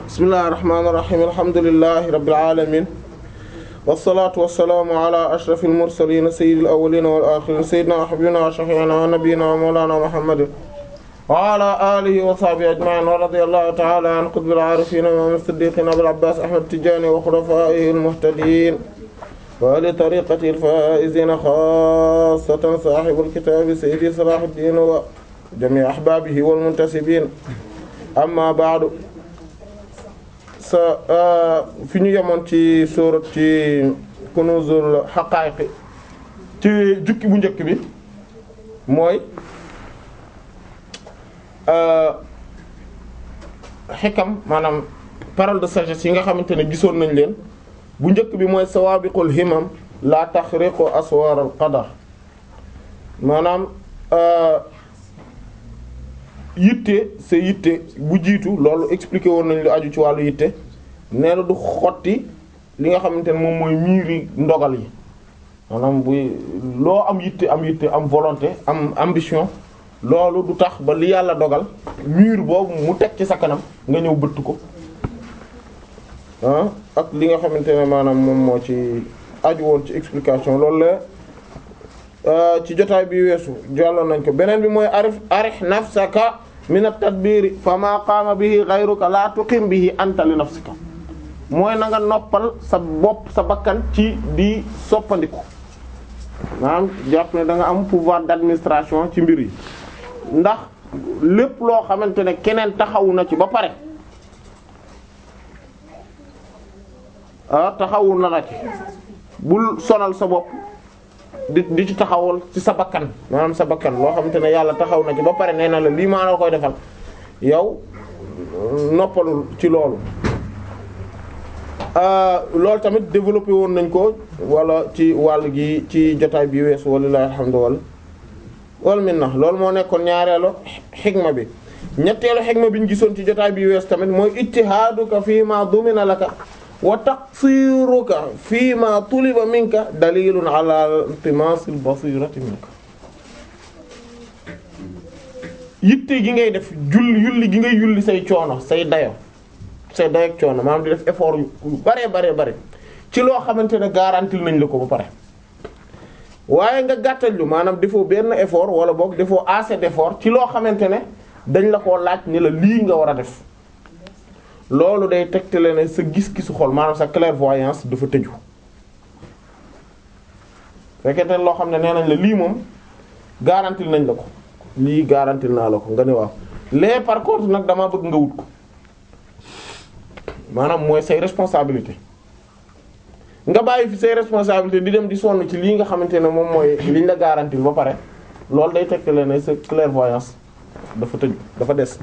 bismillahir rahmanir rahim alhamdulillahi rabbil alamin wassalatu wassalamu ala ashrafil mursalin sayyidil awwalin wal akhirin sayyidina wa habibina wa shafi'ina wa nabiyyina wa mawlana muhammadin wa ala alihi wa sahbihi ajma'in wa radiyallahu ta'ala an qutbil arifin wa imam as-siddiqin abil abbas ahmad tijani wa khulafaihi al-muhtadin wa li tariqati al-faizin khassatan sahibul kitab sayyidi salahuddin wa jami' ahbabihi wal muntasibin amma ba'du sa fi ñu yemoon ci sóorat ci kunuzul haqa'iq ci jukki bu njëkk bi mooy xikam maanaam parole de sagesse yi nga xamante ne gisoon nañ leen bu njëkk bi mooy sawabiqul himam la taxriqu aswar al qadar maanaam yitte sa yitte bu jiitu loolu expliqué woon nañ lu aju ci wàllu yitte nee na du xotti li nga xamante ne moom mooy miiri ndogal yi maanaam buy loo am yitte am yitte am volonté am ambition loolu du tax ba li yàlla dogal mur boobu mu teg ci sa kanam nga ñëw bëtt ko ah ak li nga xamante ne maanaam moom moo ci aju woon ci explication loolu la ci jotaay bi weesu jàlloon nañ ko beneen bi mooy arif arih nafsaka min at-tadbiri fa ma qaama bihi ghayruka la tuqim bihi anta li nafsika mooy na nga noppal sa bopp sa bakkan ci di soppandiku maanaam jàpp ne da nga am pouvoir d'administration ci mbir yi ndax lépp loo xamante ne keneen taxawu na ci ba pare ah taxawu na la ci bul sonal sa bopp di di ci taxawal ci sa bakkan maanaam sa bakkan loo xamante ne yàlla taxaw na ci ba pare nee na la lii maa la koy defal yow noppalul ci loolu loolu tamit développé woon nañ ko wala ci wàll gi ci jotaay bi weesu walilahi alhamdu wal wal minna loolu moo nekkoon ñaareelu xigma bi ñetteelu xigma bi ñu gisoon ci jotaay bi weesu tamit mooy ijtihaaduka fii ma dumina laka wa taqsiruka fii ma tuliba minka dalilun ala iltimasil basirati minka yitte gi ngay def julli yulli gi ngay yulli say coono say dayo say dayo ak coono maanaam di def effort yu bare bare bare ci loo xamante ne garantil nañ la ko ba pare waaye nga gàttal lu maanaam defoo benn effort wala boog defoo assez d'effort ci loo xamante ne dañ la koo laaj ni la lii nga war a def loolu day tegtale ne sa gis-gisu xol maanaam sa clairvoyance dafa tëju fekkente loo xam ne nee nañ la lii moom garantil nañ la ko lii garantil naa la ko nga ne waaw les par contre nag dama bëgg nga wut ko maanaam mooy say responsabilité nga bàyyi fi say responsabilité di dem di sonn ci lii nga xamante ne moom mooy liñ la garantil ba pare loolu day tegtale ne sa clairvoyance dafa tëju dafa des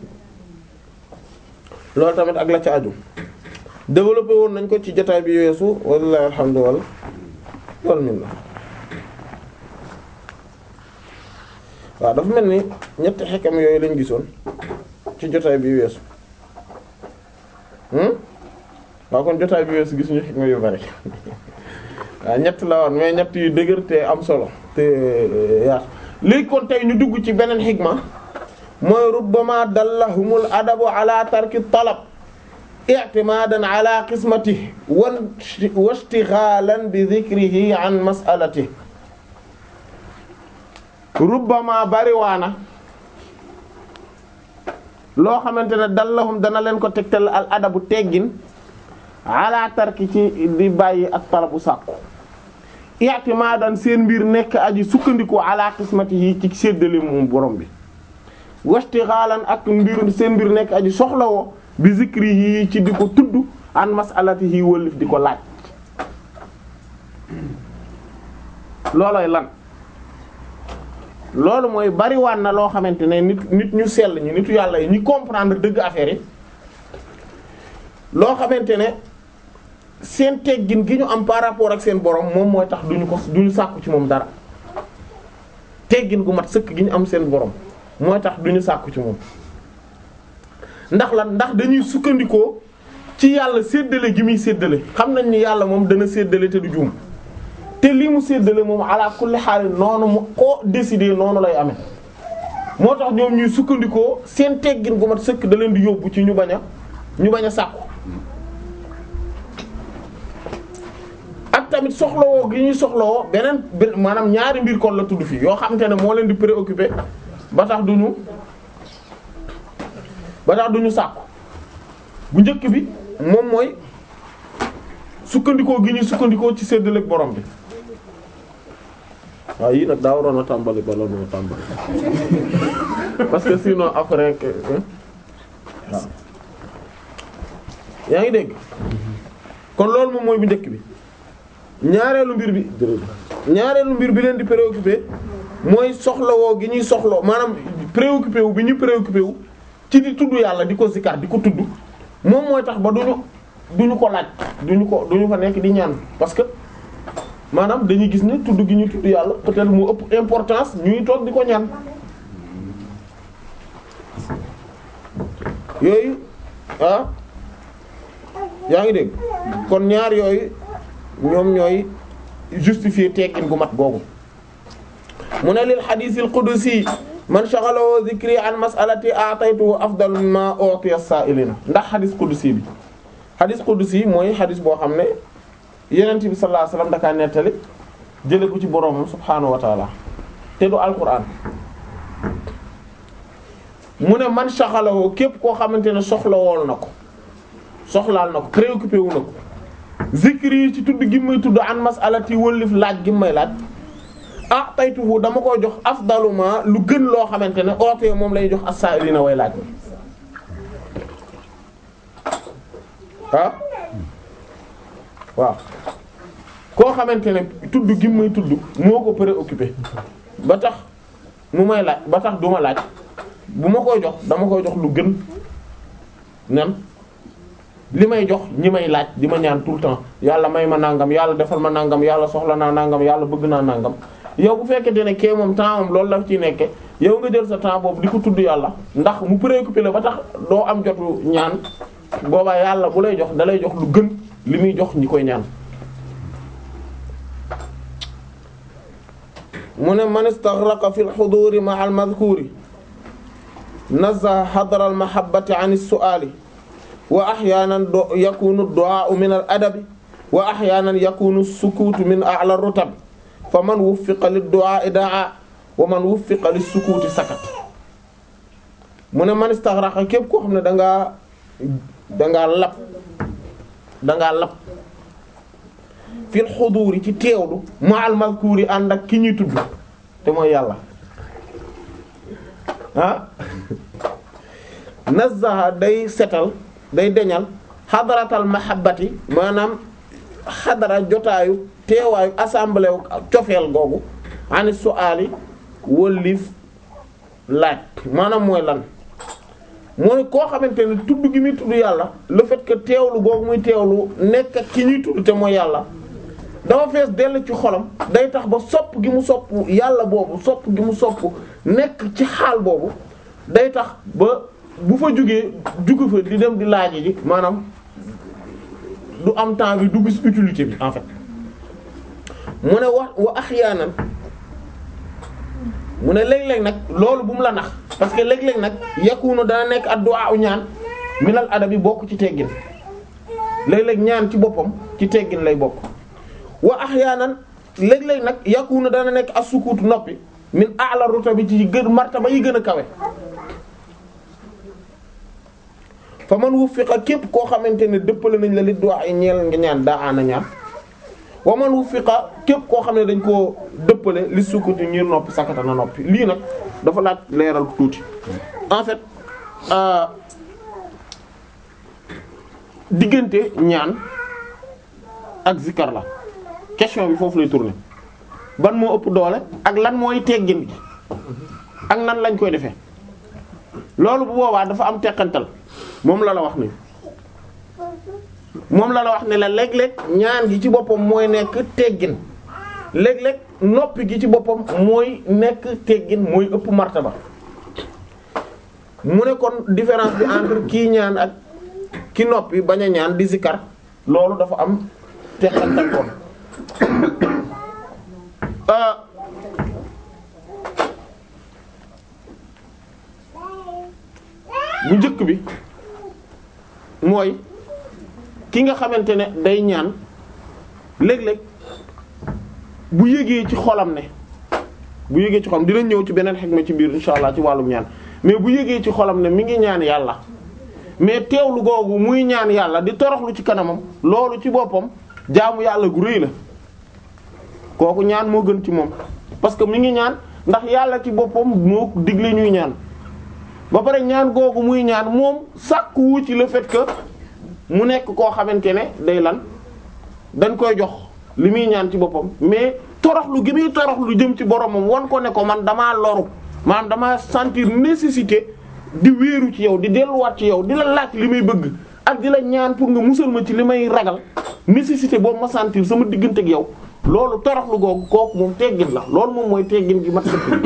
loolu tamit ak la ca aju développé woon nañ ko ci jotaay bi weesu wallahi alhamdulillah wal minna waaw dafa mel ni ñetti xekam yooyu lañ gisoon ci jotaay bi weesu waaw kon jotaay bi weesu gisuñu xikma yu bari waaw ñett la woon mais ñett yu dëgër te am solo te yaatu léegi kon tey ñu dugg ci beneen xikma mooy rubbama dallahumul adabu ala tarki talab i'timadan ala qismatihi wa ishtighalan bi dhikrihi an mas'alatihi rubbama bariwaana loo xamante ne dallahum dana leen ko tegtal al adabu teggin ala tarki ci di bàyyi ak talabu sàkku i'timadan seen mbir nekk aji sukkandiku ala qismatihi ci séddale moom borom bi wastixaalan ak mbir seen mbir nekk aji soxlawoo bi zikri yi ci di ko tudd an masalatihi wëllif di ko laaj looloy lan loolu mooy bariwaan na loo xamante ne nit nit ñu sell ñi nitu yàlla yi ñi comprendre dëgg affaire yi loo xamante ne seen teggin gi ñu am par rapport ak seen borom moom mooy tax duñu ko duñu sàkku ci moom dara teggin gu mat sëkk gi ñu am seen borom mooy tax duñu sàkku ci moom ndax lan ndax dañuy sukkandikoo ci yàlla séddale gi muy séddale xam nañ ni yàlla moom dana séddale te du juum te li mu séddale moom ala kulli xaal noonu mu ko décider noonu lay amee moo tax ñoom ñuy sukkandikoo seen teggin gu mat sëkk da leen di yóbbu ci ñu bañ a ñu bañ a sàkku ak tamit soxlawoo gi ñuy soxlawoo beneen maanaam ñaari mbir kon la tudd fii yoo xamante ne moo leen di préoccuper ba tax duñu ba tax duñu sàkku bu njëkk bi moom mooy sukkandikoo gi ñuy sukkandikoo ci séddaleek borom bi waaw yii nag daa waroon a tàmbali bala noo tàmbali parce que sinon après que waaw yaa ngi dégg kon loolu moom mooy bu njëkk bi ñaareelu mbir bi ñaareelu mbir bi leen di préoccupé mooy soxlawoo gi ñuy soxloo maanaam préoccupé wu bi ñu préoccupé wu ci di tudd yàlla di ko zikar di ko tudd moom mooy tax ba duñu duñu ko laaj duñu ko duñu fa nekk di ñaan parce que maanaam dañuy gis ne tudd gi ñu tudd yàlla peut-être mu ëpp importance ñuy toog di ko ñaan yooyu ah yaa ngi dégg kon ñaar yooyu ñoom ñooy justifier teggin gu mat googu mu ne lil hadithil qudusi man shaghalahu dhikri an mas'alati a'taytuhu afdal mimma u'tiya as-sa'ilina ndax hadith qudusi bi hadith qudusi mooy hadith boo xam ne yonent bi sallallahu alayhi wasallam dakaa nettali jële ko ci boroomam subhaanahu wa ta'ala te du alquran mu ne man shaghalahu képp koo xamante ne soxlawool na ko soxlaal na ko préoccupé wu na ko zikri yi ci tudd gi may tudd an mas'alati wëllif laaj gi may laaj ah taytuhu dama koy jox afdaluma lu gën loo xamante ne oote moom lay jox as-sa'ilina way laaj ah waaw koo xamante ne tudd gi may tudd moo ko préoccupé ba tax mu may laaj ba tax du ma laaj bu ma koy jox dama koy jox lu gën nan li may jox ñi may laaj di ma ñaan tout le temps yàlla may ma nangam yàlla defal ma nangam yàlla soxla naa nangam yàlla bëgg naa nangam yow bu fekkente ne kee moom temps am loolu la ci nekke yow nga jël sa temps boobu di ko tudd yàlla ndax mu préoccupé la ba tax doo am jotu ñaan boobaa yàlla bu lay jox da lay jox lu gën li muy jox ñi koy ñaan mu ne man istaghraqa fi al-huduri ma'a al-madhkuri nazzaha hadra al-mahabbati 'an as-su'ali wa ahyaanan yakunu ad-du'aa'u min al-adabi wa ahyaanan yakunu as-sukuutu min a'la ar-rutab fa man wuffiqa lid-du'aa'i da'a wa man wuffiqa lis-sukuuti sakat mu ne man istaghraqa képp koo xam ne da ngaa da ngaa lab da ngaa lab fil xuduuri ci teewlu ma'al mazkuuri ànd ak ki ñuy tudd te mooy yàlla ah nazzaha day setal day deñal xadaratal mahabbati maanaam xadara jotaayu teewaayu assemblée wu cofeel googu ani su'aali wëllif laaj maanaam mooy lan mooy koo xamante ne tudd gi muy tudd yàlla le fait que teewlu googu muy teewlu nekk ak ki ñuy tudd te mooy yàlla dafa fees dell ci xolam day tax ba sopp gi mu sopp yàlla boobu sopp gi mu sopp nekk ci xaal boobu day tax ba bu fa jugee jugu fa di dem di laaj ji maanaam du am temps bi du gis utilité bi en fait mu ne wax wa ahyaanan mu ne léeg-léeg nag loolu bu mu la nax parce que léeg-léeg nag yakunu dana nekk addu'a u ñaan minal adabi bokk ci teggin léeg-léeg ñaan ci boppam ci teggin lay bokk wa ahyaanan léeg-léeg nag yakunu dana nekk as-sukuut noppi min a'la rutabi ci gën martaba yi gën a kawe fa man wuffiqa képp koo xamante ne dëppale nañ la li du'a ay ñeel nga ñaan daa ana ñaan wa man wuffiqa képp koo xam ne dañ koo dëppale li sukuti ngir noppi sakata na noppi lii nag dafa laaj leeral tuuti en fait euh diggante ñaan ak zikar la question bi foofu lay tourner ban moo ëpp doole ak lan mooy teggin gi ak nan lañ koy defee loolu bu boobaa dafa am teqantal moom la la wax ni moom la la wax ne la léeg-léeg ñaan gi ci boppam mooy nekk teggin léeg-léeg noppi gi ci boppam mooy nekk teggin mooy ëpp martaba mu ne kon différence bi entre kii ñaan ak ki noppi bañ a ñaan di zikar loolu dafa am teqantal kon bu njëkk bi mooy ki nga xamante ne day ñaan léeg-léeg bu yëgee ci xolam ne bu yëgee ci xolam dinañ ñëw ci beneen xikma ci biir insha allah ci wàllum ñaan mais bu yëgee ci xolam ne mi ngi ñaan yàlla mais teewlu googu muy ñaan yàlla di toroxlu ci kanamam loolu ci boppam jaamu yàlla gu rëy la kooku ñaan moo gën ci moom parce que mi ngi ñaan ndax yàlla ci boppam moo digle ñuy ñaan ba pare ñaan googu muy ñaan moom sàkkuwu ci le fait que mu nekk koo xamante ne day lan dañ koy jox li muy ñaan ci boppam mais toroxlu gi muy toroxlu jëm ci boromam wan ko ne ko man damaa loru maanaam damaa sentir nécessité di wéeru ci yow di delluwaat ci yow di la laaj li may bëgg ak di la ñaan pour nga musal ma ci li may ragal nécessité boobu ma sentir sama diggante ak yow loolu toroxlu googu kooku moom teggin la loolu moom mooy teggin gi mat sëkk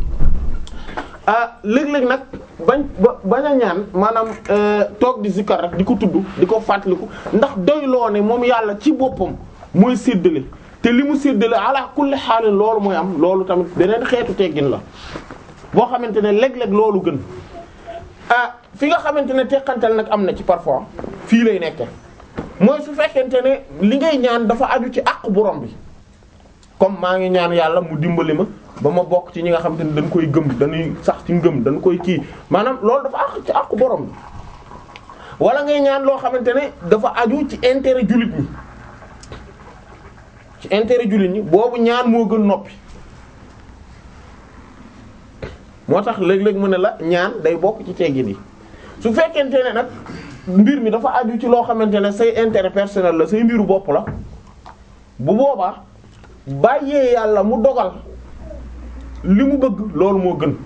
ah léeg-léeg nag bañ ba bañ a ñaan maanaam toog di zikkar rek di ko tudd di ko fàttaliku ndax doyloo ne moom yàlla ci boppam mooy séddale te li mu séddale ala kulli xaalin loolu mooy am loolu tamit beneen xeetu teggin la boo xamante ne léeg-léeg loolu gën ah fi nga xamante ne teqantal nag am na ci parfois fii lay nekke mooy su fekkente ne li ngay ñaan dafa aju ci àq borom bi comme maa ngi ñaan yàlla mu dimbali ma ba ma bokk ci ñi nga xamante ne dañ koy gëm dañuy sax ci ngëm dañ koy kii maanaam loolu dafa àq ci àq borom bi wala ngay ñaan loo xamante ne dafa aju ci intérêt jullit ñi ci intérêt jullit ñi boobu ñaan moo gën noppi moo tax léeg-léeg mu ne la ñaan day bokk ci teggin yi su fekkente ne nag mbir mi dafa aju ci loo xamante ne say intérêt personnel la say mbiru bopp la bu boobaa bàyyee yàlla mu dogal li mu bëgg loolu moo gën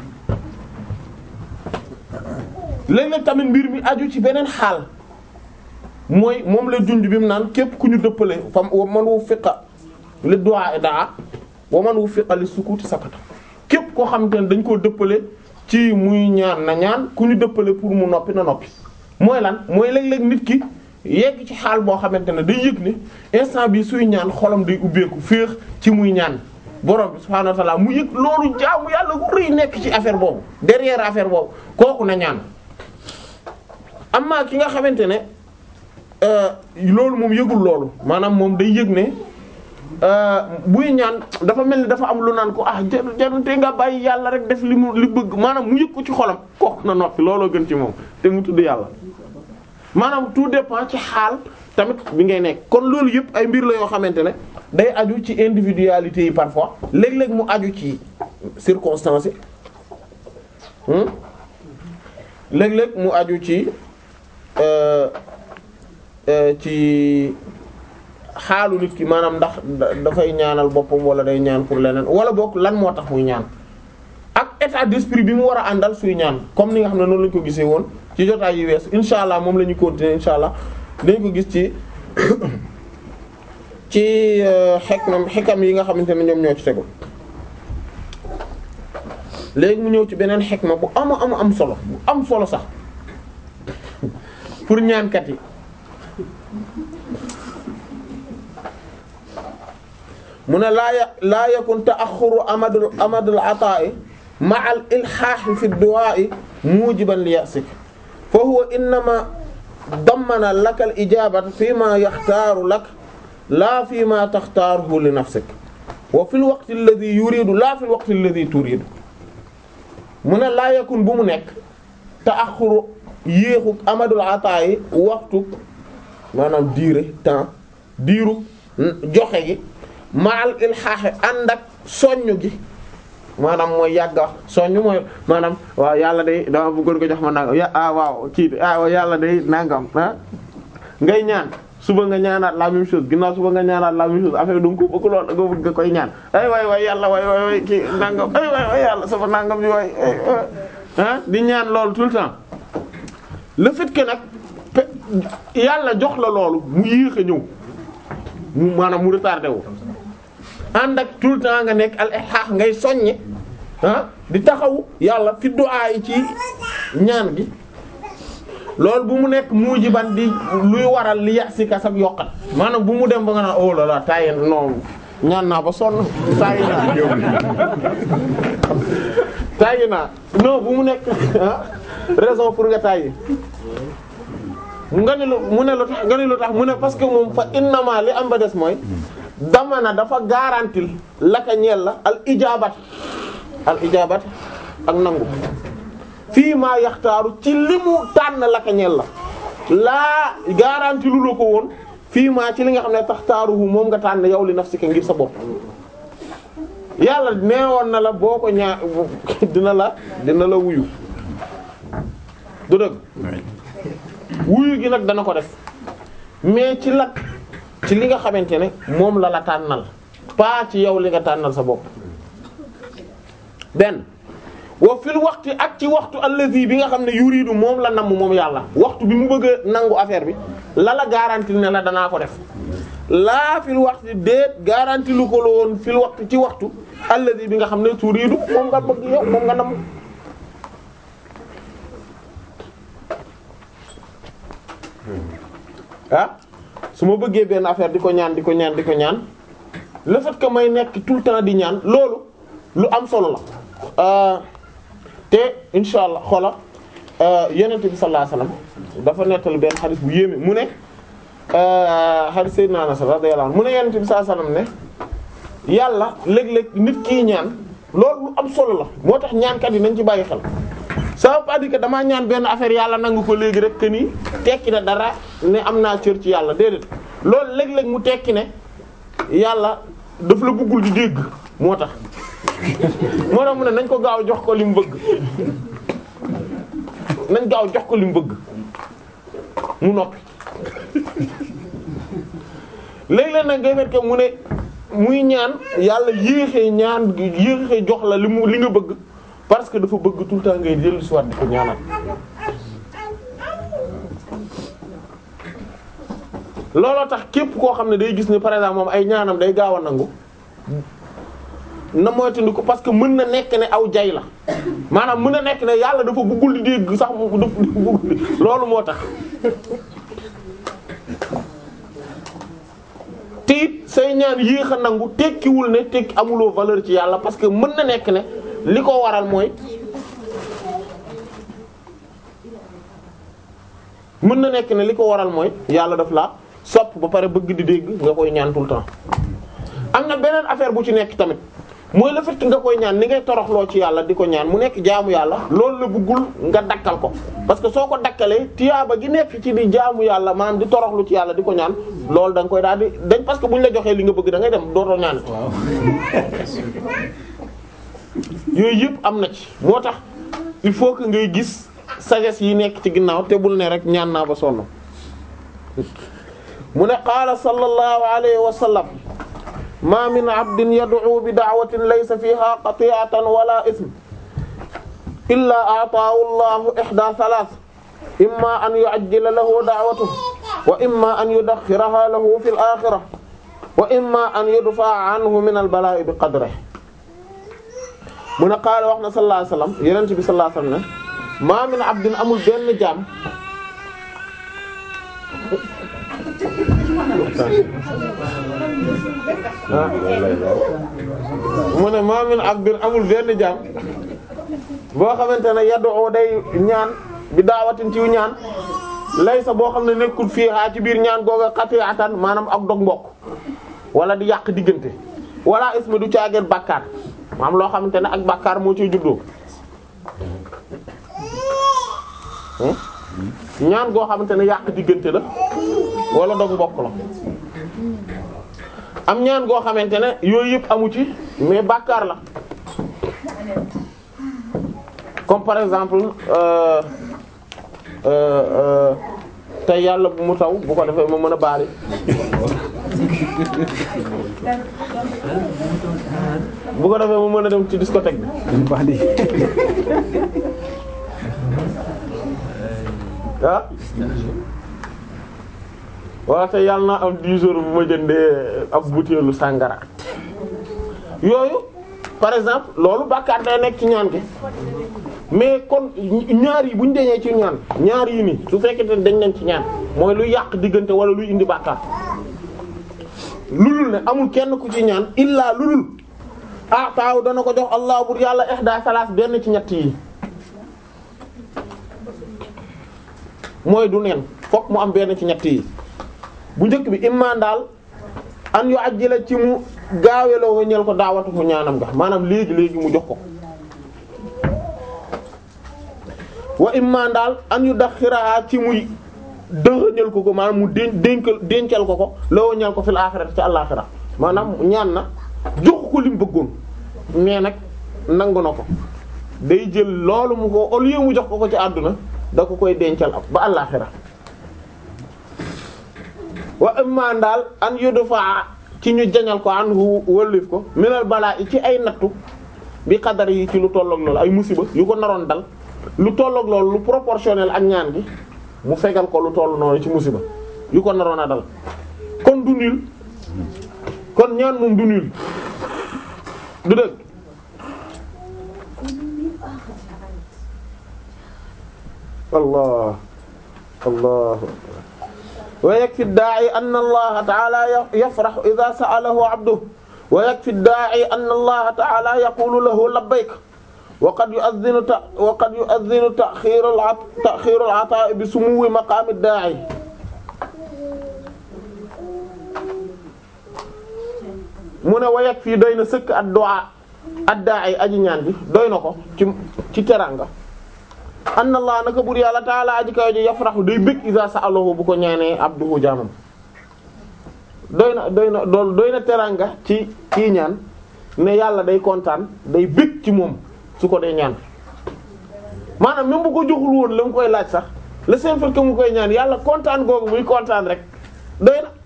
léeg-léeg tamit mbir mi aju ci beneen xaal mooy moom la junj bi mu naan képp ku ñu dëppale fam wa man wu fiqa li du'a daa wa man wu fiqa li sukuti sakata képp koo xamante ne dañ koo dëppale ci muy ñaan na ñaan ku ñu dëppale pour mu noppi na noppi mooy lan mooy léeg-léeg nit ki yegg ci xaal boo xamante ne day yëg ne instant bi suy ñaan xolam day ubbeeku féex ci muy ñaan borom bi subhaanahu wa ta'ala mu yëg loolu jaamu yàlla gu rëy nekk ci affaire boobu derrière affaire boobu kooku na ñaan amma ki nga xamante ne loolu moom yëgul loolu maanaam moom day yëg ne buy ñaan dafa mel ni dafa am lu naan ko ah jaru jaru te nga bàyyi yàlla rek def li mu li bëgg maanaam mu yëg ko ci xolam kooku na noppi looloo gën ci moom te mu tudd yàlla maanaam tout dépend ci xaal tamit bi ngay nekk kon loolu yëpp ay mbir la yoo xamante ne day aju ci individualité yi parfois léeg-léeg mu aju ci circonstances yi léeg-léeg mu aju ci ci xaalu nit ki maanaam ndax dafay ñaanal boppam wala day ñaan pour leneen wala boog lan moo tax muy ñaan ak état d'esprit bi mu war a àndal suy ñaan comme ni nga xam ne noonu lañu ko gisee woon ci jotaay yu wees insha allah moom la ñu continuer insha allah dañ ko gis ci ci xekmam xekam yi nga xamante ne ñoom ñoo ci tegu léegi mu ñëw ci beneen xekma bu ama ama am solo bu am solo sax pour ñaankat yi mu ne laa ya laa yakun ta'axxuru amadul amadul ataa'i ma'al ilhaahi fi du'aa'i muujiban li ya'sik fa huwa innama dammana laka al ijaabata fi ma yaxtaaru lak laa fi ma taxtaaruhu li nafsik wa fi l waqti alladhi yuridu laa fi l waqti alladhi turidu mu ne laa yakun bu mu nekk ta'axxuru yéexu amadul ataa'i waxtu maanaam diire temps diiru joxe gi maal ilxaaxe ànd ak soññ gi maanaam mooy yàgg wax soññ mooy maanaam waaw yàlla day dama bëggoon ko jox ma nangam ya ah waaw kii de ah yàlla day nangam ah ngay ñaan suba nga ñaanaat la même chose ginnaaw suba nga ñaanaat la même chose affaire du ko bëgg lool nga bëgg koy ñaan ay waay waay yàlla waay waay waay kii nangam ay waay waay yàlla sama nangam bi waay ah di ñaan loolu tout le temps le fait que nag yàlla jox la loolu mu yéex a ñëw mu maanaam mu retardé wu ànd ak tout le temps nga nekk al ihaax ngay soññe ah di taxaw yàlla fi du'a yi ci ñaan gi loolu bu mu nekk muujiban di luy waral li yasika sak yokkat maanaam bu mu dem ba nga naan oh là là tayi non ñaan naa ba sonn tayi naa tayi naa non bu mu nekk raison pour nga tayi nga ni lu mu ne lu tax nga ni lu tax mu ne parce que moom fa innama li am ba des mooy dama na dafa garantil laka ñeel la al ijabat al ijabat ak nangu fii maa yaxtaaru ci li mu tànn laka ñeel la laa garanti lu la ko woon fii maa ci li nga xam ne tax taaruhu moom nga tànn yow li nafsika ngir sa bopp yàlla neewoon na la boo ko ñaa dina la dina la wuyu du dëgg wuyu gi nag dana ko def mais ci lat ci li nga xamante ne moom la la tànnal pas ci yow li nga tànnal sa bopp benn wa fil waxti ak ci waxtu allazi bi nga xam ne yuridu moom la namm moom yàlla waxtu bi mu bëgg a nangu affaire bi la la garanti ne la danaa ko def laa fil waxti déet garanti lu ko la woon fil waxtu ci waxtu allazi bi nga xam ne turidu moom nga bëgg yow moom nga namm ah su ma bëggee benn affaire di ko ñaan di ko ñaan di ko ñaan le fait que may nekk tout le temps di ñaan loolu lu am solo la te insha allah xoola yonent bi sallallahu alayhi wasallam dafa nettali benn xadis bu yéeme mu ne xadis sayyidina Anas radiyallahu anhu mu ne yonent bi sallallahu alayhi wasallam ne yàlla léeg-léeg nit kii ñaan loolu lu am solo la moo tax ñaankat yi nañ ci bàyyi xel ça veut pas dire que damaa ñaan benn affaire yàlla nangu ko léegi rek que ni tekki na dara ne am naa cër ci yàlla déedéet loolu léeg-léeg mu tekki ne yàlla daf la bëggul di dégg moo tax moo tax mu ne nañ ko gaaw jox ko li mu bëgg nañ gaaw jox ko li mu bëgg mu noppi léeg-léeg nag ngay fekk mu ne muy ñaan yàlla yéexee ñaan yéexee jox la li mu li nga bëgg parce que dafa bëgg tout le temps ngay dellu si waat di ko ñaanal looloo tax képp koo xam ne day gis ne par exemple moom ay ñaanam day gaaw a nangu na moytandiku parce que mën na nekk ne aw jay la maanaam mën na nekk ne yàlla dafa bëggul di dégg sax mu dafa bëggul di loolu moo tax te it say ñaan yéex a nangu tekkiwul ne tekki amuloo valeur ci yàlla parce que mën na nekk ne li ko waral mooy mën na nekk ne li ko waral mooy yàlla daf la sopp ba pare bëgg di dégg nga koy ñaan tout le temps am na beneen affaire bu ci nekk tamit mooy le fait que nga koy ñaan ni ngay toroxloo ci yàlla di ko ñaan mu nekk jaamu yàlla loolu la bëggul nga dakkal ko parce que soo ko dakkalee tiyaaba gi nekk ci di jaamu yàlla maanaam di toroxlu ci yàlla di ko ñaan loolu da nga koy daal di dañ parce que buñ la joxee li nga bëgg da ngay dem dootoo ñaan yooyu yëpp am na ci moo tax il faut que ngay gis sagesse yi nekk ci ginnaaw te bul ne rek ñaan naa ba sonn mu ne qaala sallallahu alayhi wa sallam ma min abdin yad'u bi da'watin laysa fiha qati'atan wala ism illa a'taahu allahu ihda thalath imma an yu'ajjila lahu da'watahu wa imma an yudakhkhiraha lahu fil akhirah wa imma an yudfa'a anhu min al bala'i bi qadrihi mu ne qaala wax na sallallahu alayhi wasallam yonent bi sallallahu alayhi wasallam ne ma min abdin amul benn jaam mu ne ma min abdin amul benn jaam boo xamante ne yaddu day ñaan bi daawatin ci ñaan laysa boo xam ne nekkul fii haa ci biir ñaan googa qati'atan maanaam ak dog mbokk wala di yàq diggante wala isma du caageen bàkkaar maam loo xamante ne ak bàkkaar moo ciy juddoo ñaan goo xamante ne yàq diggante la wala dog mbokk la am ñaan goo xamante ne yooyu yëpp amu ci mais bàkkaar la comme par exemple euh euh euh tey yàlla bu mu taw bu ko defee ma mën a baali bu ko defee mu mën a dem ci discothèque bi ah wala te yàlla naa am 10 jours bu ma jëndee ab butéelu sàngara yooyu par exemple loolu bàkkaar day nekk ci ñaan gi mais kon ñaar yi bu ñu deñee ci ñaan ñaar yi nii su fekkente dañ nañ ci ñaan mooy luy yàq diggante wala luy indi bàkkaar lulul ne amul kenn ku ci ñaan illaa lulul ah taaw dana ko jox allah bur yàlla ihda salaas benn ci ñett yi mooy du neen fokk mu am benn ci ñett yi bu njëkk bi imma daal an yu ajjila ci mu gaaweloo ñeel ko daawatu mu ñaanam nga maanaam léegi léegi mu jox ko wa imma daal an yu daxiraha ci muy dëxëñal ko ko maanaam mu den dénkal dencal ko ko loo ñeel ko fil aaxirati ci àllaaxira maanaam ñaan na jox ko li mu bëggoon mais nag nangu na ko day jël loolu mu ko au lieu mu jox ko ko ci àdduna da ko koy dencal ab ba àllaaxira wa imma daal an yudfa ci ñu jañal ko an hu wëllif ko minal balaa ci ay nattu bi xadar yi ci lu tolloog loolu ay musiba yu ko naroon dal lu tolloog loolu lu proportionnel ak ñaan gi mu fegal ko lu toll noonu ci musiba yu ko naroon a dal kon du nul kon ñaan moom du nul du dëgg allah allah wa yakfi daa'i anna allaha ta'ala yafrahu idha sa'alahu 'abduhu wa yakfi daa'i anna allaha ta'ala yaqulu lahu labbayk wa qad yu'adhdhinu wa qad yu'adhdhinu ta'khir ta'khir al-'ata'i bi sumuwi maqam ad-daa'i mu ne wa yakfi doy na sëkk ad-du'a ad-daa'i aji ñaan bi doy na ko ci ci teranga anna allah naka bur yàlla taala aji kaw ji yafrahu day bëgg iza sa'alahu bu ko ñaanee abduhu jaamam doy na doy na dool doy na teranga ci kii ñaan ne yàlla day kontaan day bëgg ci moom su ko dee ñaan maanaam même bu ko joxul woon la mu koy laaj sax le simple fait que mu koy ñaan yàlla kontaan googu muy kontaan rek doy na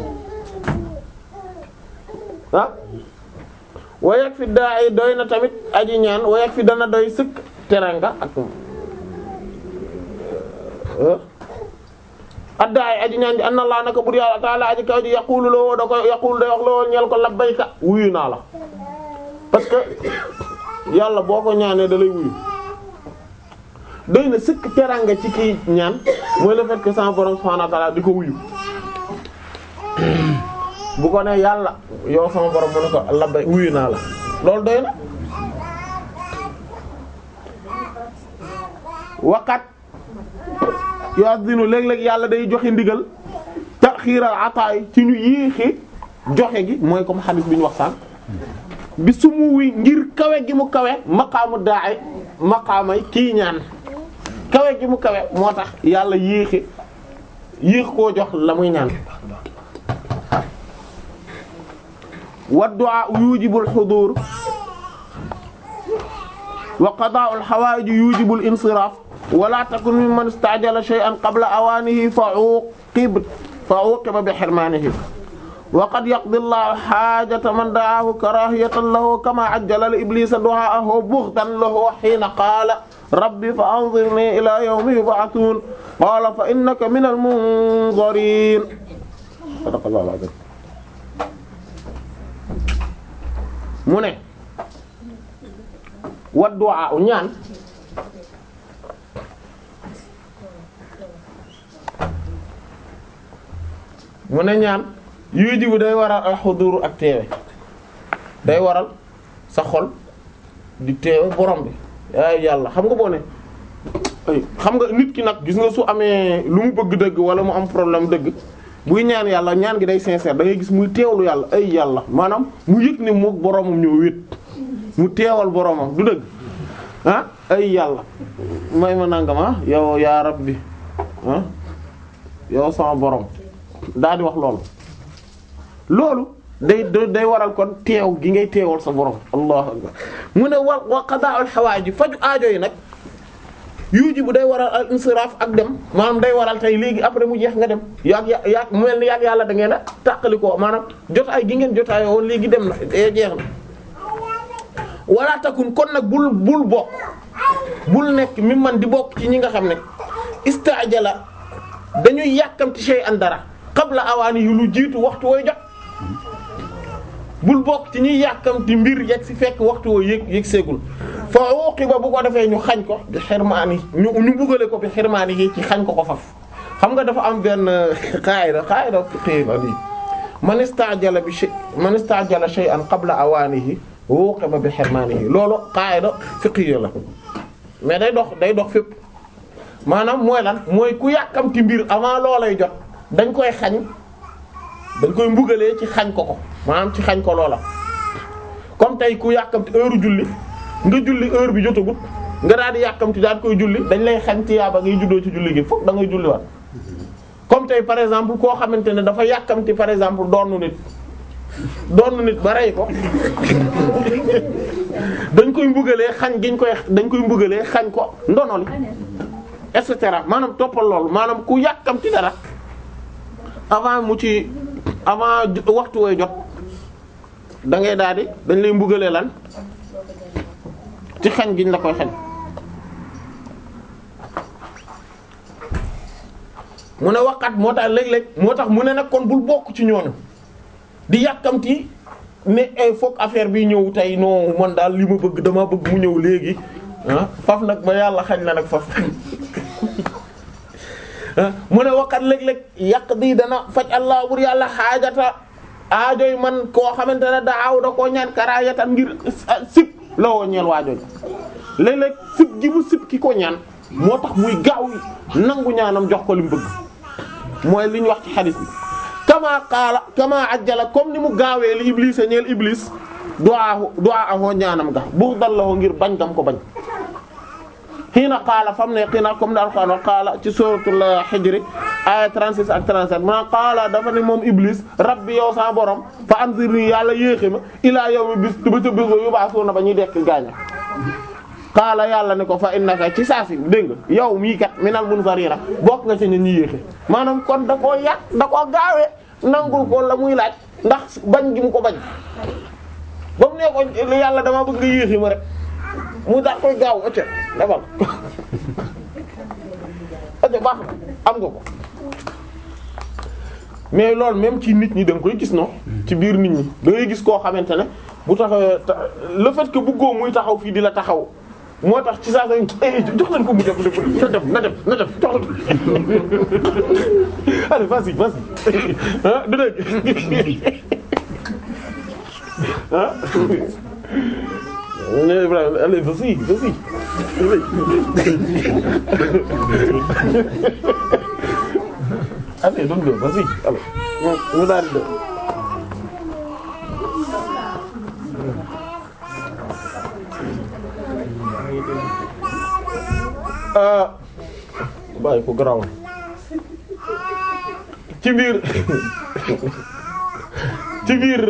ah wayak fi daa yi doy na tamit aji ñaan wayak fi dana doy sëkk teranga ak addaay aji ñaan ji anna allah naka bur yàlla taala aji kaw ji yaqulu loo da koy yaqulu day wax loo ñeel ko labbayka wuyu naa la parce que yàlla boo ko ñaanee da lay wuyu doy na sëkk teranga ci kii ñaan mooy le fait que sama borom subhanahu wa ta'ala di ko wuyu bu ko ne yàlla yow sama borom mu ne ko labbay wuyu naa la loolu doy na waqat yu'adhinu léeg-léeg yàlla day joxe ndigal taxiiral ataay ci ñu yéexi joxe gi mooy comme xadis bi ñu wax sànq bi su mu wi ngir kawe gi mu kawe maqaamu daay maqaamay kii ñaan kawe gi mu kawe moo tax yàlla yéexi yéex koo jox la muy ñaan wa du'a yujibul hudur wa qada'ul hawaa'ij yujibul insiraf wala takun mimman istajala shay'an qabla awanihi fa uqib fa uqiba bi hirmanihi wa qad yaqdi Allahu hajata man da'ahu karahiyatan lahu kama ajjala li iblisa du'aahu bughtan lahu hina qala rabbi fa anzirni ila yawmi yub'athun qala fa innaka minal munzirin sadaqallahu al-azim mu ne wa du'a ñaan mu ne ñaan yuy jibu day waral al xudur ak teewe day waral sa xol di teewe borom bi ay yàlla xam nga boo ne ay xam nga nit ki nag gis nga su amee lu mu bëgg dëgg wala mu am problème dëgg buy ñaan yàlla ñaan gi day sincère da ngay gis muy teewlu yàlla ay yàlla maanaam mu yëg ne mook boromam ñoo wét mu teewal boromam du dëgg ah ay yàlla may ma nangama yow yaa rabbi ah yow sama borom daal di wax loolu loolu day day waral kon teew gi ngay teewal sa borom allahu akbar mu ne wa wa qada'ul hawaji faju aajo yi nag yuuji bu day waral al insiraaf ak dem maanaam day waral tey léegi après mu jeex nga dem yaag ya yaag mu mel ni yaag yàlla da ngeen a tàqali ko maanaam jotaay gi ngeen jotaay woon léegi dem na jeex na wala takun kon nag bul bul bokk bul nekk mi man di bokk ci ñi nga xam ne istaajala dañuy yàkkamti shay'an dara qabla awaani yu lu jiitu waxtu wooy jot bul bokk ci ñuy yàkkamti mbir yegg si fekk waxtu woo yëg yëg seegul fa uqiba bu ko defee ñu xañ ko bi xirmaani ñu ñu bugale ko bi xirmaani yi ci xañ ko ko faf xam nga dafa am benn qaida qaida fiqhi la lii man istajala bi shay man istajala shay'an qabla awaanihi uqiba bi xirmaanihi loolu qaida fiqhi la mais day dox day dox fépp maanaam mooy lan mooy ku yàkkamti mbir avant loolay jot dañ koy xañ dañ koy mbugalee ci xañ ko ko maanaam ci xañ ko loola comme tey ku yàkkamti heure julli nga julli heure bi jotagut nga daal di yàkkamti daal koy julli dañ lay xañ ci yaaba ngay juddoo ci julli gi fokk da ngay julli waat comme tey par exemple koo xamante ne dafa yàkkamti par exemple doonu nit doonu nit ba rey ko dañ koy mbugalee xañ giñ koy dañ koy mbugalee xañ ko ndono li et cetera maanaam toppal loolu maanaam ku yàkkamti dara avant mu ci avant waxtu way jot da ngay daal di dañ lay mbugalee lan ci xañ giñ la koy xañ mu ne waqat moo tax léeg-léeg moo tax mu ne nag kon bul bokk ci ñooñu di yàkkamti ne ay foog affaire bi ñëw tey non man daal li ma bëgg dama bëgg mu ñëw léegi ah faf nag ba yàlla xañ la nag faf mu ne waqat léeg-léeg yàq di dana faj allah bur yàlla xaajata aajoy man koo xamante ne daaw da koo ñaan karaayatan ngir sib la woo ñeel waajooñ léeg-léeg sib gi mu sib ki ko ñaan moo tax muy gaaw nangu ñaanam jox ko li mu bëgg mooy li ñu wax ci xadis bi kama qaala kama ajjala comme ni mu gaawee li iblis a ñeel iblis du'a du'a ahoo ñaanam ga bu dal la ngir bañ gam ko bañ xiina qaala fam ne xiina comme daal qaala qaala ci suratul hijr aya 36 ak 37 ma qaala dafa ne moom iblis rabbi yow sa borom fa anzirni yàlla yéexe ma ilaa yawmi bis ba ca bis ba yub'athuna ba ñuy dekk gaaña qaala yàlla ne ko fa innaka ci saasi dégg nga yow mii kat minal munzarina bokk nga ci ñu ñuy yéexe maanaam kon da koo yàq da koo gaawee nangul ko la muy laaj ndax bañ gi mu ko bañ ba mu ne ko yàlla dama bëgg nga yéexe ma rek mu daal koy gaaw ëcc defal ëcc baax na am nga ko mais loolu même ci nit ñi da nga koy gis no ci biir nit ñi da ngay gis koo xamante ne bu taxawee le fait que bëggoo muy taxaw fii di la taxaw moo tax ci saa sa jox leen ko mu def na def na def na def jox allez vas-y vas-y ah du dëgg ah Ibrahima allez vas-y vas-y allez donc vas-y allez mu daal di bàyyi ko garaawal ci biir ci biir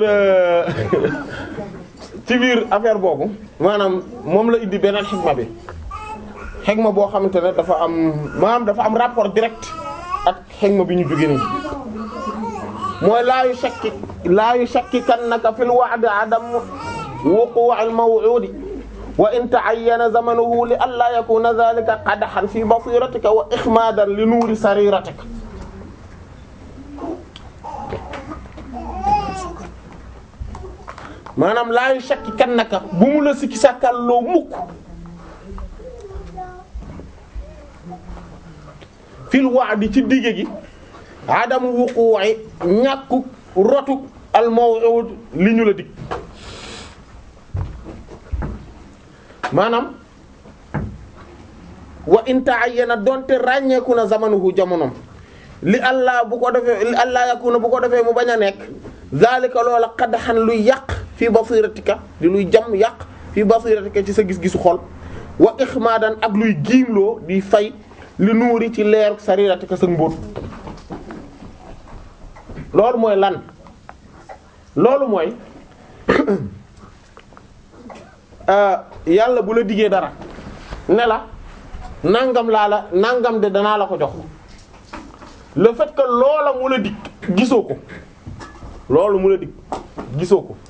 ci biir affaire boobu maanaam moom la indi beneen xikma bi xikma boo xamante ne dafa am maanaam dafa am rapport direct ak xikma bi ñu jóge nii mooy laa yu shakki laa yu shakki kannaka fil wa'd adam wuqu' al maw'udi wa in ta'ayyana zamanuhu li alla yakuna dhalika qadhan fi basiratika wa ikhmadan li nuuri sariratika maanaam laa yu shakki kan naka bu mu la sikki sàkkalloo mukk fil wa'di ci digge gi adam wuqu'i ñàkku rotu al maw'ud li ñu la dig maanaam wa in ta'ayyana donte ràññeeku na zamanuhu jamonom li allah bu ko defee li allah yakuna bu ko defee mu bañ a nekk zalika loola qadhan luy yàq fii basiratika di luy jam yàq fii basiratika ci sa gis-gisu xol wa ixmaadan ak luy giimloo di fay li nuuri ci leer sariratika sa mbóot loolu mooy lan loolu mooy yàlla bu la diggee dara ne la nangam laa la nangam de danaa la ko jox le fait que loola mu la dig gisoo ko loolu mu la dig gisoo ko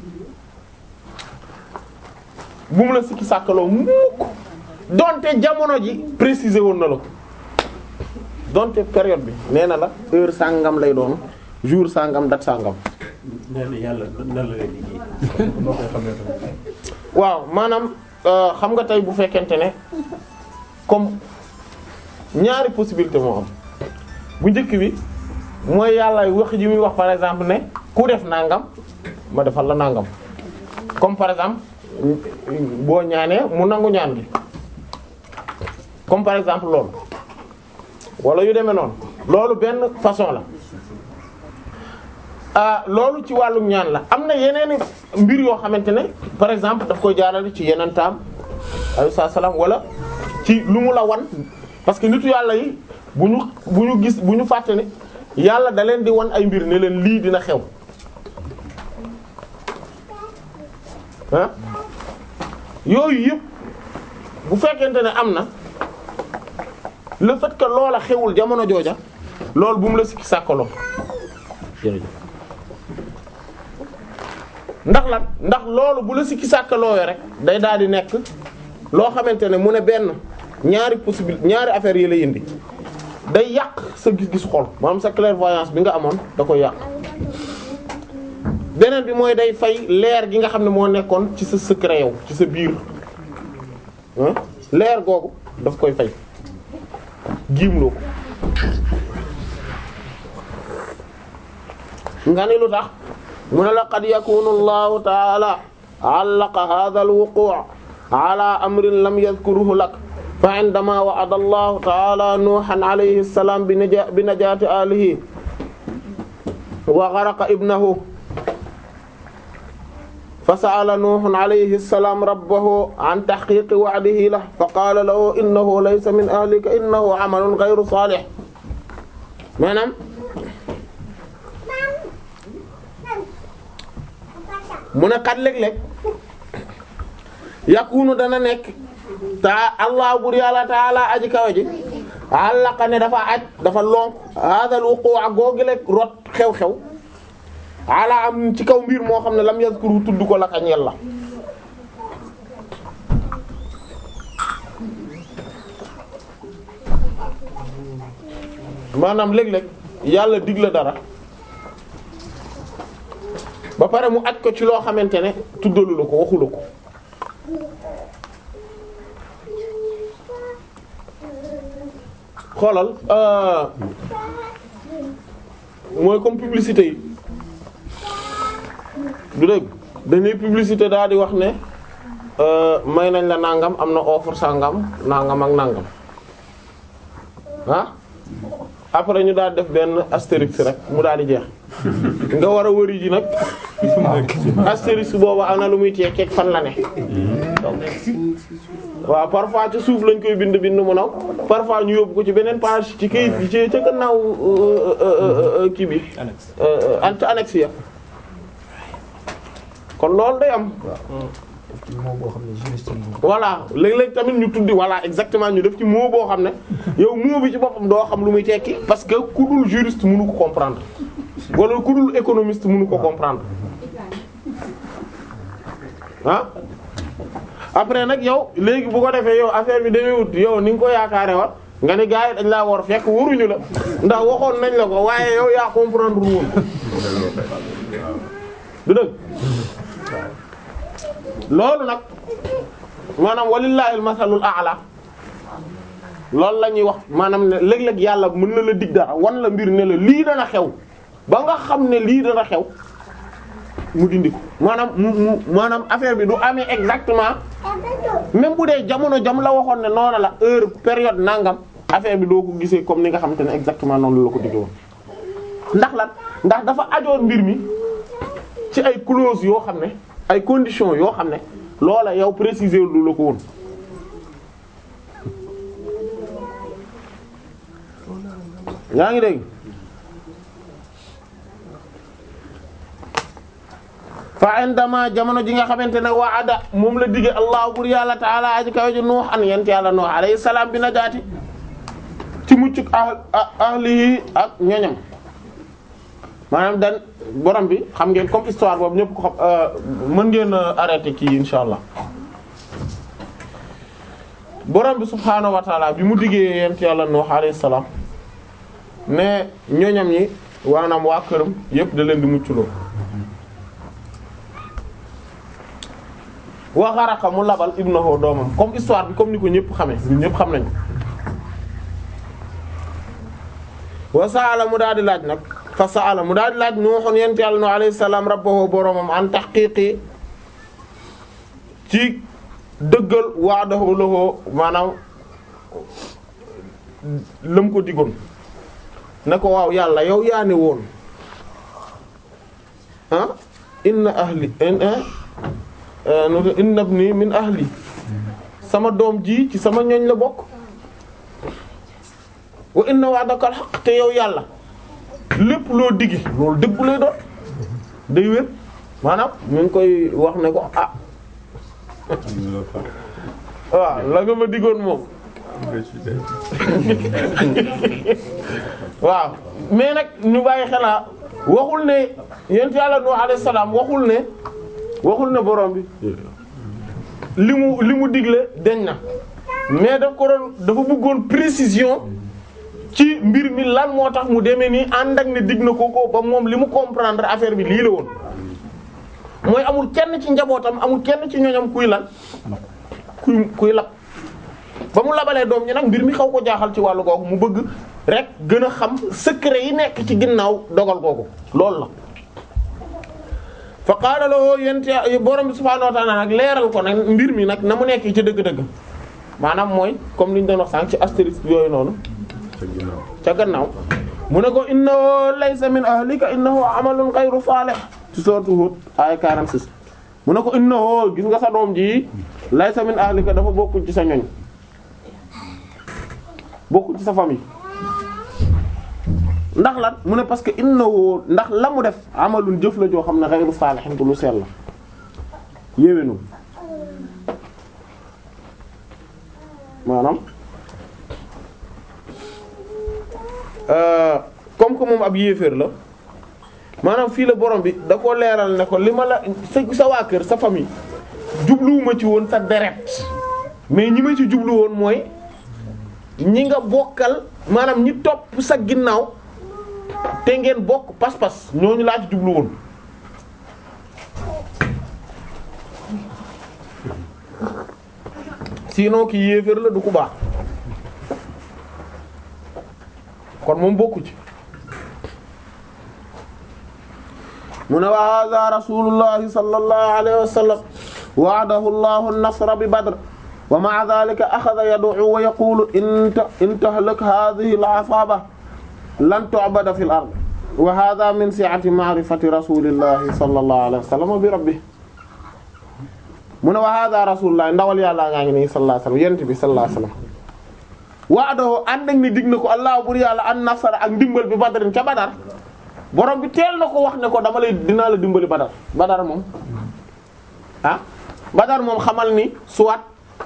bu mu la sikki sàkkaloo mukk donte jamono ji préciser woon na la ko donte période bi nee na la heure sàngam lay doon jour sàngam date sàngam nee na yàlla nan la lay liggéey noo koy xamee tamit. waaw maanaam xam nga tey bu fekkente ne comme ñaari possibilité moo am bu njëkk bi mooy yàlla wax ji muy wax par exemple ne ku def nangam ma defal la nangam comme par exemple boo ñaanee mu nangu ñaan gi comme par exemple loolu wala yu demee noonu loolu benn façon la ah loolu ci wàllum ñaan la am na yeneen mbir yoo xamante ne par exemple daf koy jaarale ci yeneen taam alayhi salaam wala ci lu mu la wan parce que nitu yàlla yi bu ñu bu ñu gis bu ñu fàtte ne yàlla da leen di wan ay mbir ne leen lii dina xew ah yooyu yëpp bu fekkente ne am na le fait que loola xewul jamono jooja loolu bu mu la sikki sàkkaloo jërëjëf ndax lan ndax loolu bu la sikki sàkkalooyo rek day daal di nekk loo xamante ne mu ne benn ñaari possibilité ñaari affaires yi lay indi day yàq sa gis-gis xol maanaam sa clairvoyance bi nga amoon da koy yàq beneen bi mooy day fay leer gi nga xam ne moo nekkoon ci sa secret yow ci sa biir ah leer googu daf koy fay giimloo ko nga ni lu tax mu ne laqad yakunu allahu taala allaqa hadha alwuqu' ala amrin lam yadhkuruhu lak fa indama wa'ada allahu taala nuhan alayhi salam bi najati alihi wa gharaqa ibnahu فسأل نوح عليه السلام ربه عن تحقيق وعده له فقال له إنه ليس من أهلك إنه عمل غير صالح maanaam mu ne kat léeg-léeg yakunu dana nekk ta allah bur yàlla taala aji kawe ji àllaqa ne dafa aj dafa lonk hadal wuqu' ak googileeg rot xew-xew ala am ci kaw mbir moo xam ne lam yazkuru tudd ko la ka ñel la maanaam léeg-léeg yàlla dig la dara ba pare mu aj ko ci loo xamante ne tuddalu la ko waxu la ko xoolal mooy comme publicité yi du dëgg dañuy publicité daal di wax ne may nañ la nangam am na offre sangam nangam ak nangam ah après ñu daal def benn astérix rek mu daal di jeex nga war a wëri ji nag astérix boobu am na lu muy tekkeeg fan la ne waaw parfois ci suuf lañ koy bind bind mu naw parfois ñu yóbbu ko ci beneen page ci kayit bi ci ca gannaaw kii bi ant annexe ya kon loolu day am voilà léeg-léeg tamit ñu tuddi voilà exactement ñu def ci mot boo xam ne yow mot bi ci boppam doo xam lu muy tekki parce que ku dul juriste mënu ko comprendre wala ku dul économiste mënu ko comprendre ah après nag yow léegi bu ko defee yow affaire bi demee wut yow ni nga ko yaakaare war nga ni gars yi dañ laa war fekk waruñu la ndax waxoon nañ la ko waaye yow yaa comprendre woon du dëgg loolu nag maanaam walillahi almasalul a'la loolu la ñuy wax maanaam ne léeg-léeg yàlla mën na la dig dara wan la mbir ne la lii dana xew ba nga xam ne lii dana xew mu dindi ko maanaam mu mu maanaam affaire bi du amee exactement même bu dee jamono jam la waxoon ne noonu la heure période nangam affaire bi doo ko gisee comme ni nga xamante ne exactement noonu la ko digge woon ndax lan ndax dafa ajoon mbir mi ci ay clause yoo xam ne ay conditions yoo xam ne loola yow préciser lu la ko woon yaa ngi dégg fa indama jamono ji nga xamante ne waada moom la dige allah bur yàlla taala aji kaw ji nuux an yent yàlla nuux alayhi salaam bi najaati ci muccuk ah ahlihi ak ñoñam maanaam dan borom bi xam ngeen comme histoire boobu ñëpp ko xam mën ngeen arrêté kii insha allah borom bi subhaanahu wa taala bi mu diggee yent yàlla nuux alayhi salaam ne ñoñam ñi waanaam waa këram yëpp da leen di mucculoo wa xaraqa mu labal ibnahu doomam comme histoire bi comme ni ko ñëpp xamee ñun ñëpp xam nañ wa saala mu daal di laaj nag fa saala mu daal di laaj nuuxoon yent yàlla no alayhi salaam rabbahu boromam an tahqiqi ci dëggal wa'dahu lahu maanaam lam ko digoon ne ko waaw yàlla yow yaa ne woon ah inna ahli inna ibni min ahli sama doom ji ci sama ñoñ la bokk wa inna wa'daka al-haqq te yow yàlla lépp loo diggi loolu dëggu lay doon day wér maanaam mu ngi koy wax ne ko ah waaw la nga ma diggoon moom waaw mais nag ñu bàyyi xelaa waxul ne yent yàlla Nuh alayhi salaam waxul ne waxul ne borom bi li mu li mu digle deñ na mais daf ko doon dafa bëggoon précision ci mbir mi lan moo tax mu demee nii ànd ak ne dig na ko ko ba moom li mu comprendre affaire bi lii la woon mooy amul kenn ci njabootam amul kenn ci ñoñam kuy lan kuy kuy lab ba mu labalee doom ñi nag mbir mi xaw ko jaaxal ci wàllu googu mu bëgg rek gën a xam secret yi nekk ci ginnaaw dogal googu loolu la fa qaala lahu yent borom bi subhaanahu wa ta'ala nag leeral ko nag mbir mi nag na mu nekk ci dëgg-dëgg maanaam mooy comme li ñu doon wax sànq ci astérisque yooyu noonu ca gannaaw mu ne ko innahu laysa min ahlika innahu amalun ghayru salih ci sourate Hud ay 46 mu ne ko innahu gis nga sa doom ji laysa min ahlika dafa bokkul ci sa ñoñ bokkul ci sa famille ndax lan mu ne parce que innahu ndax la mu def amalun jëf la joo xam ne ghayru salihin ko lu sell la yéwénu maanaam comme que moom ab yéeféer la maanaam fii la borom bi da ko leeral ne ko li ma la sa sa waa kër sa famille jubluwuma ci woon sa deret mais ñi ma ci jublu woon mooy ñi nga bokkal maanaam ñi topp sa ginnaaw te ngeen bokk pas-pas ñooñu laa ci jublu woon sinon ki yéeféer la du ku baax kon moom bokku ci mu ne wa hadha rasulullahi sallallahu alayhi wa sallam wa'adahu allahu an-nasra bi badr wa ma'a dhalika akhadha yad'u wa yaqulu in tahlak hadhihi al-'asaba lan tu'bada fil ard wa hadha min si'ati ma'rifati rasulillahi sallallahu alayhi wa sallam bi rabbih mu ne wa hadha rasulullah ndawal yàlla ngaa ngi nii sallallahu alayhi wa sallam yent bi sallallahu alayhi wa sallam wa'adahu ànd ak ni dig na ko allah bur yàlla an nasara ak ndimbal bi badrin ca badar borom bi teel na ko wax ne ko dama lay dinaa la dimbali badar badar moom ah badar moom xamal ni soit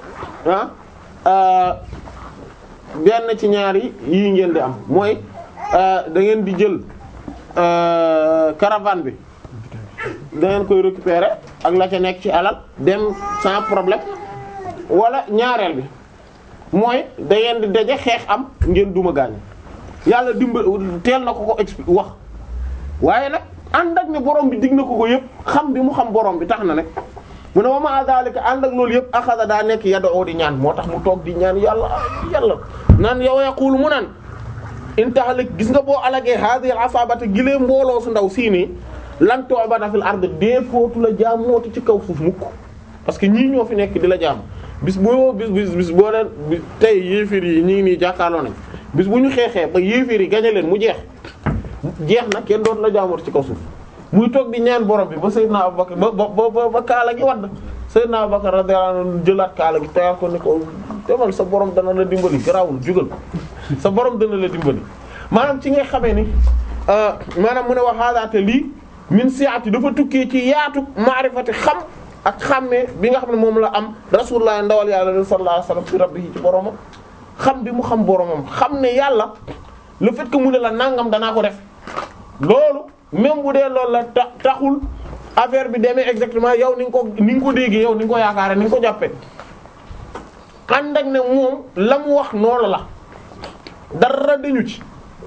ah benn ci ñaari yii ngeen di am mooy da ngeen di jël caravane bi da ngeen koy récupérer ak la ca nekk ci alal dem sans problème wala ñaareel bi mooy da ngeen di daje xeex am ngeen duma gaañ yàlla dimbal teel na ko ko expliquer wax waaye nag ànd ak ne borom bi dig na ko ko yëpp xam bi mu xam borom bi tax na nag mu ne wa ma zalika ànd ak loolu yëpp axada daa nekk yadoo di ñaan moo tax mu toog di ñaan yàlla yàlla naan yow yaqulu mu naan intahalik gis nga boo alagee hadhihi al-asabata gilee mbooloo su ndaw sii nii lan tu'bada fil ard dee footu la jaam mooti ci kaw suuf mukk parce que ñii ñoo fi nekk di la jaam bis boo bis bis bis boo leen tey yéeféer yi ñi ngi nii jàkkaarloo nañ bis bu ñu xeexee ba yéeféer yi gañe leen mu jeex jeex na kenn dootu la jaamoot ci kaw suuf muy toog di ñaan borom bi ba Seydina Abubakar ba ba ba ba kaala gi wadd Seydina Abubakar radiyallahu anhu jëlaat kaala gi tegaat ko ni ko demal sa borom dana la dimbali garaawul jugal sa borom dana la dimbali maanaam ci ngay xamee ni maanaam mu ne wax haadaate lii min siati dafa tukkee ci yaatu maarifati xam ak xàmmee bi nga xam ne moom la am rasulullah ndawal yàlla sallallahu alayhi wasallam fi rabbihi ci boromam xam bi mu xam boromam xam ne yàlla le fait que mu ne la nangam danaa ko def loolu même bu dee loolu la ta taxul affaire bi demee exactement yow ni nga ko ni nga ko déggee yow ni nga ko yaakaare ni nga ko jàppee ànd ak ne moom la mu wax noonu la dara dañu ci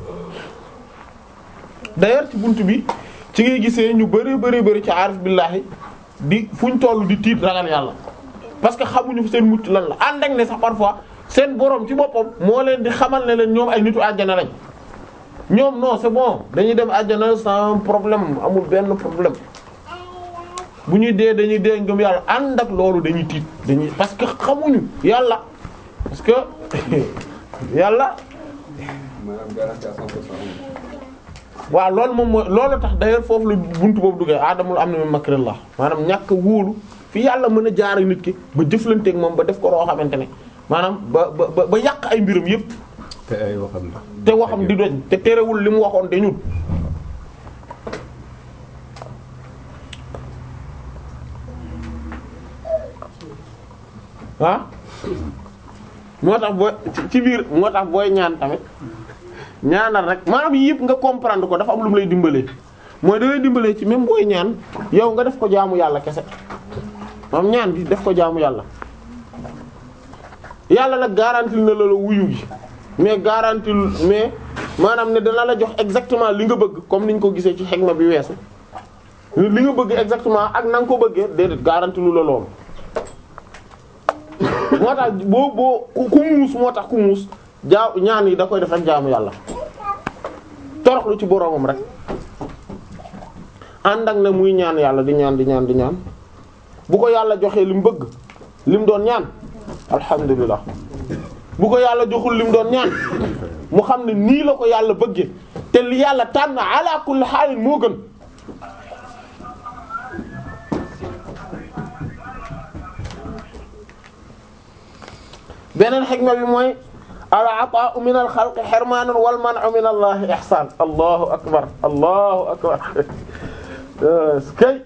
d'ailleurs ci buntu bi ci ngay gisee ñu bari bari bari ci aarif billahi di fuñ toll di tiit ragal yàlla parce que xamuñu seen mucc lan la ànd ak ne sax parfois seen borom ci boppam moo leen di xamal ne leen ñoom ay nitu àjjana lañ ñoom non c'est bon dañuy dem àjjana sans problème amul benn problème bu ñuy dee dañuy dee ngëm yàlla ànd ak loolu dañuy tiit dañuy parce que xamuñu yàlla parce que yàlla maanaam garantie à 100% amul. waaw loolu moom mooy loolu tax d'ailleurs foofu la buntu boobu duggee aadamul am na min makrillah maanaam ñàkk a wóolu fi yàlla mën a jaar ak nit ki ba jëflanteeg moom ba def ko loo xamante ne maanaam ba ba ba yàq ay mbiram yépp te ay waxam la. te waxam di doñ te terewul li mu waxoon dañul ah moo tax booy ci- ci biir moo tax booy ñaan tamit ñaanal rek maanaam yii yëpp nga comprendre ko dafa am lu mu lay dimbalee mooy da lay dimbalee ci même booy ñaan yow nga def ko jaamu yàlla kese moom ñaan bi def ko jaamu yàlla yàlla nag garantie na la la wuyu gi mais garantie mais maanaam ne dana la jox exactement li nga bëgg comme niñ ko gisee ci xegma bi weesu li nga bëgg exactement ak na nga ko bëggee déedéet garantie lu la loolu moo tax boo boo ku ku muus moo tax ku muus jaa ñaan yi da koy def rek jaamu yàlla toroxlu ci boroomam rek ànd ak ne muy ñaan yàlla di ñaan di ñaan di ñaan bu ko yàlla joxee li mu bëgg li mu doon ñaan alhamdulilah bu ko yàlla joxul li mu doon ñaan mu xam ne nii la ko yàlla bëggee te li yàlla tànn ala kulli xaalin moo gën beneen xikma bi mooy al ataa'u min al xalqi xirmaanun wal man'u min allahi ihsaan allahu akbar allahu akbar kay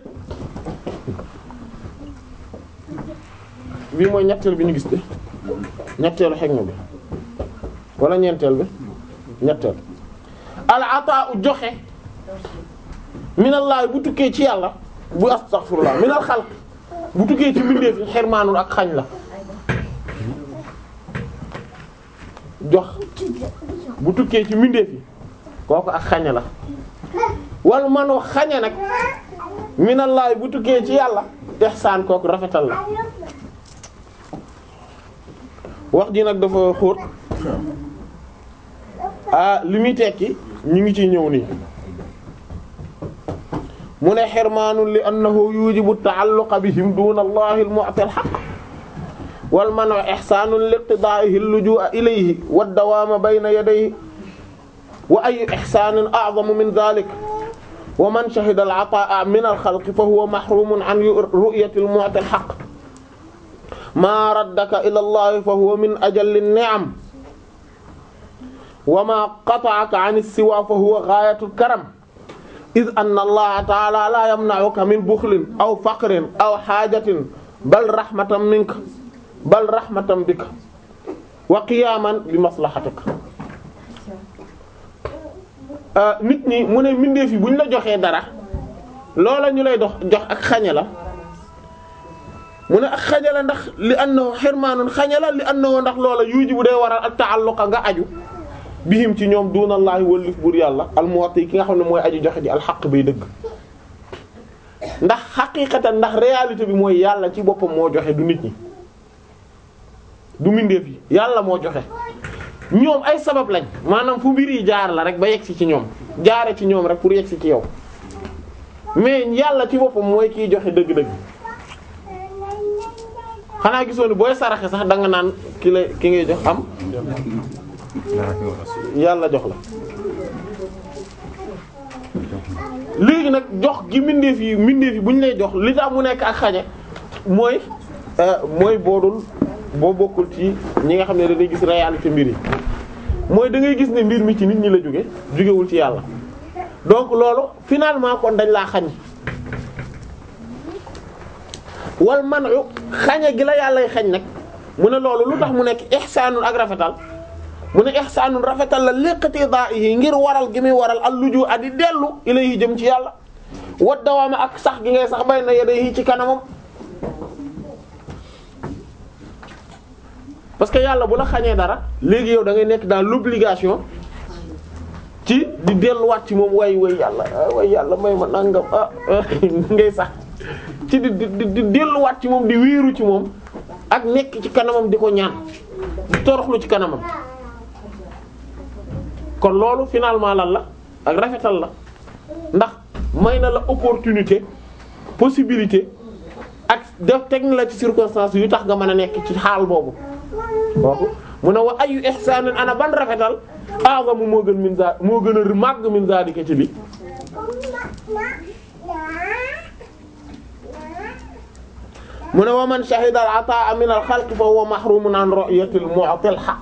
bii mooy ñetteel bi ñu gis de ñetteelu xikma bi wala ñeenteel bi ñetteel al ataa'u joxe min allahi bu tukkee ci yàlla bu astaghfirullah min al xalqi bu tukkee ci mbindeef yi xirmaanun ak xañ la jox bu tukkee ci mbindeef yi kooku ak xañe la wal manu xañe nag minallahi bu tukkee ci yàlla ihsaan kooku rafetal la wax ji nag dafa xóot ah li muy tekki ñu ngi ciy ñëw nii mu ne xirmaanun li annahu yujibu ta'alluqa bihim duna allahi al-mu'ti al-haqq wal manu ihsaanun li iqtidaa'ihi al-lujuu'a ilayhi wad-dawaama bayna yadayhi wa ayyu ihsaanin a'zamu min dhaalika wa man shahida al-'ataa'a min al-khalqi fa huwa mahruumun 'an ru'yati al-mu'ti al-haqq maa raddaka ila Allahi fa huwa min ajalli an-ni'am wa maa qata'aka 'an as-siwaa fa huwa ghaayatu al-karam idh anna Allaha ta'aalaa laa yamna'uka min bukhlin aw faqrin aw haajatin bal rahmatan minka bal rahmatan bika wa qiyaman bi maslahatika nit ñi mu ne mbindeef yi bu ñu la joxee dara loola ñu lay dox jox ak xañe la mu ne ak xañe la ndax li annahu xirmaanun xañe la li annahu ndax loola yuuji bu day waral ak ta'alluqa nga aju bihim ci ñoom dunallaahi wallif buur yàlla almuwati ki nga xam ne mooy aju joxe ji alxaq bay dëgg ndax xaqiiqatan ndax réalité bi mooy yàlla ci boppam moo joxe du nit ñi du mbindeef yi yàlla moo joxe ñoom ay sabab lañ maanaam fu mbir yi jaar la rek ba yegsi ci ñoom jaare ci ñoom rek pour yegsi ci yow mais yàlla ci boppam mooy kiy joxe dëgg-dëgg xanaa gisoo ni booy saraxe sax da nga naan ki la ki ngay jox am yàlla jox la léegi nag jox gi mbindeef yi mbindeef yi bu ñu lay jox li tax mu nekk ak xañe mooy mooy boodul boo bokkul ci ñi nga xam ne dañuy gis réalité mbir yi mooy da ngay gis ne mbir mi ci nit ñi la jóge jógewul ci yàlla donc loolu finalement kon dañ laa xañ wal manu xañe gi la yàllay xañ nag mu ne loolu lu tax mu nekk ihsaanun ak rafetal mu ne ihsaanun rafetal la liqati da'ihi ngir waral gi muy waral al luju adi dellu ilayhi jëm ci yàlla wa dawaama ak sax gi ngay sax bay na yadayhi ci kanamam parce que yàlla bu la xañee dara léegi yow da ngay nekk dans l'obligation ci di delluwaat ci moom way way yàlla way yàlla may ma nangam ah ngay sax ci di di di delluwaat ci moom di wéeru ci moom ak nekk ci kanamam di ko ñaan di toroxlu ci kanamam kon loolu finalement lan la ak rafetal la ndax may na la opportunité possibilité ak def teg na la ci circonstance yu tax nga mën a nekk ci xaal boobu kooku mu ne wa ayu ihsaanin ana ban rafetal a'zamu moo gën min za moo gën a màgg min zalika ci li mu ne wa man shahida al ataa min al xalqi fa huwa mahrumun an ru'yatil mu'til haqq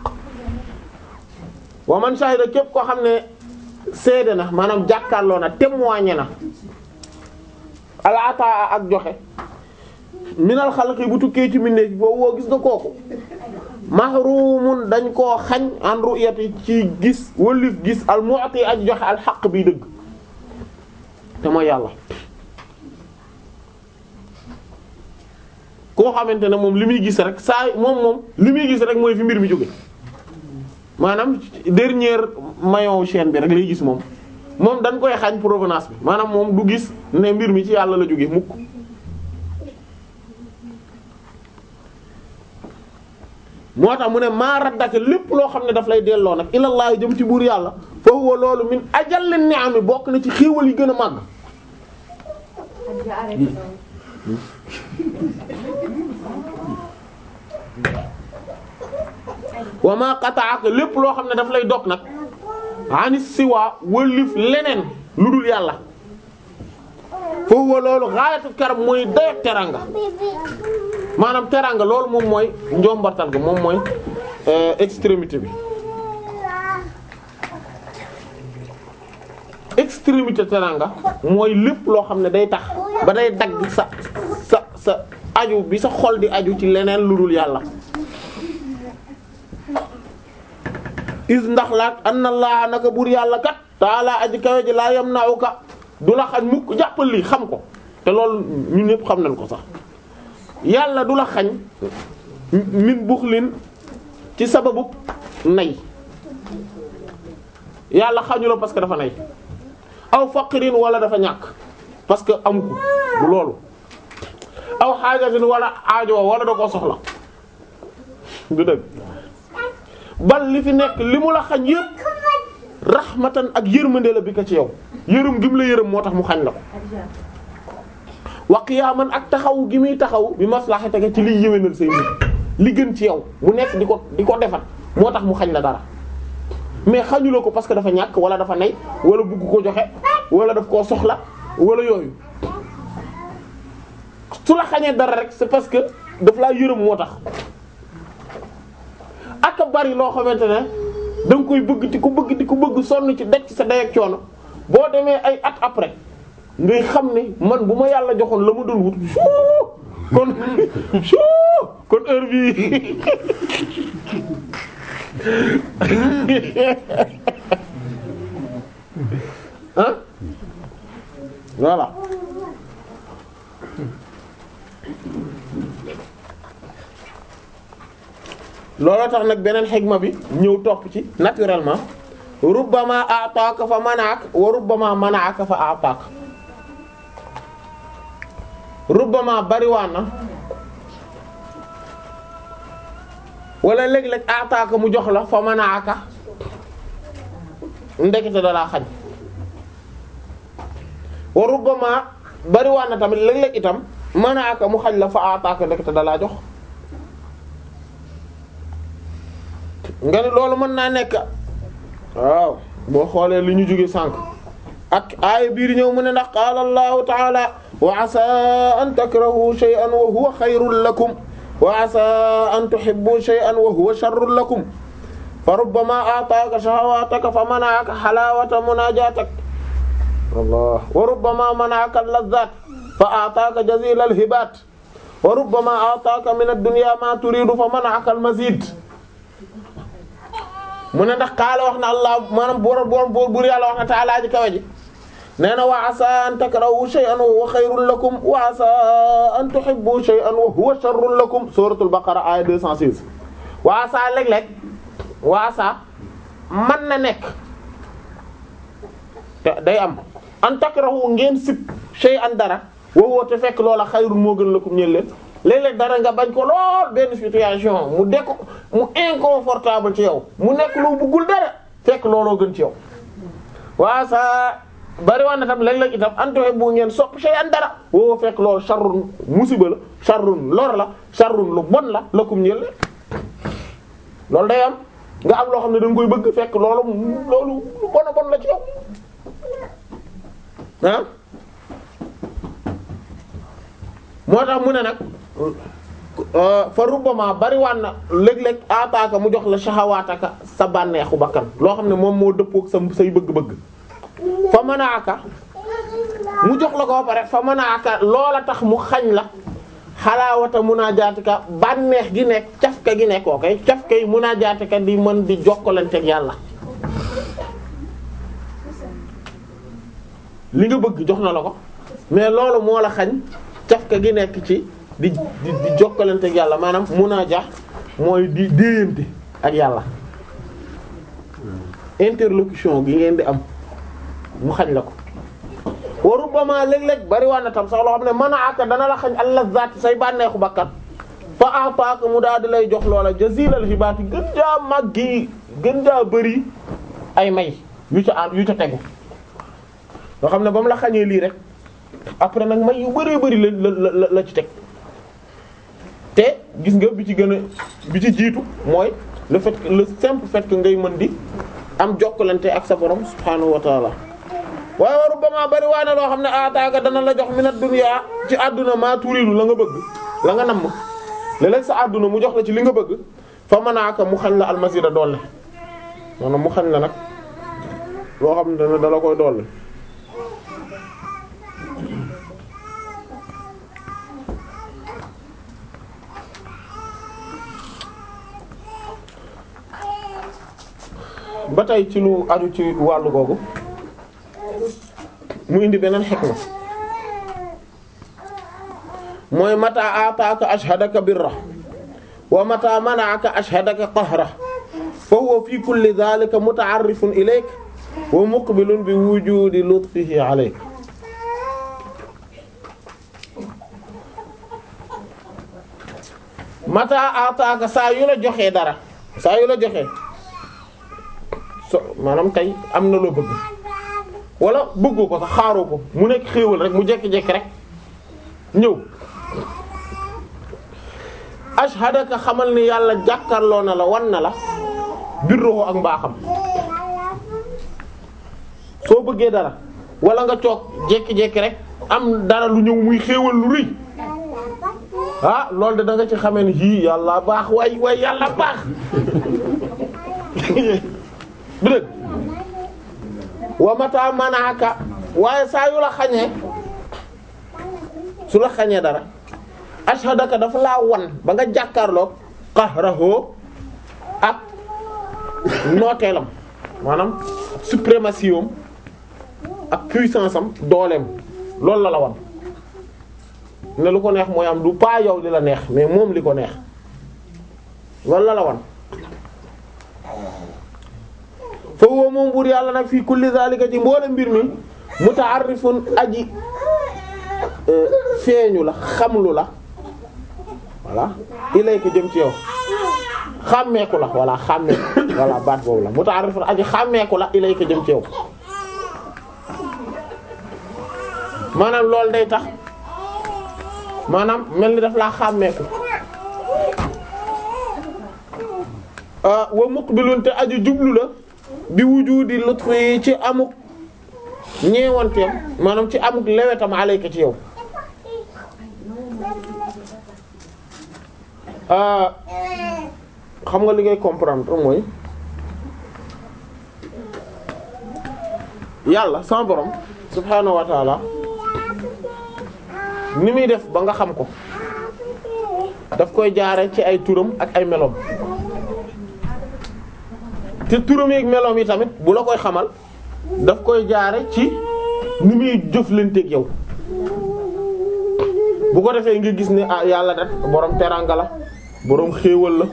wa man shahida képp koo xam ne seede na maanaam jàkkaarloo na témoigné na al ataa ak joxe min al xalqi bu tukkee ci mbindeef boobu woo gis nga kooku mahrumun dañ koo xañ an ru'yati ci gis wëlif gis al mu'ti ak joxe al haqq bi dëgg te mooy yàlla koo xamante ne moom li muy gis rek saa moom moom li muy gis rek mooy fi mbir mi jóge maanaam dernier maillon chaîne bi rek lay gis moom moom dañ koy xañ provenance bi maanaam moom du gis ne mbir mi ci yàlla la jóge mukk moo tax mu ne maa raddaka lépp loo xam ne daf lay delloo nag ilallaahi jëm ci buur yàlla fa huwa loolu min ajal ni'ami bokk na ci xéewal yi gën a màgg wa ma qata'aka lépp loo xam ne daf lay dog nag ani siwa wëlif leneen lu dul yàlla fa huwa loolu ghayatu karam mooy dayo teranga maanaam teranga loolu moom mooy njombartal ga moom mooy extrémité bi extrémité teranga mooy lépp loo xam ne day tax ba day dagg sa sa sa aju bi sa xol di aju ci leneen lu dul yàlla is ndax laat anna laa naka buur yàlla kat taala aji kawe ji laa yam naaw ka du la xañ mukk jàppal lii xam ko te loolu ñun ñëpp xam nañ ko sax yàlla du la xañ min buxlin ci sababu nay yàlla xañu la parce que dafa nay aw faqirin wala dafa ñàkk parce que amu ko du loolu aw xaajatin wala aajo wala da koo soxla du dëgg bal li fi nekk li mu la xañ yëpp rahmatan ak yërmande la bi ko ci yow yërëm gi mu la yërëm moo tax mu xañ la ko wa qiyaaman ak taxaw gi muy taxaw bi maslahataka ci liy yéwénal say nit li gën ci yow mu nekk di ko di ko defat moo tax mu xañ la dara mais xañu la ko parce que dafa ñàkk wala dafa nay wala bugg ko joxe wala daf koo soxla wala yooyu su la xañee dara rek c'est parce que daf laa yërëm moo tax ak bari loo xamante ne da nga koy bëgg di ko bëgg di ko bëgg sonn ci daj ci sa day ak coono boo demee ay at après ngay xam ne man bu ma yàlla joxoon la ma doon wut kon kon heure bi ah voilà looloo tax nag beneen xigma bi ñëw topp ci naturellement rubbama a'taaka fa manaak wa rubbama manaaka fa a'taak rubbama bariwaan na wala léeg-léeg a'taaka mu jox la fa manaaka ndekete dalaa xañ wa rubbama bariwaan na tamit léeg-léeg itam manaaka mu xañ la fa a'taaka ndekete dalaa jox nga ni loolu mën naa nekk waaw boo xoolee li ñu jóge sànq ak aaya biir ñëw mu ne ndax qaala allahu taala wa asa an takrahu shay'an wa huwa xayrun lakum wa asa an tuhibbu shay'an wa huwa sharrun lakum fa rubbama ataaka shahawataka fa mana'aka halawata munajatak Allah wa rubbama mana'aka al-lazzat fa ataaka jazila al-hibat wa rubbama ataaka min ad-dunya ma turidu fa mana'aka al-mazid mu ne ndax kaala wax na allah maanaam boor boor boor buur yàlla wax na taala ji kawe ji nee na wa asa an takrahu shay'an wa huwa khayrun lakum wa asa an tuhibbu shay'an wa huwa sharrun lakum suratul baqara aya 216 wa asa léeg-léeg wa asa man na nekk te day am an takrahu ngeen sib shay'an dara wa huwa te fekk loola khayrun moo gën lakum ñeel leen léeg-léeg dara nga bañ ko lool benn situation mu dekk mu inconfortable ci yow mu nekk lu bëggul dara fekk looloo gën ci yow waa sa bari wax na tam léeg-léeg itam antoxe bu ngeen sopp sey an dara woo fekk loolu sharrun musiba la sharrun lor la sharrun lu bon la lakum ñeel loolu day am nga am loo xam ne da nga koy bëgg fekk loolu loolu lu bon a bon la ci yow ah moo tax mu ne nag fa rubbama bariwaan na léeg-léeg ataaka mu jox la shahawaataka sa bànneexu bakkan loo xam ne moom moo dëppook sa say bëgg-bëgg fa manaaka mu jox la ko ba pare fa manaaka loola tax mu xañ la xalaawata munajaatika bànneex gi nekk cafka gi nekk koo kay cafka yi munajaatika di mën di jokkalanteeg yàlla li nga bëgg jox na la ko mais loolu moo la xañ cafka gi nekk ci di di di jokkalanteeg yàlla maanaam munaaja mooy di déyante ak yàlla interlocution gi ngeen di am mu xañ la ko wa rubbama léeg-léeg bari waa na tam sax loo xam ne mën a àkk dana la xañ allazat say bànneexu bakkat fa apaaka mu daal di lay jox loola jazilal xibaati gën jaa màggi gën jaa bëri ay may yu ca am yu ca tegu nga xam ne ba mu la xañee lii rek après nag may yu bëree bëri la la la la ci teg te gis nga bi ci gën a bi ci jiitu mooy le fait que le simple fait que ngay mën di am jokkalante ak sa borom subhaanahu wa taala waaye waru ba maa bari waa ne loo xam ne aataaka dana la jox minad dunya ci àdduna maa turiidu la nga bëgg la nga namm léeg-léeg sa àdduna mu jox la ci li nga bëgg fa manaaka mu xañ la almasira doole maanaam mu xañ la nag loo xam ne dana dala koy doole ba tey ci lu aju ci wàllu googu mu indi beneen xikma mooy mata ataaka ashhadaka birra wa mata mana'aka ashhadaka qahra fa huwa fi kulli dhalika muta'arrifun ilayk wa muqbilun bi wujudi lutfihi alayk mata ataaka saa yu la joxee dara saa yu la joxee so maanaam tey am na loo bëgg wala bëggoo ko sax xaaroo ko mu nekk xéewal rek mu jekki-jekki rek ñëw ashhadaka xamal ni yàlla jàkkarloo na la wan na la birruhu ak mbaaxam soo bëggee dara wala nga toog jekki-jekki rek am dara lu ñëw muy xéewal lu rëy ah loolu de da nga ci xamee ni yii yàlla baax waay waay yàlla baax du dëgg wa mata manaaka waaye saa yu la xañee su la xañee dara ashhadaka dafa laa wan ba nga jàkkaarloog qahrahu ak nooteelam maanaam suprématie am ak puissance am dooleem loolu la la wan ne lu ko neex mooy am du pas yow li la neex mais moom li ko neex loolu la la wan fa huwa moom buur yàlla nag fii kulli zalika ci mboole mbir mi muta'arrifun aji feeñu la xamlu la voilà ilayka jëm ci yow xàmmeeku la voilà xàmmeeku voilà baat boobu la muta'arrifun aji xàmmeeku la ilayka jëm ci yow maanaam loolu day tax maanaam mel ni daf laa xàmmeeku wa muqbilun te aju jublu la bi wujudi lutfi ci amuk ñeewanteem maanaam ci amuk lewetam alayka ci yow xam nga li ngay comprendre mooy yàlla sama borom subhaanahu wa taala ni muy def ba nga xam ko daf koy jaare ci ay turam ak ay meloom te turam yi ak meloom yi tamit bu la koy xamal daf koy jaare ci ni muy jëflanteeg yow bu ko defee nga gis ne ah yàlla def borom teranga la borom xéewal la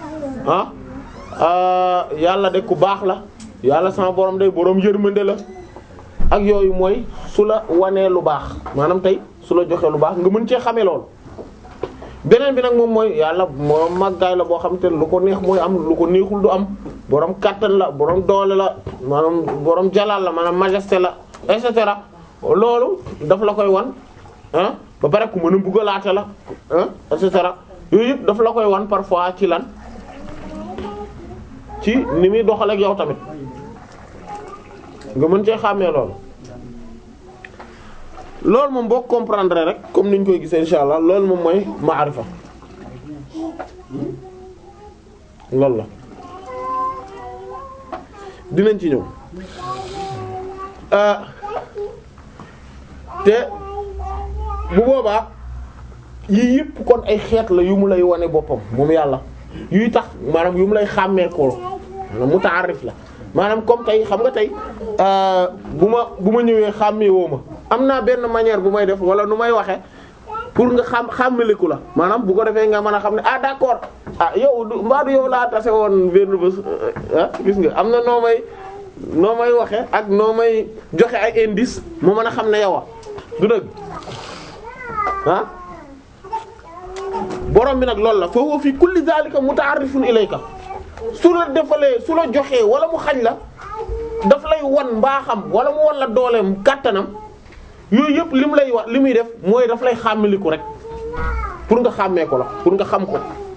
ah yàlla de ku baax la yàlla sama borom day borom yërmande la ak yooyu mooy su la wanee lu baax maanaam tey su la joxee lu baax nga mën cee xamee lool. beneen bi nag moom mooy yàlla moo màggaay la boo xam te lu ko neex mooy am lu ko neexul du am borom kàttan la borom doole la maanaam borom jalal la maanaam majesté la et cetera loolu daf la koy wan ah ba pare ku mën a mbugalaate la ah et cetera yooyu yëpp daf la koy wan parfois ci lan ci ni muy doxal ak yow tamit nga mën cee xàmmee loolu loolu moom boo comprendre rek comme niñ koy gisee insha allah loolu moom mooy maarifa loolu la dinañ ci ñëw te bu boobaa yii yëpp kon ay xeet la yu mu lay wane boppam moom yàlla yuy tax maanaam yu mu lay xàmmee ko maanaam mutaarif la maanaam comme tey xam nga tey bu ma bu ma ñëwee xàmmee woo ma am naa benn manière bu may def wala nu may waxe pour nga xam xàmmeliku la maanaam bu ko defee nga mën a xam ne ah d'accord ah yow du mbaa du yow laa tase woon benn bés ah gis nga am na noo may noo may waxe ak noo may joxe ay indice mu mën a xam ne yow a du dëgg ah borom bi nag loolu la fa huwa fi kulli dhalika muta'arrifun ilayka su la defalee su la joxee wala mu xañ la daf lay wan mbaaxam wala mu wan la dooleem kàttanam yooyu yëpp li mu lay wax li muy def mooy daf lay xàmmaliku rek pour nga xàmmee ko la pour nga xam ko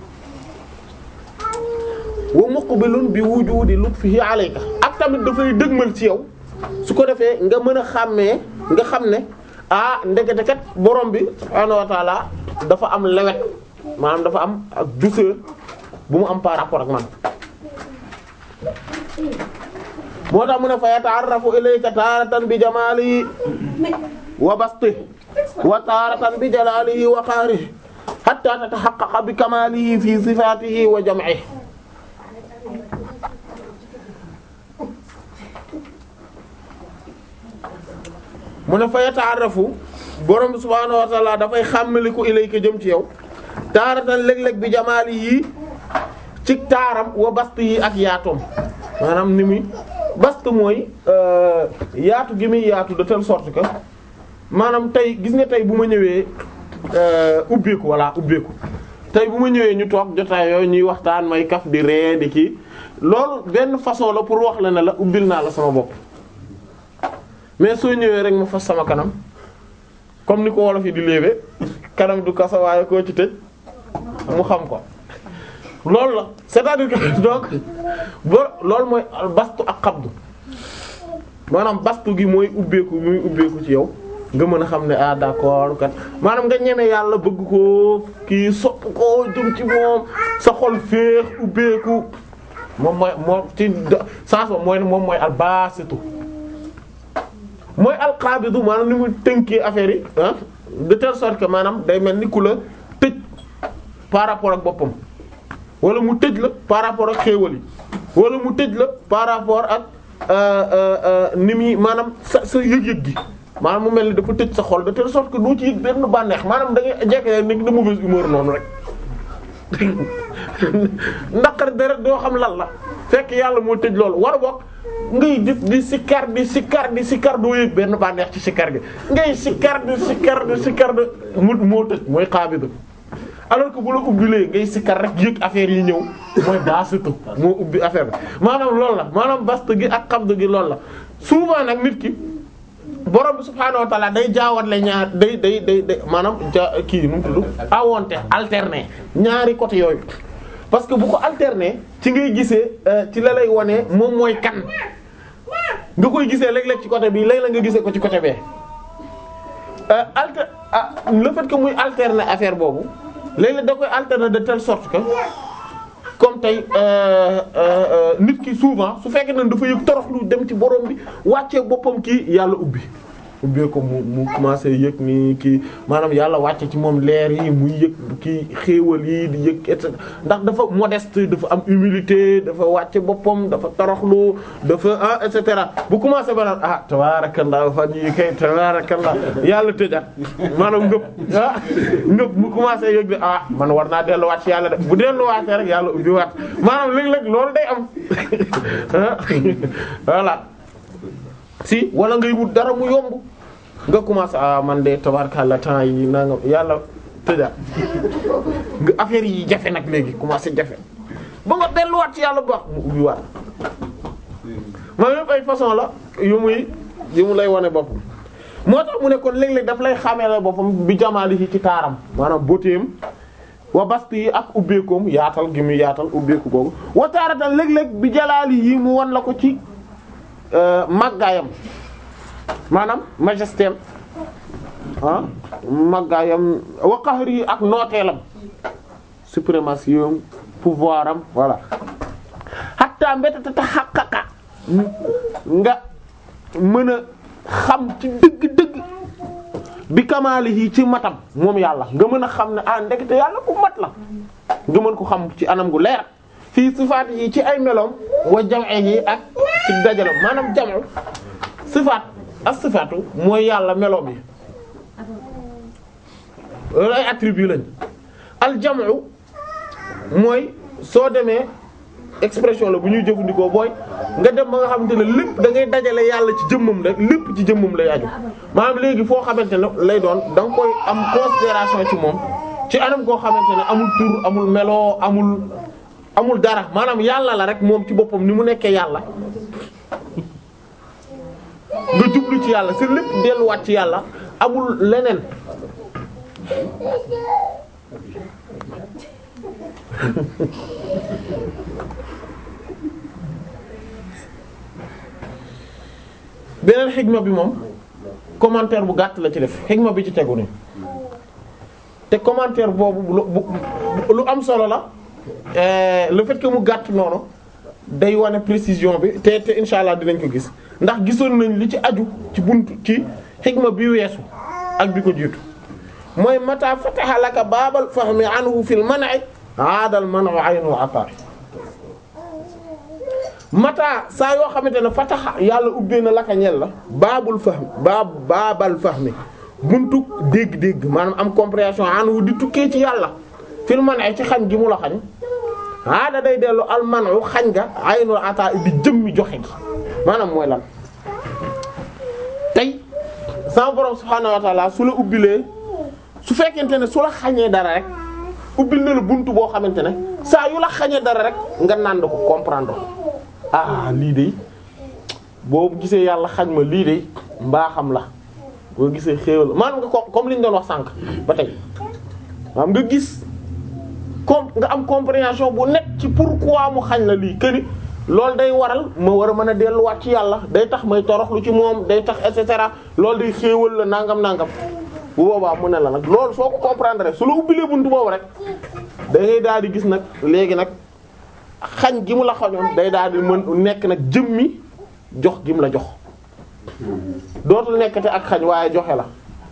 wa muqbilun bi wujudi lutfihi alayka ak tamit dafay dëgmal ci yow su ko defee nga mën a xàmmee nga xam ne ah ndekete kat borom bi subhaanahu wa taala dafa am lewet maanaam dafa am ak douceur bu mu am par rapport ak man moo tax mu ne fa yata'arrafu ilayka taaratan bi jamaalihi wa bastihi wa taaratan bi jalaalihi wa qahrihi hatta tatahaqqaqa bi kamaalihi fi sifaatihi wa jam'ihi mu ne fa yata'arrafu borom bi subhaanahu wa ta'ala dafay xàmmaliku ilayka jëm ci yow taaratan léeg-léeg bi jamaalihi ci taaram wa bastihi ak yaatoom maanaam ni muy bast mooy yaatu gi muy yaatu de telle sorte que maanaam tey gis nga tey bu ma ñëwee ubbeeku walla ubbeeku tey bu ma ñëwee ñu toog jotaay yooyu ñuy waxtaan may kaf di ree di kii loolu benn façon la pour wax la ne la ubbil naa la sama bopp mais soo ñëwee rek ma fas sama kanam comme ni ko wolof yi di léebe kanam du kasa waaye koo ci tëj mu xam ko loolu la c'est-à-dire que donc bo loolu mooy bastu ak xabdu maanaam bastu gi mooy ubbeeku muy ubbeeku ci yow nga mën a xam ne ah d'accord kat maanaam nga ñeme yàlla bëgg ko kii sopp ko jëm ci moom sa xol féex ubbeeku moom mooy moom ci sens ba mooy moom mooy albasitu mooy alqabidu maanaam ni mu tënkee affaire yi ah de telle sorte que maanaam day mel ni ku la tëj par rapport ak boppam wala mu tëj la par rapport ak xéewal yi wala mu tëj la par rapport ak ni muy maanaam sa sa yëg-yëg gi maanaam mu mel ni dafa tëj sa xol de telle sorte que doo ci yëg benn bànneex maanaam da ngay jekke nekk de mauvaise humeur noonu rek naqar deret doo xam lan la fekk yàlla moo tëj loolu war a bokk ngay di di sikkar di sikkar di sikkar doo yëg benn bànneex ci sikkar gi ngay sikkar di sikkar di sikkar de mu moo tëj mooy xaabidu alors que bu la ubbilee ngay sikkar rek yëg affaire yi ñëw mooy baasitu moo ubbi affaire bi maanaam loolu la maanaam bastu gi ak xabdu gi loolu la souvent nag nit ki borom bi subhaanahu wa ta'ala day jaawatle ñaar day day day day maanaam ja kii nu mu tudd awonte alterner ñaari côté yooyu parce que bu ko alterner ci ngay gisee ci la lay wone moom mooy kan nga koy gisee léeg-léeg ci côté bi léeg-léeg nga gisee ko ci côté bee alter ah le fait que muy alterner affaire boobu léeg-léeg da koy alterner de telle sorte que comme tey nit ki souvent su fekkee ne dafa yëg toroxlu dem ci borom bi wàccee boppam kii yàlla ubbi ubbee ko mu mu commencé yëg ni kii maanaam yàlla wàcce ci moom leer yi muy yëg kii xéewal yi di yëg et cetera ndax dafa modeste dafa am humilité dafa wàcce boppam dafa toroxlu dafa ah et cetera bu commencé ba naan ah tabarakallah fan yi kay tabarakallah yàlla tëjaat maanaam ngëp ah ngëp mu commencé yëg de ah man war naa delluwaat ci yàlla de bu delluwaatee rek yàlla ubbi waat maanaam léeg-léeg loolu day am voilà si wala ngay wut dara mu yomb nga commencé ah man de tabarkalla temps yi naa nga yàlla tëjaat nga affaire yi jafe nag léegi commencé jafe ba nga delluwaat ci yàlla bu baax mu ubbi waat ma yëpp ay façon la yu muy yu mu lay wane boppam moo tax mu ne kon léeg-léeg daf lay xamee la boppam bi jamaali ci ci taaram maanaam beautéem wa basti yi ak ubbeekoom yaatal gi mu yaatal ubbeeku googu wa taaratan léeg-léeg bi jalaali yi mu wan la ko ci màggaayam maanaam majesté ah màggaayam wa qahri yi ak nooteelam suprématie am pouvoir am voilà hatta mbétata ta xaqaqa nga mën a xam ci dëgg-dëgg bi kamaalihi ci matam moom yàlla nga mën a xam ne ah ndekete yàlla ku mat la nga mën ko xam ci anam gu leer fii sifaat yi ci ay meloom wa jam'ihi ak ci dajalam maanaam jam'u sifaat ak sifaatu mooy yàlla meloom yi loolu ay attribut lañ al jam'u mooy soo demee expression la bu ñuy jëfandikoo booy nga dem ba nga xamante ne lépp da ngay dajale yàlla ci jëmmam rek lépp ci jëmmam lay aju maanaam léegi foo xamante ne lay doon da nga koy am considération ci moom ci anam koo xamante ne amul tur amul melo amul amul dara maanaam yàlla la rek moom ci boppam ni mu nekkee yàlla nga jublu ci yàlla sa lépp delluwaat ci yàlla amul leneen beneen xigma bi moom commentaire bu gàtt la ci def xigma bi ci tegu ni te commentaire boobu lu bu lu am solo la le fait que mu gàtt noonu day wane précision bi te te insha allah dinañ ko gis ndax gisoon nañ li ci aju ci buntu ci xigma bi weesu ak bi ko jiitu mooy mata fataha laka baabal fahmi anhu fil man'i aadal man'u aynu ata mata saa yoo xamante ne fataha yàlla ubbee na laka ñel la baabul fahmi baab baabal fahmi buntu dégg-dégg maanaam am compréhension anhu di tukkee ci yàlla fil man'i ci xañ gi mu la xañ aada day dellu al man'u xañ nga aynul ata di jëmmi joxe gi maanaam mooy lan tey sama borom subhaanahu wa ta'ala su la ubbilee su fekkente ne su la xañee dara rek ubbil na la buntu boo xamante ne saa yu la xañee dara rek nga nànd ko comprendre ah lii de boo gisee yàlla xañ ma lii de mbaaxam la boo gisee xéewal maanaam nga ko comme li ñu doon wax sànq ba tey maanaam nga gis com nga am compréhension bu net ci pourquoi mu xañ la lii këni loolu day waral ma war a mën a delluwaat ci yàlla day tax may toroxlu ci moom day tax et cetera loolu day xéewal la nangam nangam bu boobaa mu ne la nag loolu soo ko comprendre su la ubbilee buntu boobu rek da ngay daal di gis nag léegi nag xañ gi mu la xañoon day daal di mën nekk nag jëmmi jox gi mu la jox dootul nekkate ak xañ waaye joxe la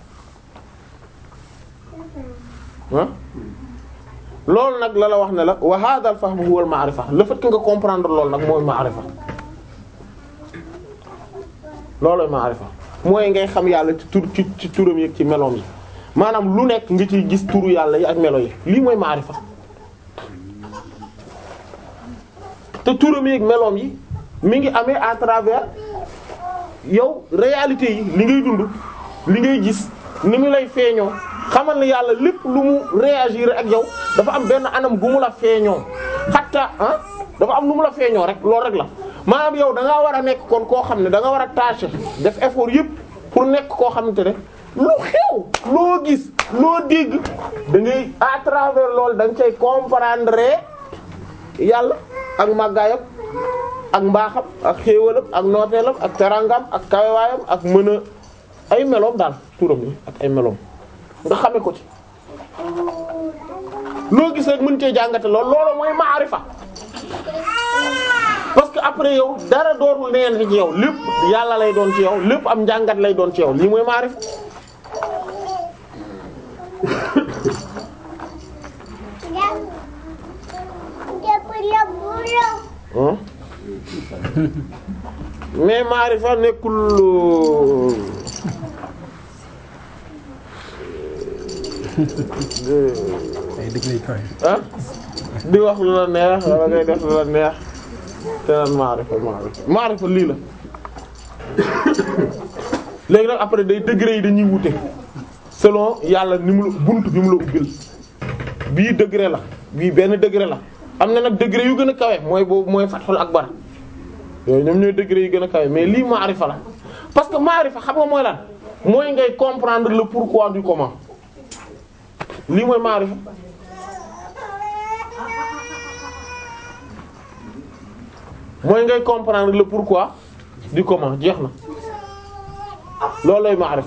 ah loolu nag la la wax ne la wa hadha al fahm huwa al ma'rifa le fait que nga comprendre loolu nag mooy ma'rifa loolooy ma'rifa mooy ngay xam yàlla ci tur ci ci turam yi ak ci meloom yi maanaam lu nekk nga ciy gis turu yàlla yi ak melo yi lii mooy ma'rifa te turam yi ak meloom yi mi ngi amee à travers yow réalité yi li ngay dund li ngay gis ni mu lay feeñoo xamal ne yàlla lépp lu mu réagir ak yow dafa am benn anam gu mu la feeñoo xatta ah dafa am lu mu la feeñoo rek loolu rek la maanaam yow da ngaa war a nekk kon koo xam ne da nga war a tâcher def effort yëpp pour nekk koo xamante ne lu xew loo gis loo dégg da ngay à travers loolu da nga cay comprendre yàlla ak màggaayam ak mbaaxam ak xéewalam ak nooteelam ak terangam ak kawewaayam ak mën a ay meloom daal turam yi ak ay meloom nga xame ko ci loo gis rek mën cee jàngate lool loolu mooy maarifa parce que après yow dara dootul neen ci yow lépp yàlla lay doon ci yow lépp am njàngat lay doon ci yow lii mooy maarifa Hein? mais maarifa nekkul ay dëgg lay kawe. ah di wax lu la neex wala ngay def lu la neex te naan maarifa maarifa maarifa lii la léegi nag après day degré yi dañuy wute selon yàlla ni mu la bunt bi mu la ubbil bii degré la bii benn degré la am na nag degré yu gën a kawe mooy boobu mooy fathul akbar yooyu ñoom ñooy degré yu gën a kawe mais lii maarifa la parce que maarifa xam nga mooy lan mooy ngay comprendre le pourquoi du comment lii mooy maarifa mooy ngay comprendre le pourquoi du comment jeex na loolu lay maarifa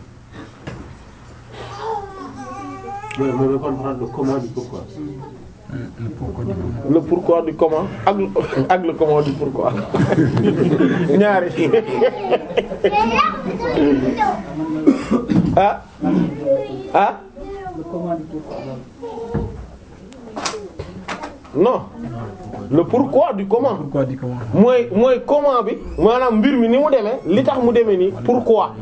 mooy mooy comprendre le comment du pourquoi. le pourquoi du comment. le pourquoi du comment ak ak le comment du pourquoi ñaari ah ah non le pourquoi du comment pourquoi du comment. mooy mooy comment bi maanaam mbir mi ni mu demee li tax mu demee nii pourquoi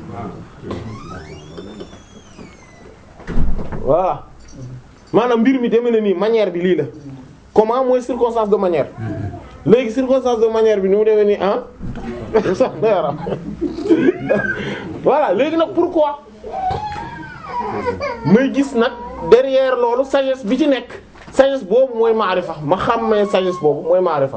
voilà maanaam mbir mi demee na nii manière bi lii la comment mooy circonstance de manière léegi circonstance de manière bi ni mu demee nii ah sax na yaram voilà léegi nag pourquoi may gis nag derrière loolu sagesse bi ci nekk sagesse boobu mooy maarifa ma xàmmee sagesse boobu mooy maarifa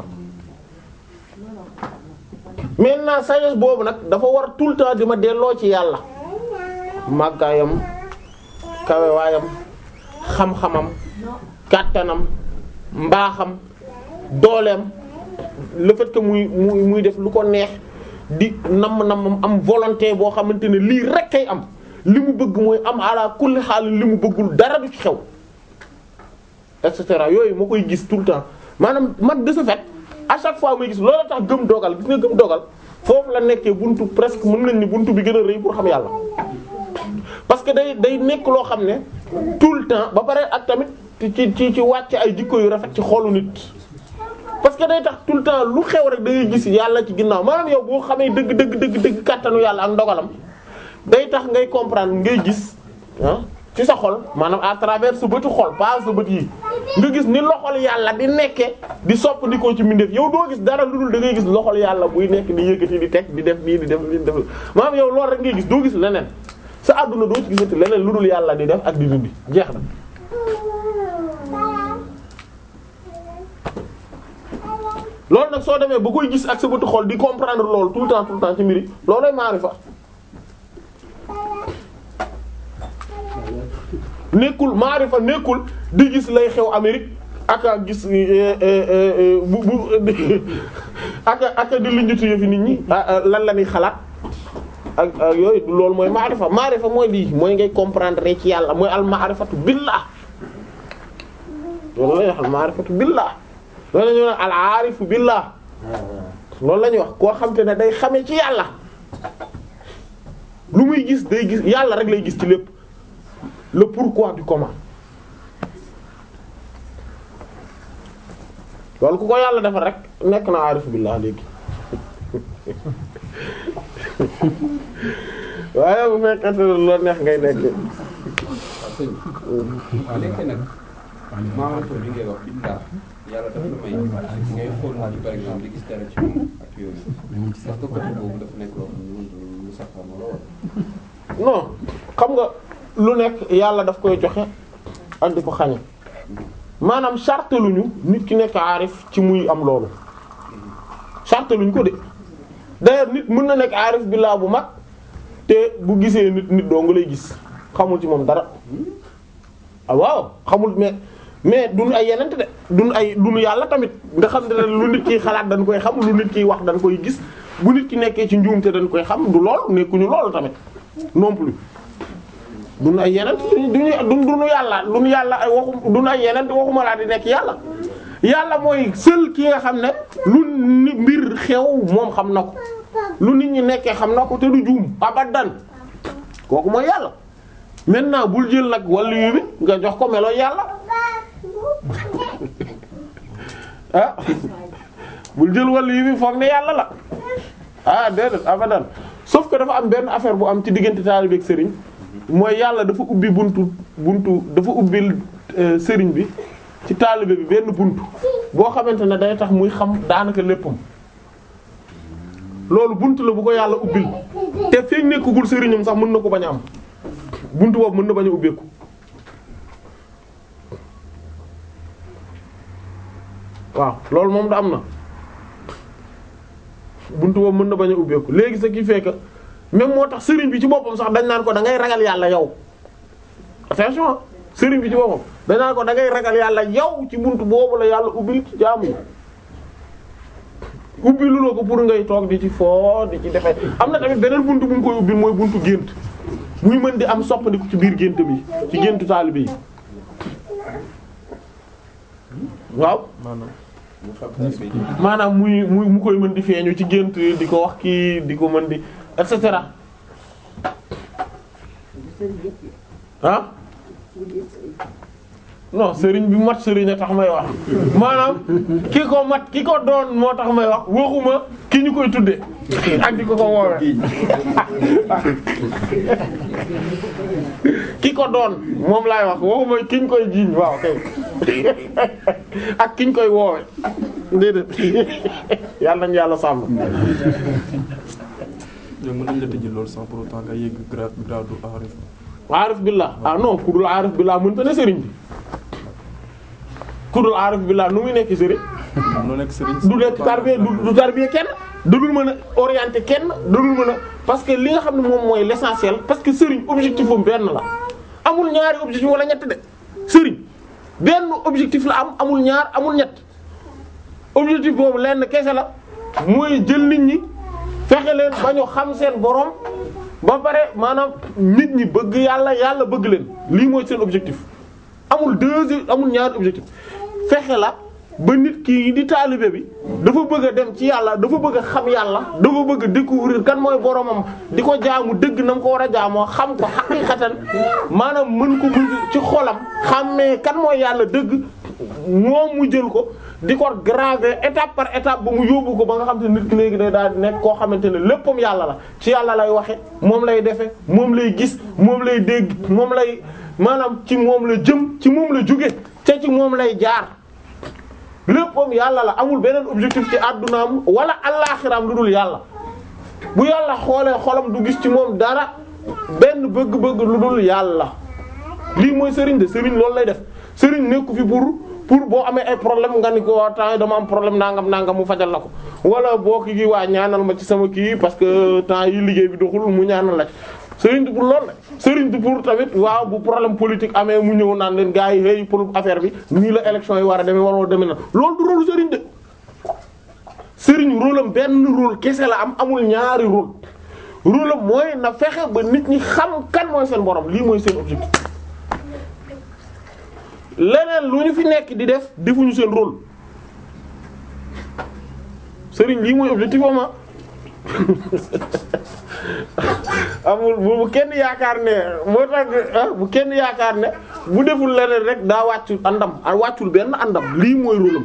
maintenant sagesse boobu nag dafa war tout le temps di ma delloo ci yàlla màggaayam kawewaayam xam-xamam kàttanam mbaaxam dooleem le fait que muy muy muy def lu ko neex di namm nammam am volonté boo xamante ne lii rek kay am li mu bëgg mooy am ala kulli xaal li mu bëggul dara du ci xew et cetera yooyu moo koy gis tout le temps maanaam man de ce fait à chaque fois muy gis loolu tax gëm dogal gis nga gëm dogal foofu la nekkee buntu presque mën nañ ni buntu bi gën a rëy pour xam yàlla parce que day day nekk loo xam ne tout le temps ba pare ak tamit ci ci ci wàcc ay jikko yu rafet ci xolu nit parce que day tax tout le temps lu xew rek da ngay gis yàlla ci ginnaaw maanaam yow boo xamee dëgg dëgg dëgg dëgg kàttanu yàlla ak ndogalam day tax ngay comprendre ngay gis ah ci sa xol maanaam à travers sa bëtu xol pas sa bët yi nga gis ni loxol yàlla di nekke di soppandikoo ci mbindeef yow doo gis dara lu dul da ngay gis loxol yàlla buy nekk di yëkkati di teg di def nii di def di def maanaam yow loolu rek ngay gis doo gis leneen sa àdduna doo ci gisati leneen lu dul yàlla di def ak di dindi jeex na. loolu nag soo demee ba koy gis ak sa bëtu xol di comprendre loolu tout le temps tout le temps ci mbiri loolooy maarifa nekkul maarifa nekkul di gis lay xew Amérique ak a gis bu bu ak a ak a di linjutu yëfi nit ñi lan la ñuy xalaat ak ak yooyu loolu mooy maarifa maarifa mooy lii mooy ngay comprendre ci yàlla mooy al maarifatu billah loolu lay wax al maarifatu billah loolu la ñuy wax al aarifu billah loolu la ñuy wax koo xam te ne day xame ci yàlla lu muy gis day gis yàlla rek lay gis ci lépp le pourquoi du comment loolu ku ko yàlla defal rek nekk na aarifu billah léegi waaye bu fekkente ne loo neex ngay nekk waaw léegi nag maamatu bi ngay wax billah yàlla dafa la may ngay xool nit par exemple di gis dara ci moom ak yooyu parce que côté boobu dafa nekk loo xam ne lu saxoon la wala non xam nga lu nekk yàlla daf koy joxe ak di ko xañe maanaam charte luñu nit ki nekk aarif ci muy am loolu charte luñ ko de d'ailleurs nit mën na nekk aarif billah bu mag te bu gisee nit nit doo nga lay gis xamul ci moom dara ah waaw xamul mais mais duñu ay yenente de duñu ay duñu yàlla tamit nga xam ne lu nit kiy xalaat dañ koy xam lu nit kiy wax dañ koy gis bu nit ki nekkee ci njuumte dañ koy xam du lool nekkuñu loolu tamit non plus duñu ay yeneen duñu duñu duñu yàlla duñu yàlla ay waxu duñu ay yeneen waxuma laa di nekk yàlla yàlla mooy seul ki nga xam ne lu ni mbir xew moom xam na ko lu nit ñi nekkee xam na ko te du juum abadan kooku mooy yàlla maintenant bul jël nag wàllu yu bi nga jox ko melo yàlla ah bul jël wàllu yu bi foog ne yàlla la ah déedéet abadan sauf que dafa am benn affaire bu am ci diggante taalibe ak sëriñ mooy yàlla dafa ubbi buntu buntu dafa ubbil sëriñ bi ci taalibe bi benn buntu boo xamante ne day tax muy xam daanaka léppam loolu buntu la bu ko yàlla ubbil te feek nekkagul sëriñam sax mën na ko bañ a am buntu boobu mën na bañ a ubbeeku waaw loolu moom da am na buntu boobu mën na bañ a ubbeeku léegi ce qui fait que même moo tax sëriñ bi ci boppam sax dañ naan ko da ngay ragal yàlla yow attention sëriñ bi ci boppam dañ naan ko da ngay ragal yàlla yow ci buntu boobu la yàlla ubbil ci jaamu yi ubbi lu la ko pour ngay toog di ci foo di ci defee am na tamit beneen buntu bu mu koy ubbi mooy buntu gént muy mën di am soppandiku ci biir gént bi ci géntu taalibe yi waaw mu xam taalibe yi maanaam muy muy mu koy mën di feeñu ci gént di ko wax kii di ko mën di et cetera ah non sëriñ bi mat sëriñ a tax may wax maanaam ki ko mat ki ko doon moo tax may wax waxuma ki ñu koy tudde ak di ko ko woowe ki ko doon moom laay wax waxuma ki ñu koy jiiñ waaw kay ak ki ñu koy woowe déedéet yàlla nañu yàlla sàmm yow mën nañ la tëjee loolu sans pour autant nga yegg grade grade du aarif aarif billah ah non ku dul aarif billah mënta ne sëriñ bi ku dul aarif billah nu muy nekk sëriñ noo nekk sëriñ du nekk tarbiya du du tarbiya kenn du dul mën a orienter kenn du dul mën a parce que li nga xam ne moom mooy l'essentiel parce que sëriñ objectif am benn la amul ñaari objectif wala ñett de sëriñ benn objectif la am amul ñaar amul ñett objectif boobu lenn kese la mooy jël nit ñi fexe leen ba ñu xam seen borom ba pare maanaam nit ñi bëgg yàlla yàlla bëgg leen lii mooy seen objectif amul deux amul ñaari objectif fexe la ba nit ki di taalibe bi dafa bëgg a dem ci yàlla dafa bëgg a xam yàlla dafa bëgg a découvrir kan mooy boromam di ko jaamu dëgg na mu ko war a jaamoo xam ko xaqiqatan maanaam mën ko mën ci xolam xàmmee kan mooy yàlla dëgg moom mu jël ko di ko graver étape par étape ba mu yóbbu ko ba nga xam te nit ki léegi day daal di nekk koo xamante ne léppam yàlla la ci yàlla lay waxe moom lay defe moom lay gis moom lay dégg moom lay maanaam ci moom la jëm ci moom la jóge te ci moom lay jaar léppam yàlla la amul beneen objectif ci àddunaam wala allaaxiraam lu dul yàlla bu yàlla xoolee xolam du gis ci moom dara benn bëgg-bëgg lu dul yàlla lii mooy sëriñ de sëriñ loolu lay def sëriñ nekku fi pour pour boo amee ay problème nga ni ko temps dama am problème nangam nangam mu fajal la ko wala boo ki gi waa ñaanal ma ci sama kii parce que temps yi liggéey bi doxul mu ñaanal la ci sëriñ du pour loolu la sëriñ du pour tamit waaw bu problème politique amee mu ñëw naan leen gars yi hey pour affaire bi nii la élection yi war a demee waroo demee na loolu du rôle sëriñ de sëriñ rôle am benn rôle kese la am amul ñaari rôle rôle am mooy na fexe ba nit ñi xam kan mooy seen borom lii mooy seen objectif leneen lu ñu fi nekk di def defuñu seen rôle sëriñ lii mooy objectif ama amul bu kenn yaakaar ne moo tax bu kenn yaakaar ne bu deful leneen rek daa wàccu àndam wàccul benn àndam lii mooy rôle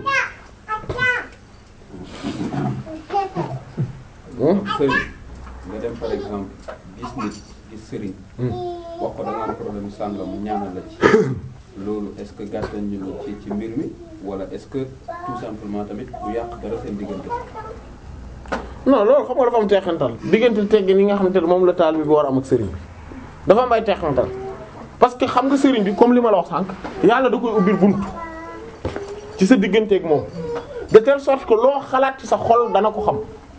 am sëriñ nga dem par exemple gis nit gis sëriñ wax ko da nga am problème sàngam mu ñaanal la ci loolu est-ce que gàttal ñu la ci ci mbir mi wala est-ce que tout simplement tamit du yàq dara seen diggante non loolu xam nga dafa am teexantal diggante teggin yi nga xamante ne moom la taal bi war a am ak sëriñ bi dafa am ay teexantal parce que xam nga sëriñ bi comme li ma la wax sànq yàlla da koy ubbil bunt ci sa digganteeg moom de telle sorte que loo xalaat ci sa xol dana ko xam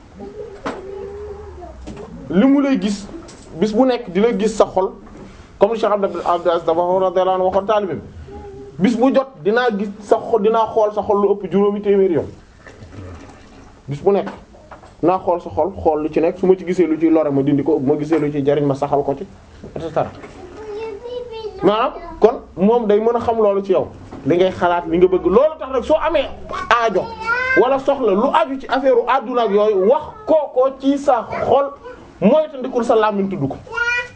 li mu lay gis bis bu nekk di la gis sa xol comme Cheikh Abdou Aziz dafa radiyallahu anhu waxoon taalibe bi bis bu jot dinaa gis sa xol dinaa xool sa xol lu ëpp juróomi téeméeri yoon bis bu nekk naa xool sa xol xool lu ci nekk su ma ci gisee lu ciy lore ma dindi ko bu ma gisee lu ciy jariñ ma saxal ko ci et cetera maanaam kon moom day mën a xam loolu ci yow li ngay xalaat li nga bëgg loolu tax rek soo amee aajo wala soxla lu aju ci affaire u àdduna ak yooyu wax kooko ci sa xol mooy te ndikul sa làmmiñ tudd ko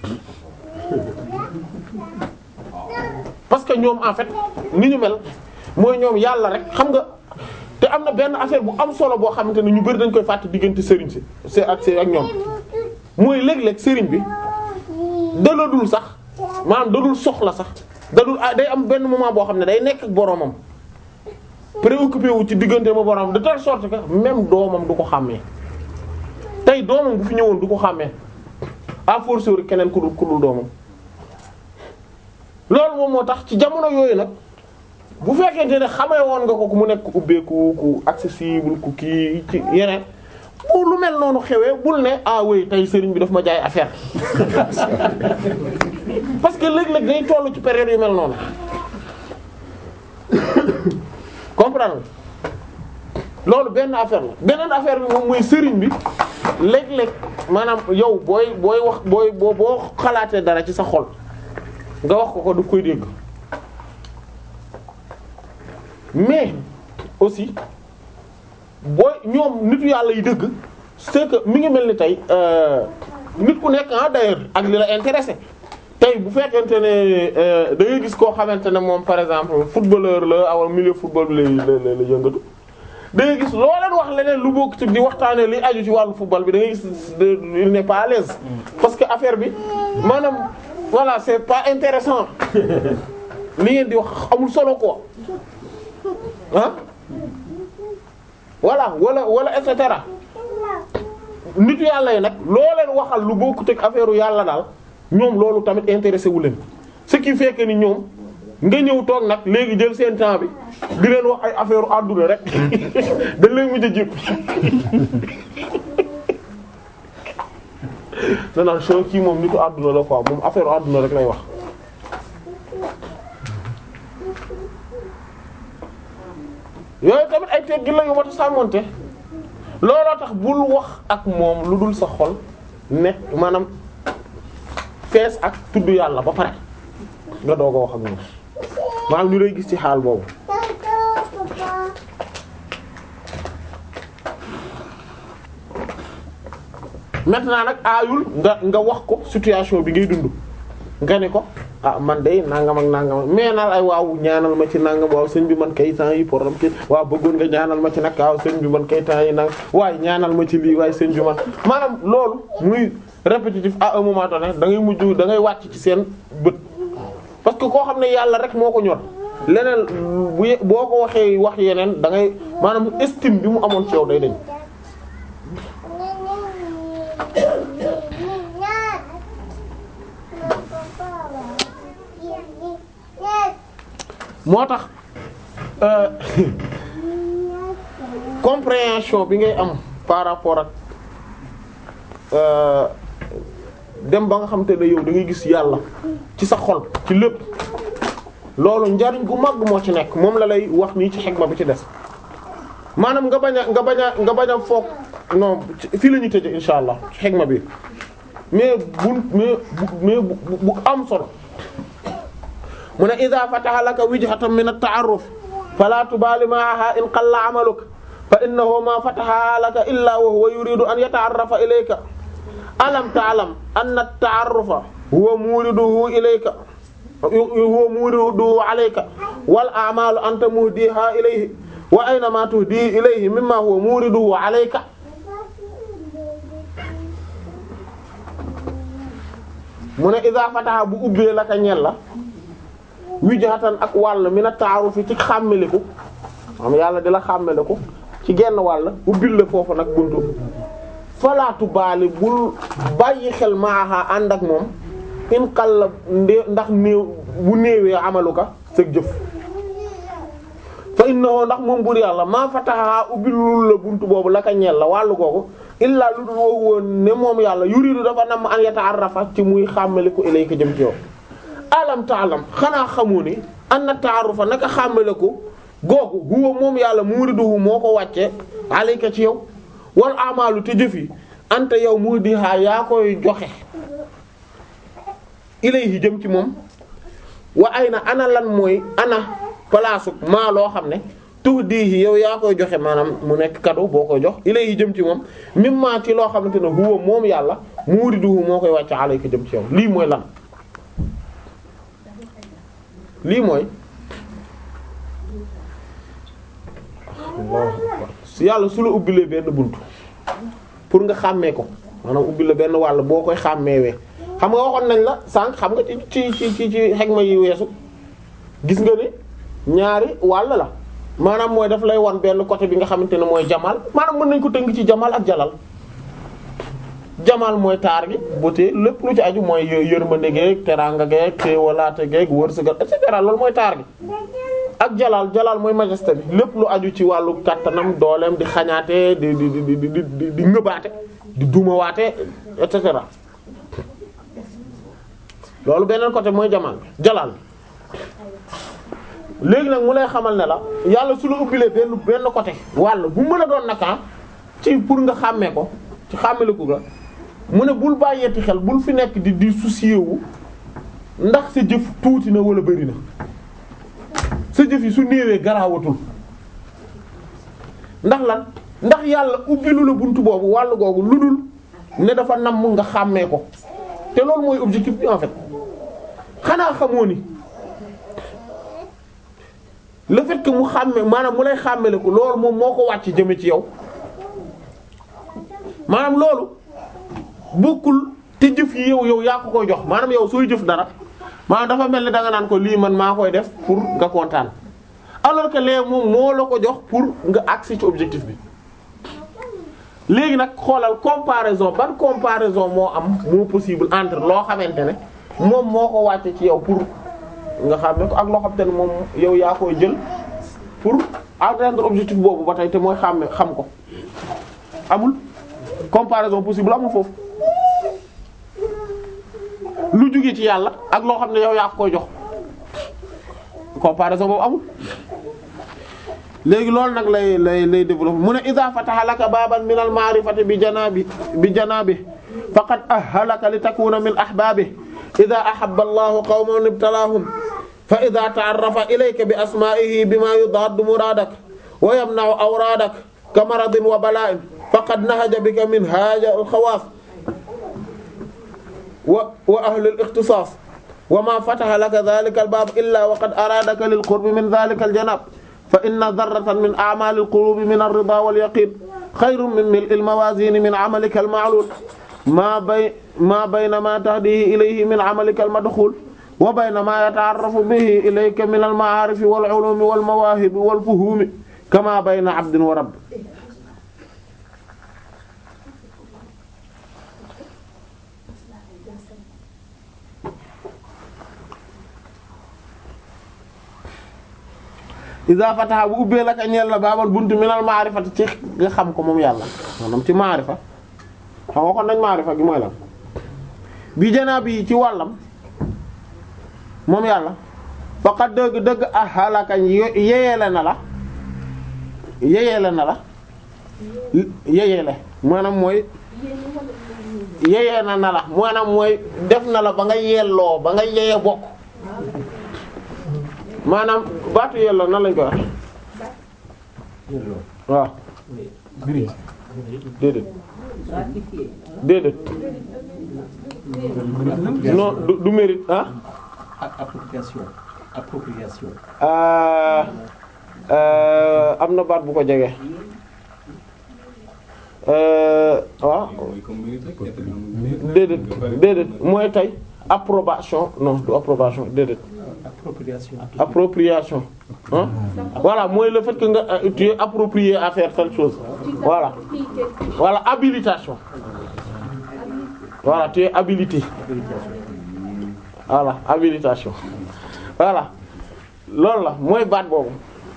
parce que ñoom en fait ni ñu mel mooy ñoom yàlla rek xam nga te am na benn affaire bu am solo boo xamante ne ñu bari dañ koy fàtte diggante sëriñ si c'est ak c'est ak ñoom mooy léeg-léeg sëriñ bi daladul sax maanaam dadul soxla sax dadul day am benn moment boo xam ne day nekk ak boromam préoccupé wu ci diggante ma boromam de telle sorte que même doomam du ko xàmmee tey doomam bu fi ñëwoon du ko xàmmee à force keneen ku dul ku dul doomam loolu moom moo tax ci jamono yooyu nag bu fekkente ne xamee woon nga ko ku mu nekk ku ubbeeku ku accessible ku kii ci yeneen bu lu mel noonu xewee bul ne ah oui tey sëriñ bi daf ma jaay affaire parce que léeg-léeg day tollu ci période yu mel noonu comprendre loolu benn affaire la beneen affaire bi moom mooy sëriñ bi léeg-léeg maanaam yow booy booy wax booy boo boo xalaatee dara ci sa xol nga wax ko ko du koy dégg mais aussi booy ñoom nitu yàlla yi dëgg c'est que mi ngi mel ni tey nit ku nekk ah d'ailleurs ak li la intéressé tey bu fekkente ne da ngay gis koo xamante ne moom par exemple footballeur la aw milieu football bi lay la la yëngatu da ngay gis loo leen wax leneen lu bokk ci di waxtaanee li aju ci wàllu football bi da ngay gis il n'est pas à l'aise parce que affaire bi maanaam voilà c'est pas intéressant li ngeen di wax amul solo quoi ah voilà wala wala et cetera nitu yàlla yi nag loo leen waxal lu bokkut ak affaire yàlla daal ñoom loolu tamit intéressé wu leen ce qui fait que ni ñoom nga ñëw toog nag léegi jël seen temps bi di leen wax ay affaire àdduna rek dañ leen mujj a jépp danaan soo kii moom nitu àdduna la quoi moom affaire àdduna rek lay wax yooyu tamit ay teggin la yu mat a sàmmonte looloo tax bul wax ak moom lu dul sa xol nekk maanaam fees ak tudd yàlla ba pare nga doog a wax ak moom maanaam ñu lay gis ci xaal boobu maintenant nag aayul nga nga wax ko situation bi ngay dund nga ne ko ah man de nangam ak nangam mais naan ay waaw ñaanal ma ci nangam waaw sëñ bi man kay temps yi problème ci waaw bëggoon nga ñaanal ma ci nag waaw sëñ bi man kay temps yi nag waaye ñaanal ma ci lii waaye sëñ bi man maanaam loolu muy répétitif à un moment donné da ngay mujj da ngay wàcc ci seen bët parce que koo xam ne yàlla rek moo ko ñor leneen bu boo ko waxee wax yeneen da ngay maanaam estime bi mu amoon ci yow day dañ moo tax compréhension bi ngay am par rapport ak dem ba nga xam te ne yow da ngay gis yàlla ci sa xol ci lépp loolu njariñ gu mag moo ci nekk moom la lay wax nii ci xegma bi ci des maanaam nga bañ a nga bañ a nga bañ a foog non fii la ñuy tëje insha allah ci xegma bi mais bu mais mais bu am solo mu ne idha fataha laka wijhatan min at-ta'arruf fala tubali ma'aha in qalla 'amaluk fa innahu ma fataha laka illa wa huwa yuridu an yata'arrafa ilayka alam ta'lam anna at-ta'arrufa huwa muriduhu ilayka huwa muriduhu 'alayka wal a'malu anta muhdiha ilayhi wa ayna ma tuhdi ilayhi mimma huwa muriduhu 'alayka mu ne idha fataha bu ubbee laka ñel la wijhatan ak wàll mi na taaru fi ci xàmmeliku xam yàlla di la xàmmeliku ci genn wàll ubbil la foofu nag buntu falaatu baali bul bàyyi xel maaxa ànd ak moom in xal la ndax néew bu néewee amaluka sa jëf fa innahu ndax moom bur yàlla maa fataha ubbilul la buntu boobu la ka ñeel la wàllu googu illaa lu dul woo woon ne moom yàlla yuridu dafa nam an yata'arrafa ci muy xàmmeliku ilayka jëm ci yow alam taalam xanaa xamu ni anna ta'arrufa naka xàmmale ko googu huwa moom yàlla muriduhu moo ko wàcce alayka ci yow wal amalu te jëf yi anta yow mudiha yaa koy joxe ilayhi jëm ci moom wa ay na ana lan mooy ana palaasu maa loo xam ne tuhdihi yow yaa koy joxe maanaam mu nekk cadeau boo koy jox ilayhi jëm ci moom mimma ci loo xamante ne huwa moom yàlla muriduhu moo koy wàcce alayka jëm ci yow lii mooy lan lii mooy su yàlla su la ubbilee benn bunt pour nga xàmmee ko maanaam ubbi la benn wàll boo koy xàmmeewee xam nga waxoon nañ la sànq xam nga ci ci ci ci ci xegma yi weesu gis nga ni ñaari wàll la maanaam mooy daf lay wan benn côté bi nga xamante ne mooy jamal maanaam mën nañ ko tënk ci jamal ak jalal jamal mooy taar gi beauté lépp lu ci aju mooy yërmande geeg teraanga geeg xéewalaate geeg wërsëgal et cetera loolu mooy taar gi ak jalal jalal mooy majesté bi lépp lu aju ci wàllu kattanam dooleem di xañaate di di di di di di ngëbaate di dumawaate et cetera loolu beneen côté mooy jamal jalal léegi nag mu lay xamal ne la yàlla su la ubbilee benn benn côté wàll bu mën a doon naka ci pour nga xàmmee ko ci xàmmeliku ga mu ne bul bàyyeeti xel bul fi nekk di di soucier wu ndax sa jëf tuuti na wala bari na sa jëf yi su néewee garaawatul ndax lan ndax yàlla ubbilu la buntu boobu wàll googu lu dul ne dafa namm nga xàmmee ko te loolu mooy objectif bi en fait xanaa xamoo ni le fait que mu xàmme maanaam mu lay xàmmele ko loolu moom moo ko wàcc jëme ci yow maanaam loolu bokkul te jëf yi yow yow yaa ko koy jox maanaam yow sooy jëf dara maanaam dafa mel ni danga naan ko lii man maa koy def pour nga kontaan alors que léegi moom moo la ko jox pour nga accès ci objectif bi léegi nag xoolal comparaison ban comparaison moo am moo possible entre loo xamante ne moom moo ko wàcce ci yow pour nga xam ne ko ak loo xam te ne moom yow yaa koy jël pour atteindre objectif boobu ba tey te mooy xàmme xam ko amul comparaison possible amul foofu lu jóge ci yàlla ak loo xam ne yow yaa koy jox comparaison boobu amul léegi loolu nag lay lay lay développer mu ne idha fataha laka baban min al ma'rifati bi janabi bi janabi faqad ahalaka li takuna min ahbabi idha ahabba allahu qawman ibtalahum fa idha ta'arrafa ilayka bi asma'ihi bima yudaddu muradak wa yamna'u awradak kamaradin wa bala'in faqad nahaja bika min haja al khawas wa wa ahli al ikhtisas wa ma fataha laka dhalika al bab illa wa qad aradaka lil qurbi min dhalika al janab fa inna darratan min a'mal al qulubi min ar rida wal yaqin khayrun min mil'i al mawazin min 'amalika al ma'lul ma bay ma bayna ma tahdihi ilayhi min 'amalika al madkhul wa bayna ma yata'arrafu bihi ilayka min al ma'arif wal 'ulum wal mawahib wal fuhum kama bayna 'abdin wa rabb iza fataha bu ubbee la ka ñeel la baabal buntu minal maarifati ci nga xam ko moom yàlla maanaam ci maarifa xam nga kon nañ maarifa gi mooy lan bi janaa bi ci wàllam moom yàlla faqat dëgg dëgg ah halakañ yeyeele na la yeyeele na la yeyeele maanaam mooy yeyee na na la maanaam mooy def na la ba nga yelloo ba nga yeye bokk maanaam baatu yelloo nan lañ koy wax waaw déedéet déedéet non du du mérite ah appropriation appropriation euh euh am na baat bu ko jege euh waaw mooy comme mérite rek te amul déedéet déedéet mooy tey approbation non du approbation déedéet appropriation appropriation hein voilà mooy le fait que nga euh, tu es approprié à faire telle chose voilà voilà habilitation voilà tu es habilité voilà habilitation voilà loolu la mooy baat boobu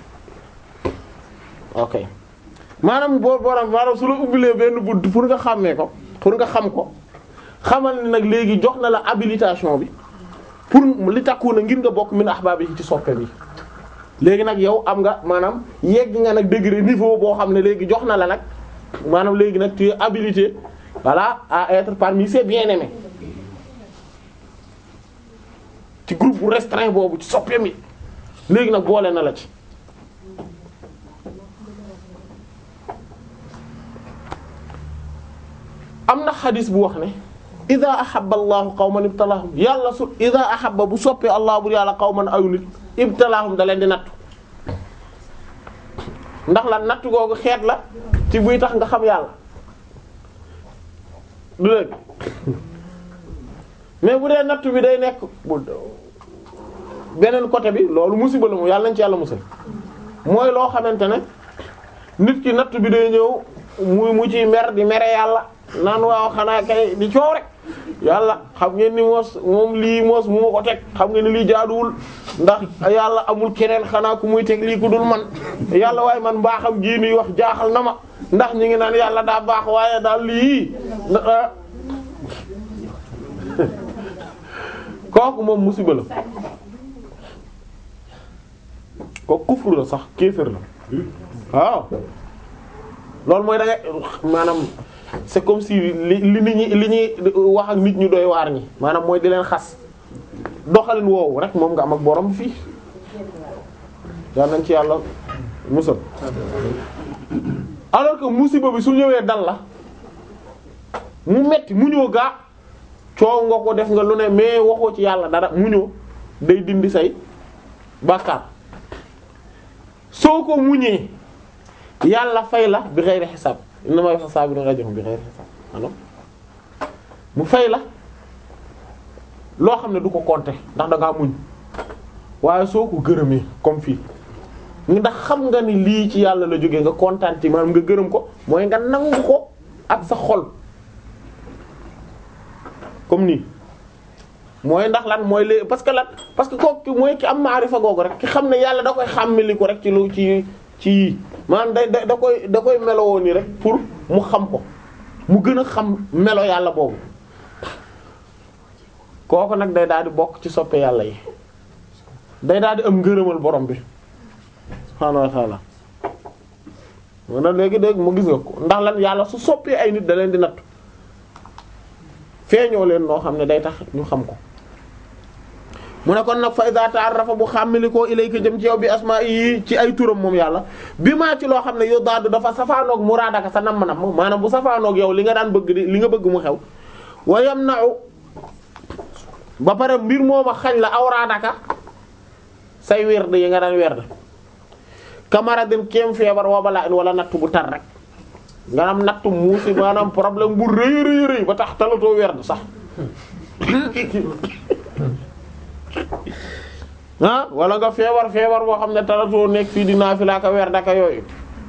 ok maanaam boo borom maanaam su la ubbilee benn bunt pour nga xàmmee ko pour nga xam ko xamal ni nag léegi jox na la habilitation bi pour li takku na ngir nga bokk min ahbaabi ci soppe bi léegi nag yow am nga maanaam yegg nga nag degré niveau boo xam ne léegi jox na la nag maanaam léegi nag tu es habilité voilà à être parmi ses bien-aimés ci groupe bu restreint boobu ci soppe mi léegi nag boole na la ci am na xadis bu wax ne ida ahabba allahu qawman ibtalahum yàlla su ida ahabba bu soppee allah bu yàlla qawman aw nit ibtalahum da leen di nattu ndax la nattu googu xeet la ci buy tax nga xam yàlla du dëgg mais bu dee nattu bi day nekk bu beneen côté bi loolu musiba la mu yàlla nañ ci yàlla musal mooy loo xamante ne nit ki nattu bi day ñëw muy mu ci mer di mere yàlla naan waaw xanaa kay di coow rek yàlla xam ngeen ni moos moom lii moos mu ma ko teg xam ngeen ni lii jaaduwul ndax yàlla amul keneen xanaa ku muy teg lii ku dul man yàlla waaye man mbaaxam gii nuy wax jaaxal na ma ndax ñi ngi naan yàlla daa baax waaye daal lii kooku moom musiba la ko kufru la sax kéefër la waaw loolu mooy da ngay maanaam c'est comme si li li nit ñi li ñuy wax ak nit ñu doy waar ñi maanaam mooy di leen xas doxalin woowu rek moom nga am ak borom fii yal nañ ci yàlla musal alors que musiba bi su ñëwee dal la mu metti mu ñëw gaa coow nga ko def nga lu ne mais waxoo ci yàlla dara mu ñëw day dindi say bàkkaar soo ko muñee yàlla fay la bi xeyri xisaab inna ma saabirun ajruhum bi xeyri xisaab ano mu fay la loo xam ne du ko compter ndax da ngaa muñ waaye soo ko gërëmee comme fii ndax xam nga ni lii ci yàlla la jógee nga kontaan ci maanaam nga gërëm ko mooy nga nangu ko ak sa xol comme nii mooy ndax lan mooy léegi parce que lan parce que kooku mooy ki am maarifa googu rek ki xam ne yàlla da koy xàmmili ko rek ci lu ci ci yii maanaam da da da koy da koy melowoo nii rek pour mu xam ko mu gën a xam melo yàlla boobu kooku nag day daal di bokk ci soppe yàlla yi day daal di am ngërëmal borom bi subhaanahu wa ta'ala moo na léegi dégg mu gis nga ko ndax lan yàlla su soppee ay nit da leen di natt feeñoo leen noo xam ne day tax ñu xam ko mu ne kon nag fa iza ta'arrafa bu xàmmilikoo ilayka jëm ci yow bi asmaa yi ci ay turam moom yàlla bi maa ci loo xam ne yow daadu dafa safaanoog muraadaka sa namm namm maanaam bu safaanoog yow li nga daan bëgg di li nga bëgg mu xew wa yamna'u ba pare mbir mooma xañ la awraadaka say werd yi nga daan werd kamaradin kéem feebar wa balaa in wala natt bu tar rek nga am natt muusi maanaam problème bu rëy rëy rëy ba tax talatoo werd sax ah wala nga feebar feebar boo xam ne talatoo nekk fii di naafila ka werd aka yooyu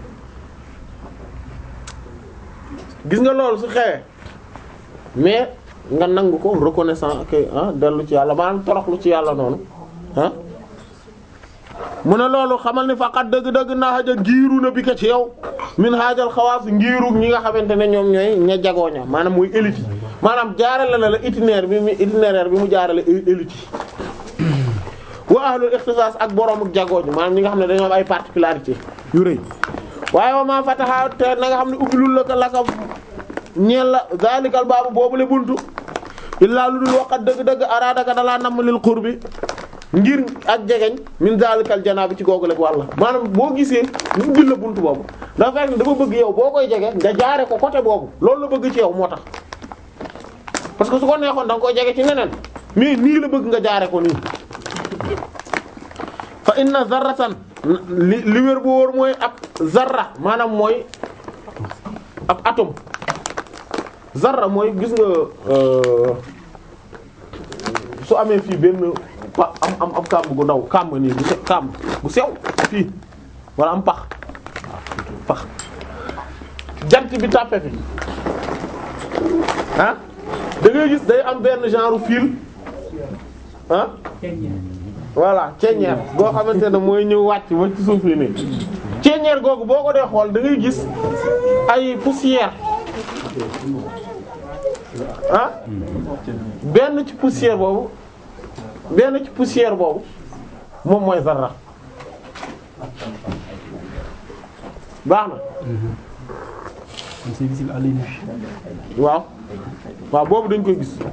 gis nga loolu su xewee mais nga nangu ko reconnaissant que ah dellu ci yàlla maanaam toroxlu ci yàlla noonu ah mu ne loolu xamal ni faqat dëgg-dëgg naa xaja giiru na bi ko ci yow min xaajal xawaas ngiiru ñi nga xamante ne ñoom ñooy ña jagoo ña maanaam muy élite yi maanaam jaarale la la itinéraire bi mu itinéraire bi mu jaarale élite yi wa ahlul ixtisaas ak borom ak jagoo ñi maanaam ñi nga xam ne dañoo am ay particularité yu rëy waaye wa ma fataha te na nga xam ne ubbilul la ko la ko ñeel la zalikal baabu boobu le buntu illaa lu dul waqat dëgg-dëgg araadaka dalaa namm lil qurbi ngir ak jegeñ min zalikal janaabi ci googu rek wàlla maanaam boo gisee mu ubbil la buntu boobu dafa fekk ne dafa bëgg yow boo koy jege nga jaare ko côté boobu loolu la bëgg ci yow moo tax parce que su ko neexoon da nga koy jege ci neneen mais nii la bëgg nga jaare ko nii fa inna zarratan li li wér bu wóor mooy ab zarra maanaam mooy ab atome zarra mooy gis nga su amee fii benn pa am am am kàmb gu ndaw kàmb nii bu se kàmb bu sew fii wala am pax waaw pax jant bi tàppe fi ah da ngay gis day am benn genre fil ah voilà ceeñeer goo xamante ne mooy ñëw wàcc ba ci suuf yi nii ceeñeer googu boo ko dee xool da ngay gis ay poussière ah benn ci poussière boobu benn ci poussière boobu moom mooy zarra baax na c'est visible à l'œil nu. waaw waaw boobu dañ koy gis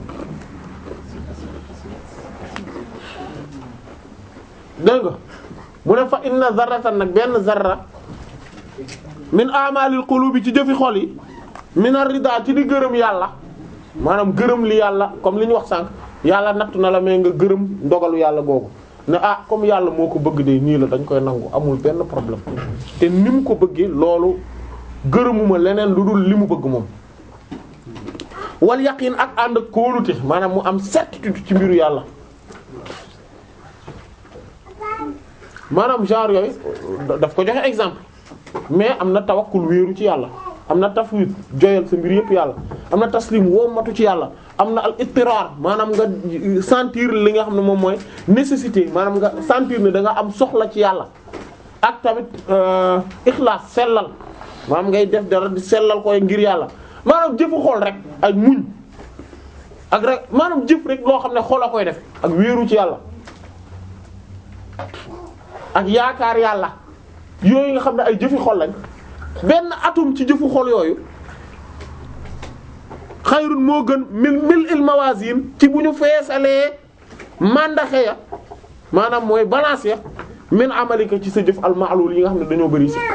dégg nga mu ne fa inna zarratan nag benn zarra min a'malil qulubi ci jëfi xol yi min ar-rida ci di gërëm yàlla maanaam gërëm li yàlla comme li ñu wax sànq yàlla nattu na la mais nga gërëm ndogalu yàlla googu ne ah comme yàlla moo ko bëgg de nii la dañ koy nangu amul benn problème te ni mu ko bëggee loolu gërëmuma leneen lu dul li mu bëgg moom wal yaqin ak ànd ak kóolute maanaam mu am certitude ci mbiru yàlla maanaam genre yooyu daf ko joxe exemple mais am na tawakkul wéeru ci yàlla am na tafwid joyal sa mbir yëpp yàlla am na taslim wommatu ci yàlla am na al ittirar maanaam nga sentir li nga xam ne moom mooy nécessité maanaam nga sentir ne da nga am soxla ci yàlla ak tamit ixlaas sellal maanaam ngay def dara di sellal koy ngir yàlla maanaam jëfu xol rek ak muñ ak rek maanaam jëf rek loo xam ne xol a koy def ak wéeru ci yàlla ak yaakaar yàlla yooyu nga xam ne ay jëfi xol lañ benn atum ci jëfu xol yooyu xayrun moo gën mil mil il mawazin ci bu ñu feesalee mandaxe ya maanaam mooy balance ya min amalika ci sa jëf almaalul yi nga xam ne dañoo bari si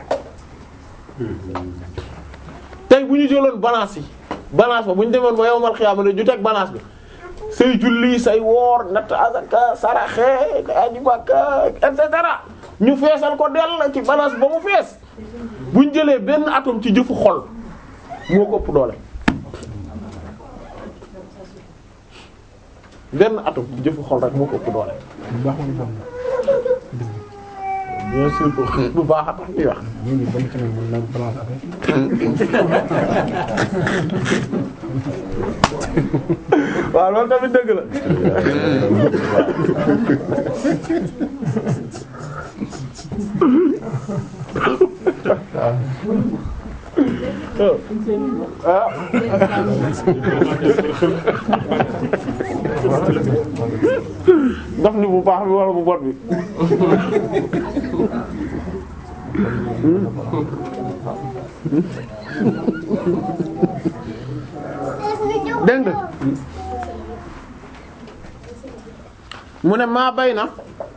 tey bu ñu jëloon balance yi balance ba bu ñu demoon ba yowmal xiyaama ne ñu teg balance bi say julli say woor natt azaka saraxe aji Makka et cetera ñu feesal ko dell ci balance ba mu fees bu ñu jëlee benn atome ci jëfu xol moo ko ëpp doole benn atome ci jëfu xol rek moo ko ëpp doole. bu baax wala bon bien sûr bu baax a tax ñuy wax. ñun ñu bon ci nag mën naa balance affaire waaw loolu tamit dëgg la. ah. daf ni bu baax bi wala bu bon bi. dégg nga mu ne maa bay na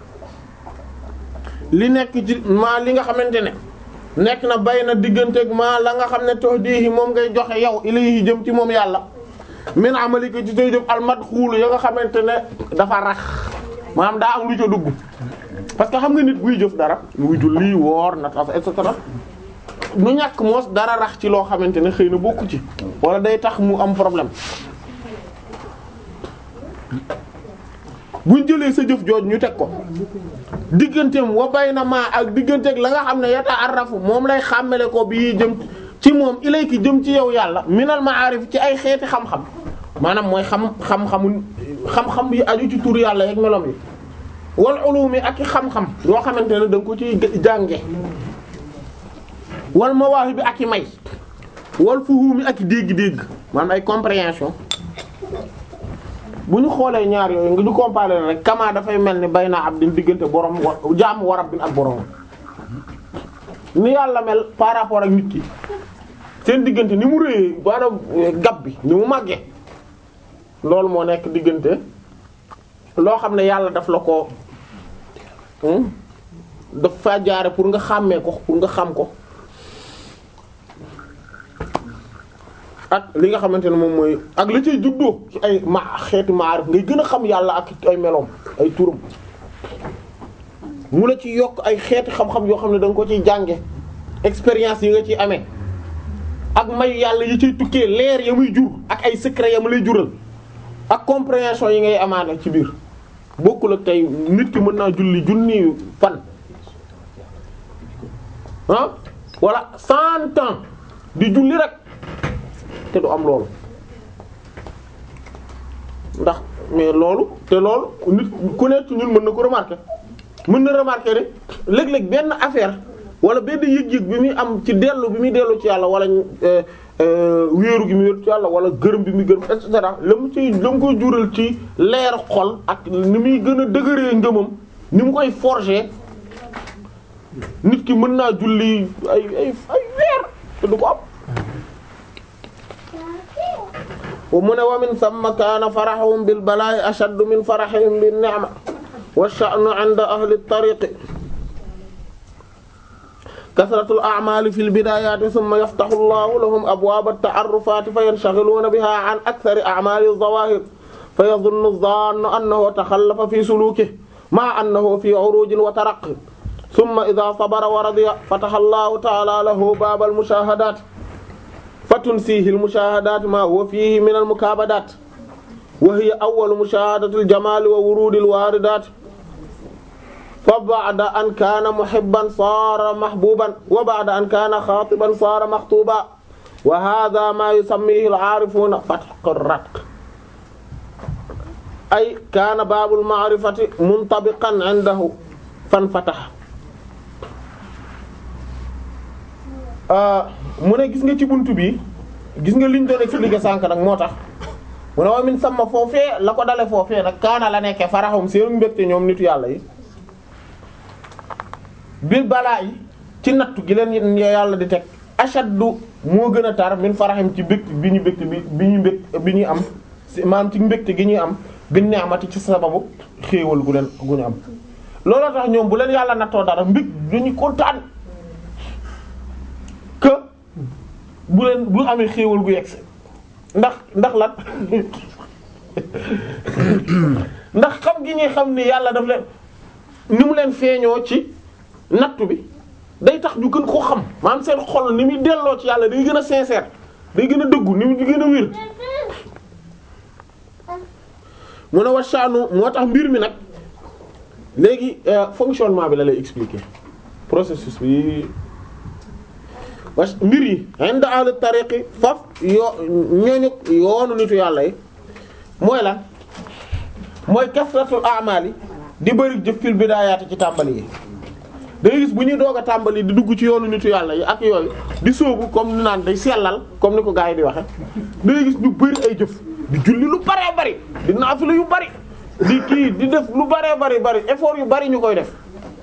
li nekk ci maa li nga xamante ne nekk na bay na digganteeg maa la nga xam ne tox diixi moom ngay joxe yow ilayhi jëm ci moom yàlla min amalika ci say jëf almadxuulu ya nga xamante ne dafa rax maanaam daa am lu ca dugg parce que xam nga nit buy jëf dara muy julli woor na taf et cetera nu ñàkk moos dara rax ci loo xamante ne xëy na bokku ci wala day tax mu am problème buñ jëlee sa jëf jooj ñu teg ko digganteem wa bay na maa ak digganteeg la nga xam ne yata arrafu moom lay xàmmele ko bi jëm ci moom ilayki jëm ci yow yàlla minal ma'arif ci ay xeeti xam-xam maanaam mooy xam xam-xamu xam-xam yi aju ci tur yàlla yeeg melom yi wal ulumi ak i xam-xam yoo xamante ne da nga ko ci jànge wal mawaahi bi ak i may wal fuhumi ak i dégg-dégg maanaam ay compréhension bu ñu xoolee ñaar yooyu nga ñu comparer rek kama dafay mel ni bay naa abdin diggante borom wa jaamu wa rabbin ak borom ni yàlla mel par rapport ak nit ki seen diggante ni mu rëyee maanaam gab bi ni mu màggee loolu moo nekk diggante loo xam ne yàlla daf la ko daf fa jaare pour nga xàmmee ko pour nga xam ko ak li nga xamante ne moom mooy ak la cay juddoo ci ay ma xeeti maarif ngay gën a xam yàlla ak ay meloom ay turam mu la ci yokk ay xeeti xam-xam yoo xam ne da nga ko ciy jànge expérience yi nga ciy amee ak may yàlla yi ciy tukkee leer ya muy jur ak ay secret ya mu lay jural ak compréhension yi ngay amaane ci biir bokkul ak tey nit ki mën naa julli junni fan ah wala cent ans di julli rek te du am loolu ndax mais loolu te loolu nit ku nekk ci ñun mën na ko remarquer mën na remarquer ne léeg-léeg benn affaire wala benn yëg-yëg bi muy am ci dellu bi muy dellu ci yàlla wala wéeru gi muy wéeru ci yàlla wala gërëm bi muy gërëm et cetera la mu ci la mu koy jural ci leer xol ak ni muy gën a dëgëree ngëmam ni mu koy forger nit ki mën naa julli ay ay ay weer te du ko am mu ne wa min samma kaana faraxuhum bil balaa'i ashaddu min farahihim bin ni'ma wa sha'nu 'inda ahli at-tariq kasratul a'maali fil bidaayaati thumma yaftahu Allahu lahum abwaaba at-ta'arrufaati fayanshaghiluuna bihaa 'an akthari a'maali adh-dhawaahir fayadhunnu adh-dhaannu annahu takhallafa fii suluukihi ma'a annahu fii 'uruujin wa taraqqin thumma idhaa sabara wa radiya fataha Allahu ta'aalaa lahu baaba al-mushaahadaat fatunsiihi al-mushaahadaat maa huwa fiihi min al-mukaabadaat wa hiya awwalu mushaahadati al-jamaali wa wuruudi al-waaridaat fa ba'da an kaana muhibban saara mahbuuban wa ba'da an kaana xaatiban saara maxtuuban wa haadha maa yusammiihi al-'aarifuuna fathu ratq ay kaana baabul ma'rifati muntabiqan 'indahu fanfataha mu ne gis nga ci buntu bi gis nga liñ doon expliquer sànq nag moo tax mu ne wa min sama foofee la ko dale foofee nag kaana la nekke faraxum seen mbégte ñoom nitu yàlla yi bil balaa yi ci nattu gi leen yàlla di teg ashaddu moo gën a tar min faraxim ci mbégte bi ñu mbégte bi bi ñu mbégte bi ñuy am si maanaam ci mbégte gi ñuy am bi ni'mati ci sababu xéewal gu leen gu ñu am looloo tax ñoom bu leen yàlla nattoo dara mbég dañu kontaan que bu leen bu amee xéewal gu yegsi ndax ndax lan ndax xam gi ñuy xam ni yàlla daf leen ni mu leen feeñoo ci nattu bi day tax ñu gën koo xam maanaam seen xol ni muy delloo ci yàlla day gën a sincère day gën a dëggu ni mu di gën a wér mu ne wasaanu moo tax mbir mi nag léegi fonctionnement bi la lay expliquer processus bi was mbir yi inda ahli tariqi faf yoo ñooñu yoonu nitu yàlla yi mooy lan mooy kasratul a'mali di bëri jëf fil bidaayaati ci tàmbali yi dangay gis bu ñuy doog a tàmbali di dugg ci yoonu nitu yàlla yi ak yooyu di sóobu comme ni naan day sellal comme ni ko gars yi di waxe dangay gis ñu bëri ay jëf di julli lu baree bari di naafila yu bari di kii di def lu baree bari bari effort yu bari ñu koy def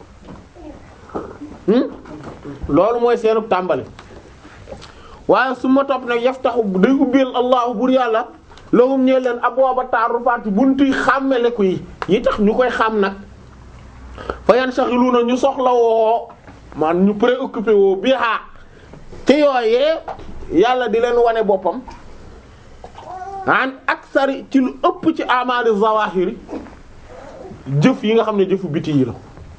loolu mooy seenu tàmbali waaye su ma topp nag yaftaxu day ubbeel allahu bur yàlla lahum ñee leen abwaaba ta'arrufaati buntuy xàmmeleku yi yi tax ñu koy xam nag fa yanshaghiluna ñu soxla woo man ñu préoccupé woo bi haa te yooyee yàlla di leen wane boppam an aksari ci lu ëpp ci amali zawahiri jëf yi nga xam ne jëfu biti yi la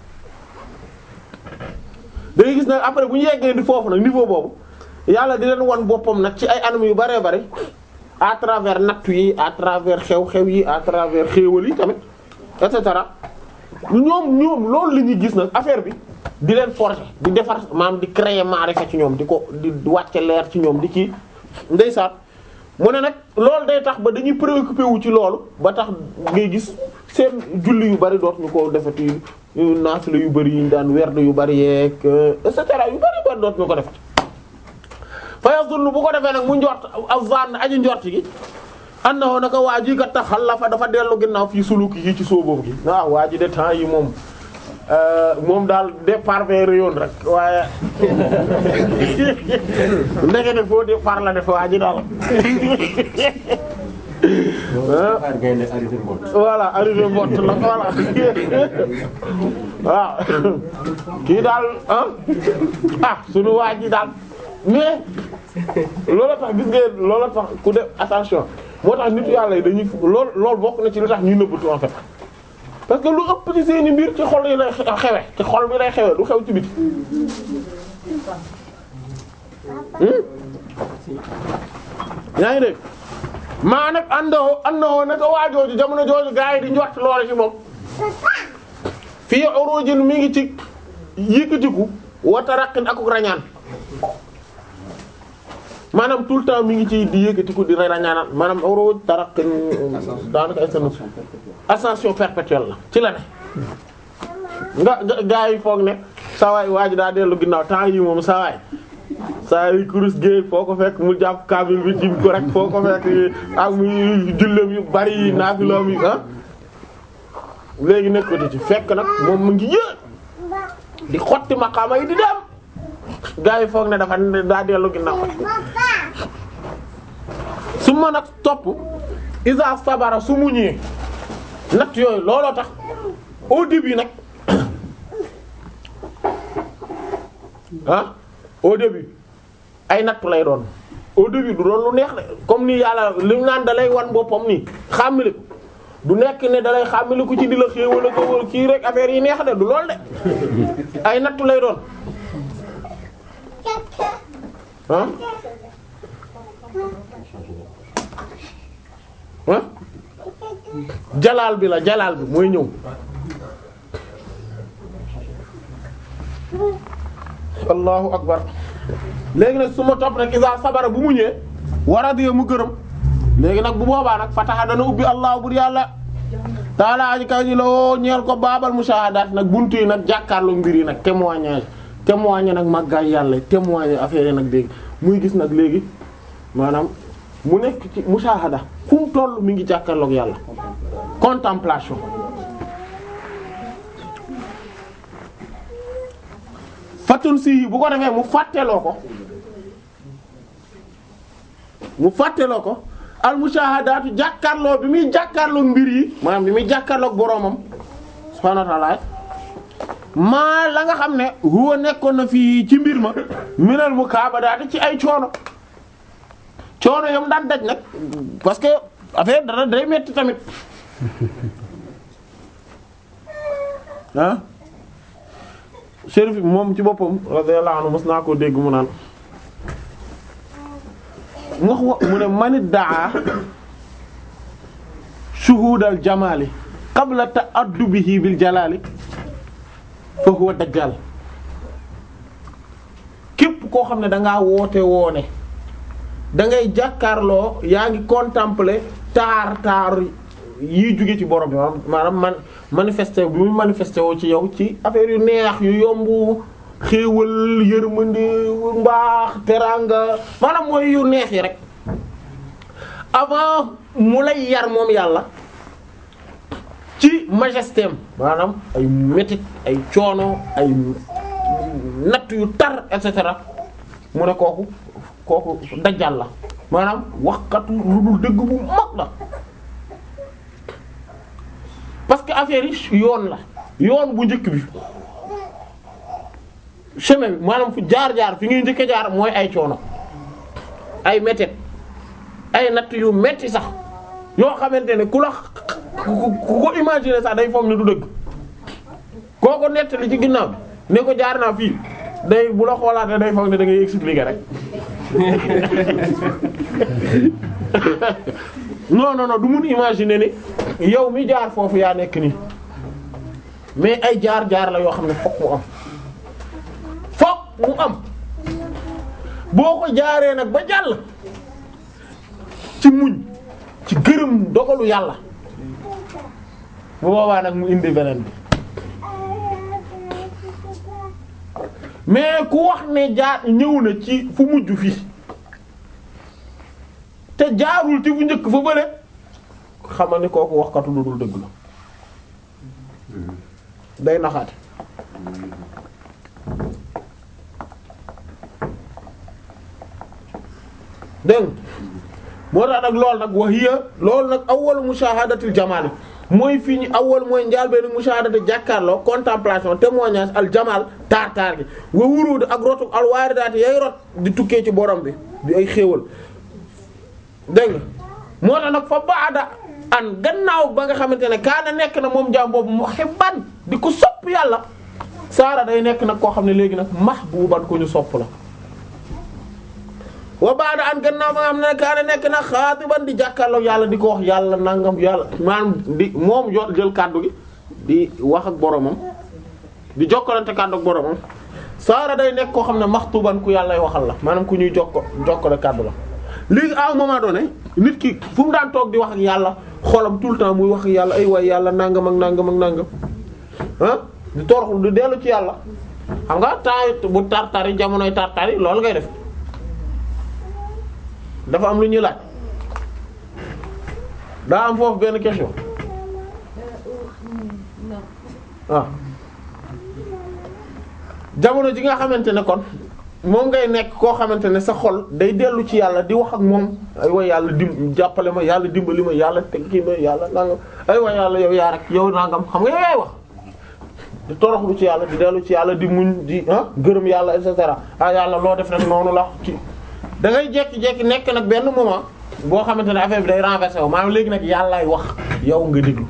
dangay gis nag après bu ñu yeggee di foofu nag niveau boobu yàlla di leen wan boppam nag ci ay anam yu baree bari à travers nattu yi à travers xew-xew yi à travers xéewal yi tamit et cetera ñoom ñoom loolu la ñuy gis nag affaire bi di leen forcer di defar maanaam di créer maarifa ci ñoom di ko di wàcce leer ci ñoom di kii ndeysaan mu ne nag loolu day tax ba dañuy préoccupé wu ci loolu ba tax ngay gis seen julli yu bari dootuñu ko defati naafila yu bari yi ñu daan werd yu bari yeeg et cetera yu bari bari dootuñu ko defati fa yazunnu bu ko defee nag mu njort azan aji njort gi annahu naka waa ji kat taxallafa dafa dellu ginnaaw fii suluki yi ci sóoboobu gi waaw waa ji de temps yi moom moom daal départ vers yoon rek waaye ndekete foo départ la def waa ji daal xaar gaynde arrivé mbot voilà arrivé mbott la voilà waaw kii daal ah ah sunu waa ji daal mais loola tax gis ngeen loola tax ku def attention moo tax nitu yàlla yi dañuy lool loolu bokk na ci lu tax ñuy nëbbatu en fait parce que lu ëpp ci seeni mbir ci xol yi lay xewe ci xol bi lay xewe du xew ci biti yaa ngi dégg maa nag àndoo àndoo naka waajooju jamono jooju gaa yi di njort loole ci moom fii urujin mi ngi ci yëkkatiku wa taraqin akuk rañaan maanaam tout le temps mi ngi ci di yëkkatiku di rañaanal maanaam uruj taraqin daanaka ay seen ascension perpétuelle la ci la ne nga nga gaa yi foog ne sawaay waaju daa dellu ginnaaw temps yi moom sawaay saa yi kurus géey foo ko fekk mu jàpp kaamil bi tim ko rek foo ko fekk ak muy julleem yu bari yi naafiloom yi ah léegi nekkati ci fekk nag moom mu ngi yë di xotti maqaama yi di dem gaa yi foog ne dafa daa dellu ginnaaw su ma nag topp isa sabara su muñee natt yooyu looloo tax au début nag ah au début ay nattu lay doon au début du doon lu neex de comme ni yàlla li mu naan da lay wan boppam nii xàmmili ko du nekk ne da lay xàmmili ko ci di la xéewal ko wala kii rek affaire yi neex de du lool de ay nattu lay doon ah ah jalaal bi la jalaal bi mooy ñëw allahu akbar léegi nag su ma topp nag isa sabara bu mu ñëwee war a dee mu gërëm léegi nag bu boobaa nag fataxa dana ubbi allah bur yàlla taala aji kaw ji la woo ñeel ko baabal mushahadaat nag buntu yi nag jàkkaarloo mbir yi nag témoignage témoigner nag màggaay yàlla témoigner affaire yi nag dégg muy gis nag léegi maanaam mu nekk ci mushahada fu mu toll mi ngi jàkkaarloog yàlla contemplation fatun si bu ko defee mu fàtteloo ko mu fàtteloo ko al mushahadaatu jàkkaarloo bi muy jàkkaarloo mbir yi maanaam bi muy jàkkaarloo boromam subhaanahu wa ta'ala maa la nga xam ne huwa nekkoon na fii ci mbir ma minal mukaabadaati ci ay coono coono yam daan daj nag parce que affaire dara day metti tamit ah Chérif moom ci boppam radiyallahu anhu mos naa koo dégg mu naan mu wax wa mu ne manit daa shuhudal jamali qabla ta'addubihi bil jalali fa huwa dajjal képp koo xam ne dangaa woote woone da ngay jàkkaarloo yaa ngi contempler taar taar yiy jóge ci borom bi maanaam man manifesté bi muy manifesté woo ci yow ci affaire yu neex yu yomb xéewal yërmande mbaax teraanga maanaam mooy yu neex yi rek avant mu lay yar moom yàlla ci majesté am maanaam ay métit ay coono ay natt yu tar et cetera mu ne kooku kooku dajjal la maanaam waxkatu lu dul dëgg bu mag la parce que affaire yi yoon la yoon bu njëkk bi chemin bi maanaam fu jaar-jaar fi ngay njëkk a jaar mooy ay coono ay métit ay natt yu metti sax yoo xamante ne ku la ku ko imaginer sax day foog ne du dëgg koo ko nettali ci ginnaaw bi ne ko jaar naa fii day bu la xoolaatee day foog ne da ngay expliquer rek non non non du mun imaginer ni yow mi jaar foofu yaa nekk nii mais ay jaar-jaar la yoo xam ne fokk mu am fokk mu am boo ko jaaree nag ba jàll ci muñ ci gërëm dogalu yàlla bu boobaa nag mu indi beneen bi mais ku wax ne jaar ñëw na ci fu mujj fii te jaarul ci fu njëkk fa bële xamal ni kooku waxkatu lu dul dëgg la day naxaate dégg moo tax nag loolu nag wa hiya loolu nag awwalu mushahadatil jamal mooy fii ñu awwal mooy njaal benn mushahadati jàkkaarloo contemplation témoignage al jamal taar taar gi wa wuruud ak rotu al waaridaati yay rot di tukkee ci borom bi di ay xéewal dégg nga moo tax nag fa baada an gannaaw ba nga xamante ne kaana nekk na moom jaam boobu muhibban di ko sopp yàlla saara day nekk nag koo xam ne léegi nag mahbuban ko ñu sopp la wa baada an gannaaw ba nga xam ne kaana nekk na xaatiban di jàkkaarloo yàlla di ko wax yàlla nangam yàlla maanaam di moom jot jël kàddu gi di wax ak boromam di jokkalante kàddu ak boromam saara day nekk koo xam ne maxtuban ku yàllay waxal la maanaam ku ñuy jokko jokkale kàddu la léegi à un moment donné nit ki fu mu daan toog di wax ak yàlla xolam tout le temps muy wax ak yàlla ay waay yàlla nangam ak nangam ak nangam ah di toroxlu di dellu ci yàlla xam nga temps bu tartar yi jamonoy tartar yi loolu ngay def dafa am lu ñuy laaj daa am foofu benn question ah jamono ji nga xamante ne kon moom ngay nekk koo xamante ne sa xol day dellu ci yàlla di wax ak moom ay wa yàlla dim jàppale ma yàlla dimbali ma yàlla teg kii ma yàlla nangam ay wa yàlla yow yaa rek yow nangam xam nga yow yaay wax di toroxlu ci yàlla di dellu ci yàlla di muñ di ah gërëm yàlla et cetera ah yàlla loo def nag noonu la ci da ngay jékki-jékki nekk nag benn moment boo xamante ne affaire bi day renversé wu maanaam léegi nag yàllaay wax yow nga déglu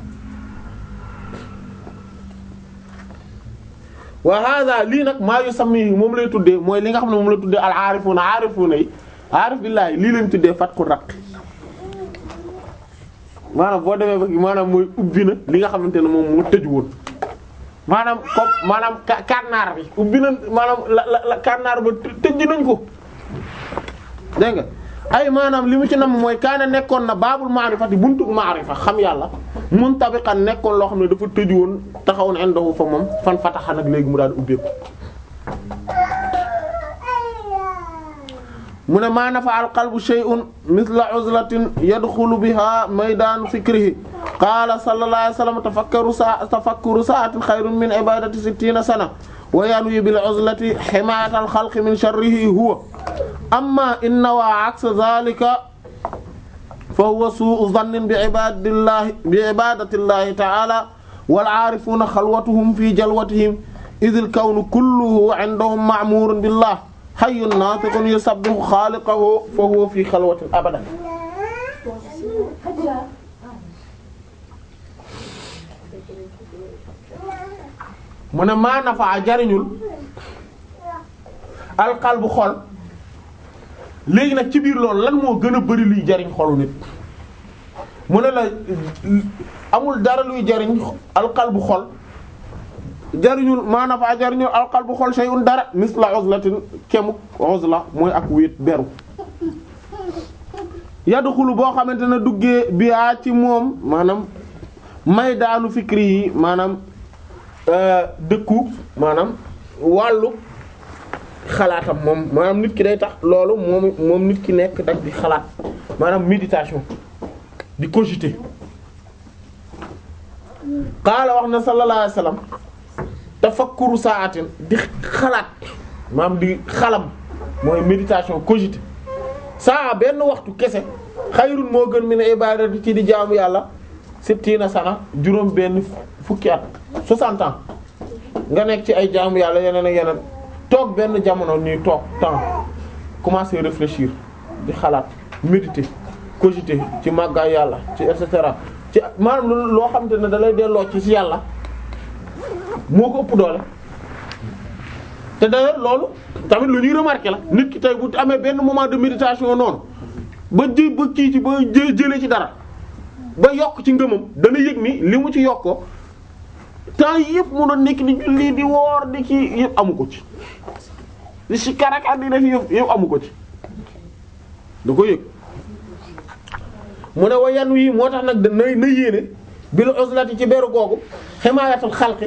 wa hada lii nag maa yu sammi moom lay tuddee mooy li nga xam ne moom la tuddee al aarifuna aarifuna yi aarif billaahi lii lañ tuddee fatku raq maanaam boo demee ba maanaam mooy ubbi na li nga xamante ne moom moo tëj woon maanaam comme maanaam kànnaar bi ubbi na maanaam la la la kànnaar ba tëj nañ ko dégg nga ay maanaam li mu ci nam mooy kaana nekkoon na baabul maarifati buntu maarifa xam yàlla muntabiqan nekkoon loo xam ne dafa tëju woon taxaw na indahu fa moom fan fataxa nag léegi mu daal ubbeeku mu ne maa nafa al qalbu shay'un mithla uzlatin yadxulu biha maydaan fikrihi qaala sallallahu alayhi wa sallam tafakkaru sa tafakkuru sa'atin xayrun min ibadati sittina sana wa yanwi bil uzlati himayata al khalqi min sharrihi huwa amma in nawa aksa dhalika fa huwa su'u dhannin bi ibadillahi bi ibadatillahi ta'ala wal 'arifuna khalwatuhum fi jalwatihim idh al kawnu kulluhu 'indahum ma'murun billah hayyun natiqun yusabbihu khaliqahu fa huwa fi khalwatin abadan mu ne maa nafaa jariñul alqalbu xol léegi nag ci biir loolu lan moo gën a bari luy jariñ xolu nit mu ne la amul dara luy jariñ alqalbu xol jariñul maa nafaa jariñul alqalbu xol shay'un dara misla uzlatin kemuk uzla mooy ak wéet beru yadxulu boo xamante ne duggee biyaa ci moom maanaam may daanu fikri yi maanaam dëkku maanaam wàllu xalaatam moom maanaam nit ki day tax loolu moom moom nit ki nekk dak di xalaat maanaam méditation di cogiter qaala wax na sallallahu alayhi wasallam tafakkuru saatin di xalaat maanaam di xalam mooy méditation cogiter saa benn waxtu kese xayrun moo gën mi ne ibadati ci di jaamu yàlla sittina sana juróom benn fukki at 60 ans nga nekk ci ay jaamu yàlla yeneen ak yeneen toog benn jamono nii toog temps commencer réfléchir di xalaat méditer cogiter ci màggaay yàlla ci et cetera ci maanaam loo xamante ne da lay delloo ci ci yàlla moo ko ëpp doole te d'ailleurs loolu tamit lu ñuy remarquer la nit ki tey bu amee benn moment de méditation noonu ba ji ba kii ci ba jë jëlee ci dara ba yokk ci ngëmam dana yëg ni li mu ci yokkoo temps yëpp mu doon nekk di julli di woor di ci yëpp amu ko ci di si karakat di def yëpp yëpp amu ko ci da ko yëg mu ne wa yan wii moo tax nag na na yéene bil uzlati ci beru googu himayatul xalqi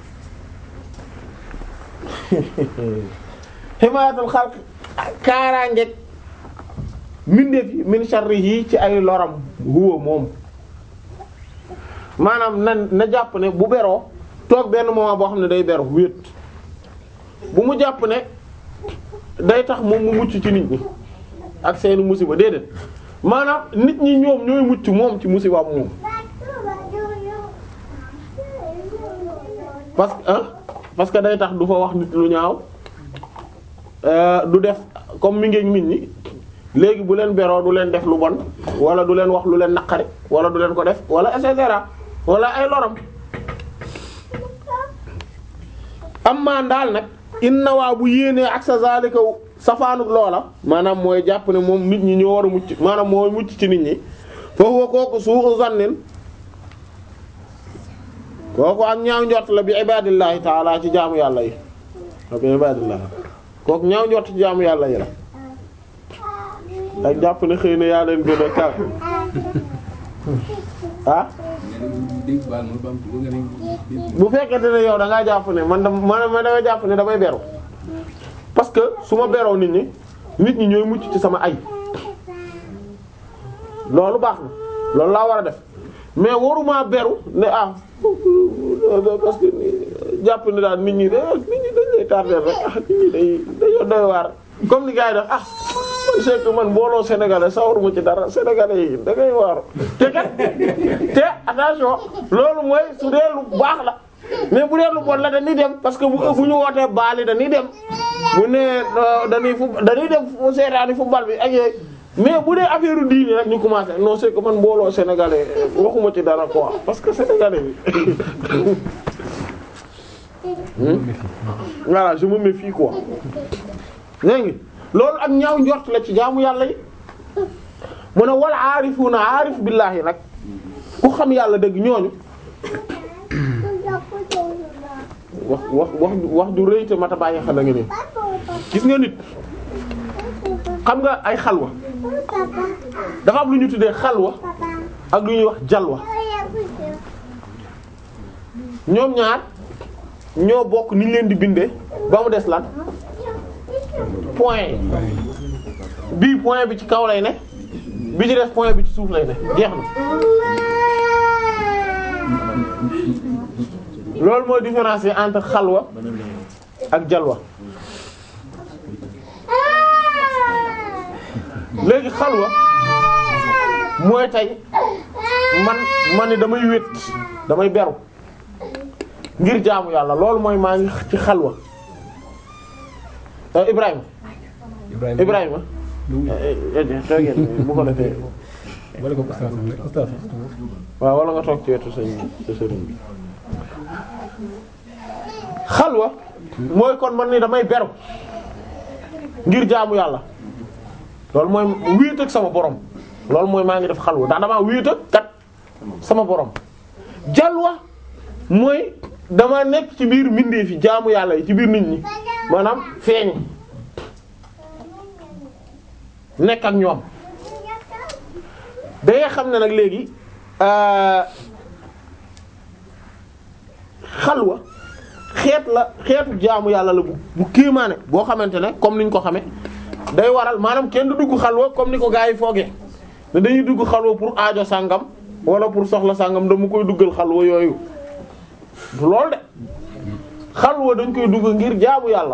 himayatul xalqi kaaraangeeg mbindeef yi min sharrihi ci ay loram huwa moom maanaam na na jàpp ne bu beroo toog benn moment boo xam ne day beru wéet bu mu jàpp ne day tax moom mu mucc ci nit ñi ak seeni musiba déedéet maanaam nit ñi ñoom ñooy mucc moom ci musiba moom parce que ah parce que day tax du fa wax nit lu ñaaw du def comme mi ngi nit ñi léegi bu leen beroo du leen def lu bon wala du leen wax lu leen naqari wala du leen ko def wala et cetera wala ay loram amma daal nag inna waa bu yéenee ak sa zalika safaanuk loola maanaam mooy jàpp ne moom nit ñi ñoo war a mucc maanaam mooy mucc ci nit ñi foofu kooku su'u zannin kooku ak ñaaw njort la bi ibadillahi taala ci jaamu yàlla yi bi ibadillahi kooku ñaaw njort ci jaamu yàlla yi la ak jàpp ne xëy na yaa leen gën a kaw ah bu fekkente ne yow da ngaa jàpp ne man da man man dama jàpp ne damay beru parce que su ma beroo nit ñi nit ñi ñooy mucc ci sama ay loolu baax na loolu laa war a def mais waruma beru ne ah parce que jàpp ne daal nit ñi de nit ñi dañ lay tardé rek ah nit ñi day dañoo doy waar comme ni gars yi def ah man c'est que man mbooloo sénégalais sawaruma ci dara sénégalais yi da ngay waaru te kat te attention loolu mooy su dee lu baax la mais bu dee lu bon la dañuy dem parce que bu bu ñu wootee baali dañuy dem bu ne dañuy fu dañuy dem fu seetaani football bi ak yooyu mais bu dee affaire diine rek ñu commencé non c'est que man mbooloo sénégalais waxuma ci dara quoi parce que sénégalais bi voilà je me méfie quoi dégg nga loolu ak ñaaw njort la ci jaamu yàlla yi mu ne wal aarifuuna aarif billaahi nag ku xam yàlla dëgg ñooñu wax wax wax wax ju rëy te mata bàyyi xel nga nii gis nga nit xam nga ay xalwa dafa am lu ñu tuddee xalwa ak lu ñuy wax jalwa ñoom ñaar ñoo bokk ni ñu leen di bindee ba mu des lan point bii point bi ci kaw lay ne bi ci des point bi ci suuf lay ne jeex na loolu mooy différence entre xalwa ak jalwa léegi xalwa mooy tey man man ni damay wét damay beru ngir jaamu yàlla loolu mooy maa ngi ci xalwa Euh, Ibrahima Ibrahima Ibrahima eh, eh, eh, toogeen bu ko defee wala ko ustaas rek ustaas waaw wala nga toog ci wetu sëñ sa sëriñ bi xalwa mooy kon man ni damay beru ngir jaamu yàlla loolu mooy wéet ak sama borom loolu mooy maa ngi def xalwa ndax damaa wéet ak kat sama borom jalwa mooy dama nekk ci biir mbindeef fi jaamu yàlla yi ci biir nit ñi maanaam feeñ nekk ak ñoom da ngay xam ne nag léegi euh, xalwa xeet la xeetu jaamu yàlla la bu bu kéemaane boo xamante ne comme niñ ko xame day waral maanaam kenn du dugg xalwa comme ni ko gaa yi foogee ne dañuy dugg xalwa pour aajo sàngam wala pour soxla sàngam dama koy duggal xalwa yooyu du lool de xalwa dañ koy dugg ngir jaamu yàlla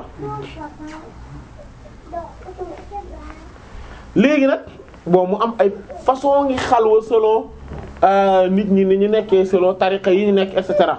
léegi nag bon mu am ay façon ngi xalwa selon euh, nit ñi ni ñu nekkee selon tariqa yi ñu nekk et cetera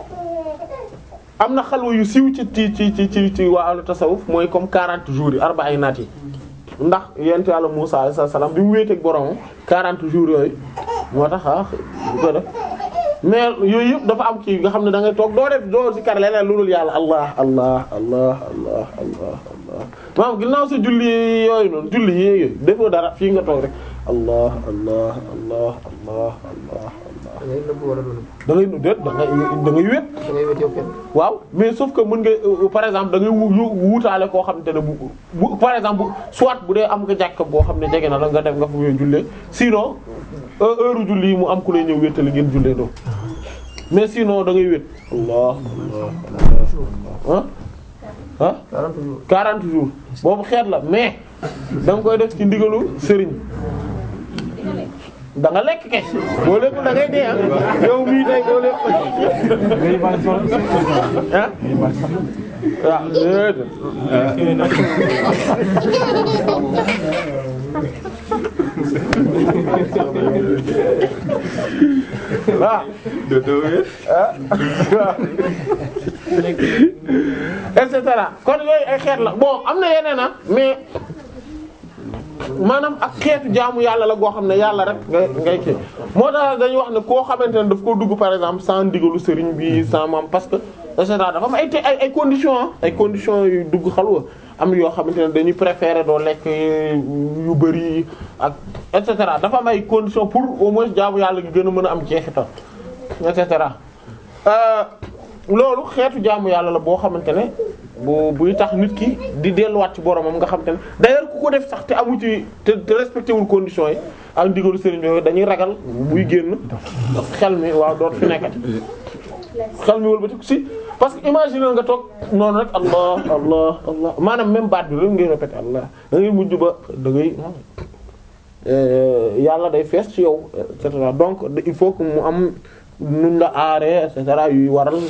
am na xalwa yu siiw ci ci ci ci ci ci waa ahlu tasawuf mooy comme 40 jours yi arba ay naat yi ndax yent yàlla Musaa alayhi salaam bi mu wéeteeg boromam 40 jours yooyu moo tax ah bu ko def mais yooyu yëpp dafa am kii nga xam ne da ngay toog doo def doo si kar leneen lu dul yàlla allah allah allah allah allah allah maanaam ginnaaw sa julli yooyu noonu julli yooyu defoo dara fii nga toog rek allah allah allah allah allah allah da ngay nëbb wala du nëbb da ngay nu déet da ngay da ngay wét da ngay wét yow kenn waaw mais sauf que mën nga euh, par exemple da ngay wu yu- wuutaale koo xamante ne bu bu par exemple bu soit bu dee am nga jàkk boo xam ne jege na la nga def nga fu ngeen jullee sinon euh, heure julli yi mu am ku lay ñëw wéttali ngeen jullee doo mais sinon da ngay wét allah allah allah ah ah 40 jours 40 jours boobu xeet la mais da nga koy def ci ndigalu sëriñ da nga lekk kay boo lekkul da ngay dee ah yow mii tey boo lekk ngay baal sol ah ngay baal sol waaw déedéet waaw ah waaw et cetera kon yooyu ay xeet la bon am na yeneen ah mais maanaam ak xeetu jaamu yàlla la goo xam ne yàlla rek ngay ngay kii moo tax dañuy wax ne koo xamante ne daf ko dugg par exemple sans ndigalu sëriñ bi sans maam parce que et cetera dafa am ay te ay ay conditions ah ay conditions yu dugg xalwa am yoo xamante ne dañuy préférer doo lekk yu bari ak et cetera dafa am ay conditions pour au moins jaamu yàlla gi gën a mën a am jeexital et cetera euh, loolu xeetu jaamu yàlla la boo xamante ne bu buy tax nit ki di delluwaat ci boromam nga xamante ne d'ailleurs ku ko def sax te amu ci te te respecté wul conditions yi ak ndigalu sëriñ bi dañuy ragal buy génn xel mi waaw doot fi nekkati xel mi wëlbati si parce que imagine nga toog noonu rek allah allah allah maanaam même baat bi rek ngay répété allah da ngay mujj ba da ngay euh, yàlla day fees ci yow et cetera donc il faut que mu am nun la aaree et cetera yuy waral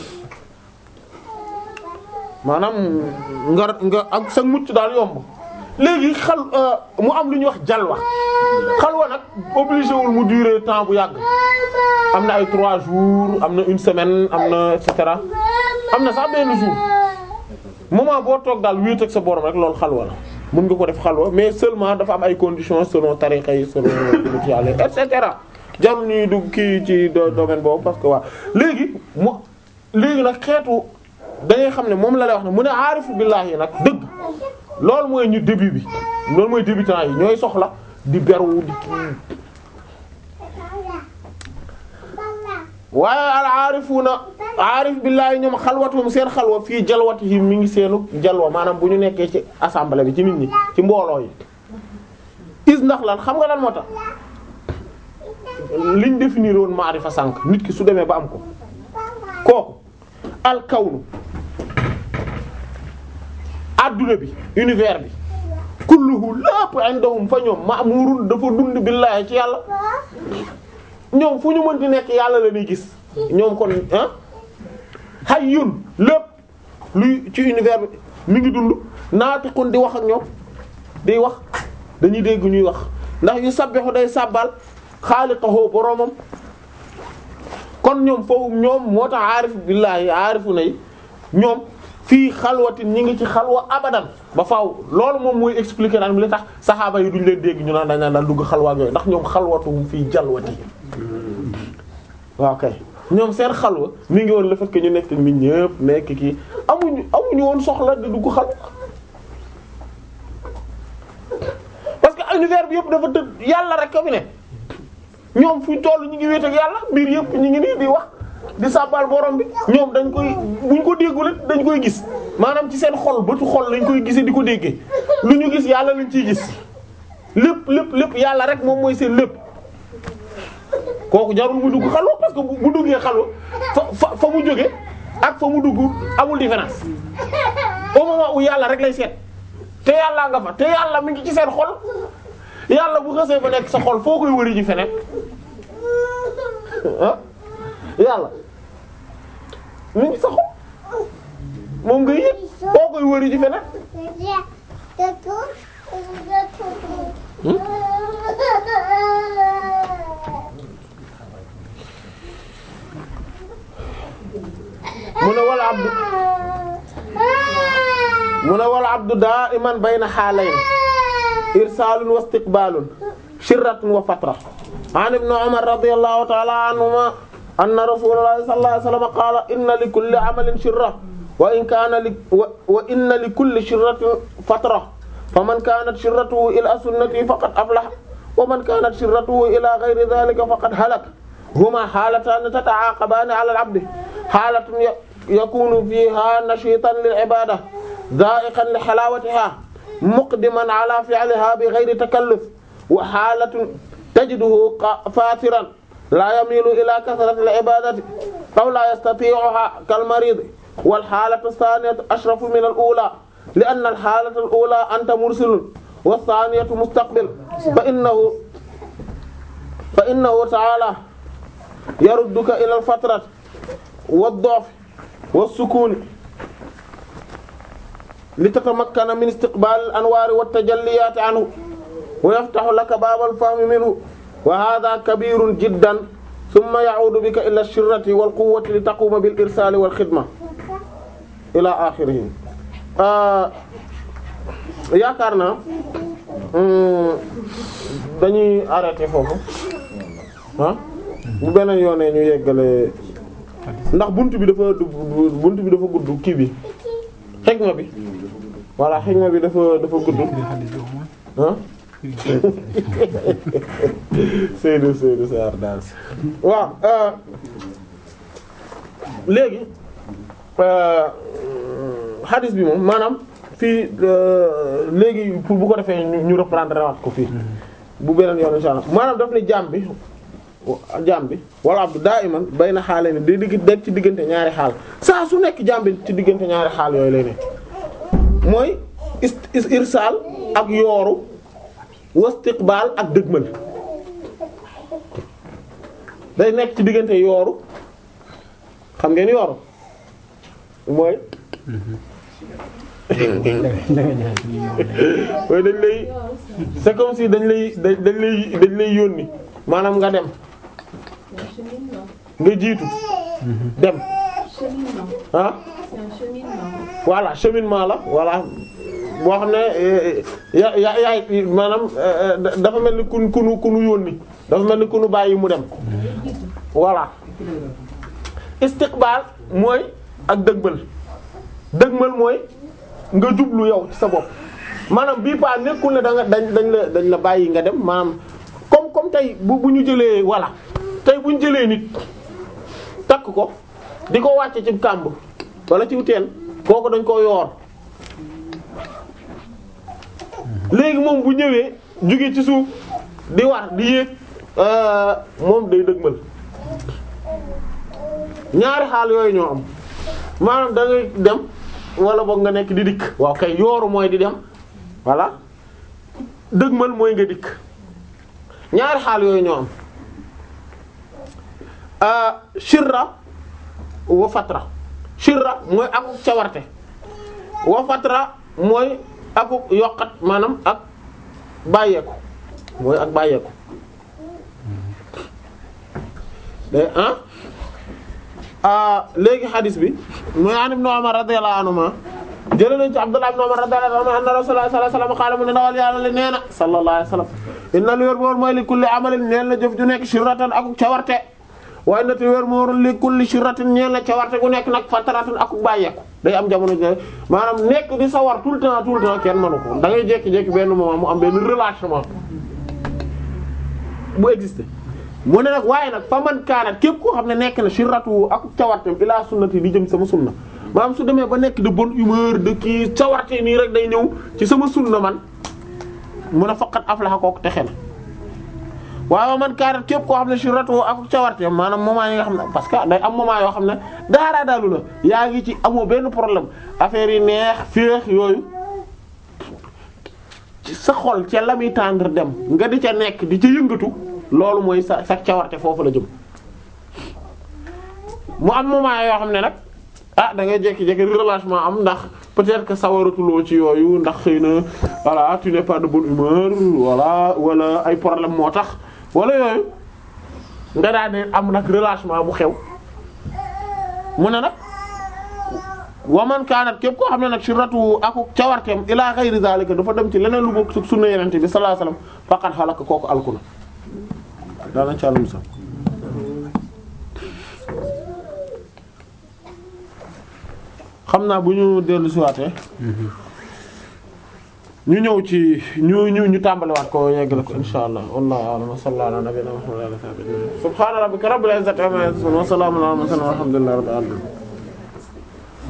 maanaam nga nga ak sa mucc daal yomb léegi xal mu am lu ñuy wax jalwa xalwa nag obligé wul mu durer temps bu yàgg am na ay trois jours am na une semaine am na et cetera am na sax benn jour moment boo toog daal wéet ak sa borom rek loolu xalwa la mën nga ko def xalwa mais seulement dafa am ay conditions selon tariqa yi selon ci yàlla et cetera jarul ñuy dugg kii ci do- domaine boobu parce que waaw léegi mu léegi nag xeetu da ngay xam ne moom la lay wax ne mu ne aarifu billaahi nag dëgg loolu mooy ñu début bi loolu mooy débutant yi ñooy soxla di beru di kii waaye al aarifuuna aarif billaahi ñoom xalwatum seen xalwa fii jalwatihim mi ngi seenu jalwa maanaam bu ñu nekkee ci assemblée bi ci nit ñi ci mbooloo yi is ndax lan xam nga lan moo tax liñ définir woon maarifa sànq nit ki su demee ba am ko kooku al kawnu adduna bi univers bi kulluhu lépp indahum fa ñoom ma'murun dafa dund billaahi ci yàlla ñoom fu ñu mën di nekk yàlla la ñuy gis ñoom kon ah hayyun lépp luy ci univers bi mi ngi dund naatiqun di wax ak ñoom di wax dañuy dégg ñuy wax ndax yu sabbihu day sàbbal xaaliqahu boroomam kon ñoom foofu ñoom moo tax aarif billaahi aarifu nay ñoom fii xalwatin ñi ngi ci xalwa abadan ba faaw loolu moom mooy expliquer naan li tax saxaaba yi duñ leen dégg ñu naan dañ naan daan dugg xalwa ak yooyu ndax ñoom xalwatum fii jalwati waaw kay ñoom seen xalwa mi ngi woon le fait que ñu nekk nit ñëpp nekk kii amuñu amuñu woon soxla di dugg xalwa parce que univers bi yëpp dafa tëdd yàlla rek ka fi ne ñoom fu toll ñu ngi wéet ak yàlla mbir yëpp ñu ngi nii di wax di sàbbal borom bi ñoom dañ koy buñ ko déggul it dañ koy gis maanaam ci seen xol bëtu xol lañ koy gisee di ko déggee lu ñu gis yàlla lañ ciy gis lépp lépp lépp yàlla rek moom mooy seen lépp kooku jarul mu dugg xalwa parce que bu bu duggee xalwa fa fa fa mu jóge ak fa mu dugg amul différence au moment où yàlla rek lay seet te yàllaa nga fa te yàlla mi ngi ci seen xol yàlla bu xasee ba nekk sa xol foo koy wëri ji feneen ah yàlla mi ngi sa xol moom nga yëg foo koy wëri ji feneen mu ne wala abdu mu ne wala abdu da'iman bayna halayn irsaalun wa istiqbaalun shirratun wa fatra an ibn umar radiyallahu ta'ala anhuma anna rasulallahi sallallahu alayhi wa sallam qaala inna li kulli amalin shirra wa in kaana li wa inna li kulli shirratin fatra faman kaanat shirratuhu ila sunnati faqad aflaha wa man kaanat shirratuhu ila ghayri dhalika faqad halaka huma haalataani tata'aaqabaani ala al-'abdi haalatun yakunu fiha nashitan lil ibada dha'iqan li halawatiha muqdiman ala fi'liha bighayri takalluf wa halatun tajiduhu fatiran la yamilu ila kathrati al ibadati aw la yastati'uha kal marid wal halatu thaniyatu ashrafu min al ula li anna al halata al ula anta mursilun wa thaniyatu mustaqbil fa innahu fa innahu ta'ala yarudduka ila al fatrati wad du'f was-sukuni li tatamakkana min istiqbal al-anwar wat-tajalliyat anhu wa yaftahu laka bab al-fahm minhu wa hadha kabirun jiddan thumma ya'udu bika ila ash-shirrati wal-quwwati li taquma bil-irsal wal-khidma ila akhirih yaakaar naa dañuy arrêter foofu ah bu beneen yoonee ñu yeggale ndax buntu bi dafa buntu bi dafa gudd kii bi xegma bi voilà xegma bi dafa dafa gudd ah Seydou Seydou Sarr daal waaw léegi hadis bi moom maanaam fii léegi pour bu ko defee ñu reprendre waat ko fii bu beneen yoon insha Allah maanaam daf ne jaam bi jaam bi wala abdu daa iman bay na xaale ni day digg dekk ci diggante ñaari xaal saa su nekk jaam bi ci diggante ñaari xaal yooyu lay ne mooy is irsaal ak yooru wastiqbaal ak dëgmal day nekk ci diggante yooru xam ngeen yooru mooy mooy dañ lay c'est comme si dañ lay dañ lay dañ lay yónni maanaam nga dem nga jiitu dem ah voilà cheminement la voilà boo xam ne ya ya yaay maanaam dafa mel ni kun kunu kunu yónni dafa mel ni kunu bàyyi mu dem voilà istiqbal mooy ak dëgmal dëgmal mooy nga jublu yow ci sa bopp maanaam bii pa nekkul ne da nga dañ dañ la dañ la bàyyi nga dem maanaam comme comme tey bu bu ñu jëlee voilà tey bu ñu jëlee nit takk ko di ko wàcce ci kàmb wala ci teen kooku dañ ko yoor léegi moom bu ñëwee jóge ci suuf di war di yéeg moom day dëgmal ñaari xaal yooyu ñoo am maanaam da ngay dem wala boog nga nekk di dikk waaw kay yooru mooy di dem voilà dëgmal mooy nga dikk ñaari xaal yooyu ñoo am shirra wa fatra shirra mooy ak cawarte wa fatra mooy aku yokkat maanaam ak bàyyeeku mooy ak bàyyeeku de ah ah léegi xadis bi mooy an ibn Umar radiyallahu anhuma jële nañ ci Abdullah ibn Umar radiyallahu anhuma anna Rasulullah sallallahu alayhi wasallam qaala mu ne ndawal yàlla le nee na sallallahu alayhi wasallam inna lu wér boor mooy li kulli amalin ñeel na jëf ju nekk shirratan akuk cawarte waaye nati wér moor li kulli shirratin ñeel na cawarte gu nekk nag fataratan akuk bàyyeeku day am jamono ji maanaam nekk di sawar tout le temps tout le temps kenn mënu ko da ngay jékki-jékki benn moment mu am benn relâchement bu existé mu ne nag waaye nag fa man kaanat képp koo xam ne nekk na shirratu akuk cawartem ila sunnati di jëm sama sunna maanaam su demee ba nekk de bonne humeur de kii cawarte nii rek day ñëw ci sama sunna man mun a faqat aflaha kooku texe na waaye man kaanat képp koo xam ne shirratu akuk cawartem maanaam moment yi nga xam ne parce que day am moment yoo xam ne daaraa daalu la yaa ngi ci amoo benn problème affaire yi neex féex yooyu ci sa xol ca la muy tendre dem nga di ca nekk di ca yëngatu loolu mooy sa sa cawarte foofu la jëm mu am moment yoo xam ne nag ah da ngay jékki-jékki relâchement am ndax peut-être que sawaratuloo ci yooyu ndax xëy na voilà tu n'es pas de bonne humeur voilà wala ay problème moo tax wala yooyu nga daan ne am nag relâchement bu xew mu ne nag waman kaanat képp koo xam ne nag shirratu aku cawarteem ila ghayri zalika dafa dem ci leneen lu bokk su sunna yenente bi sallallahu alayhi wasallam faqad halaka kooku alku na daanañ ci àllum sax xam naa bu ñu dellu siwaatee ñu ñëw ci ñu ñu ñu tàmbaliwaat ko yeggale ko insha allah wallahu a'lam wa sallallahu ala nabiyyina muhammadin wa ala alihi wa sahbihi subhana rabbika rabbil izzati amma yasifun wa salamun ala al mursalin walhamdulillahi rabbil alamin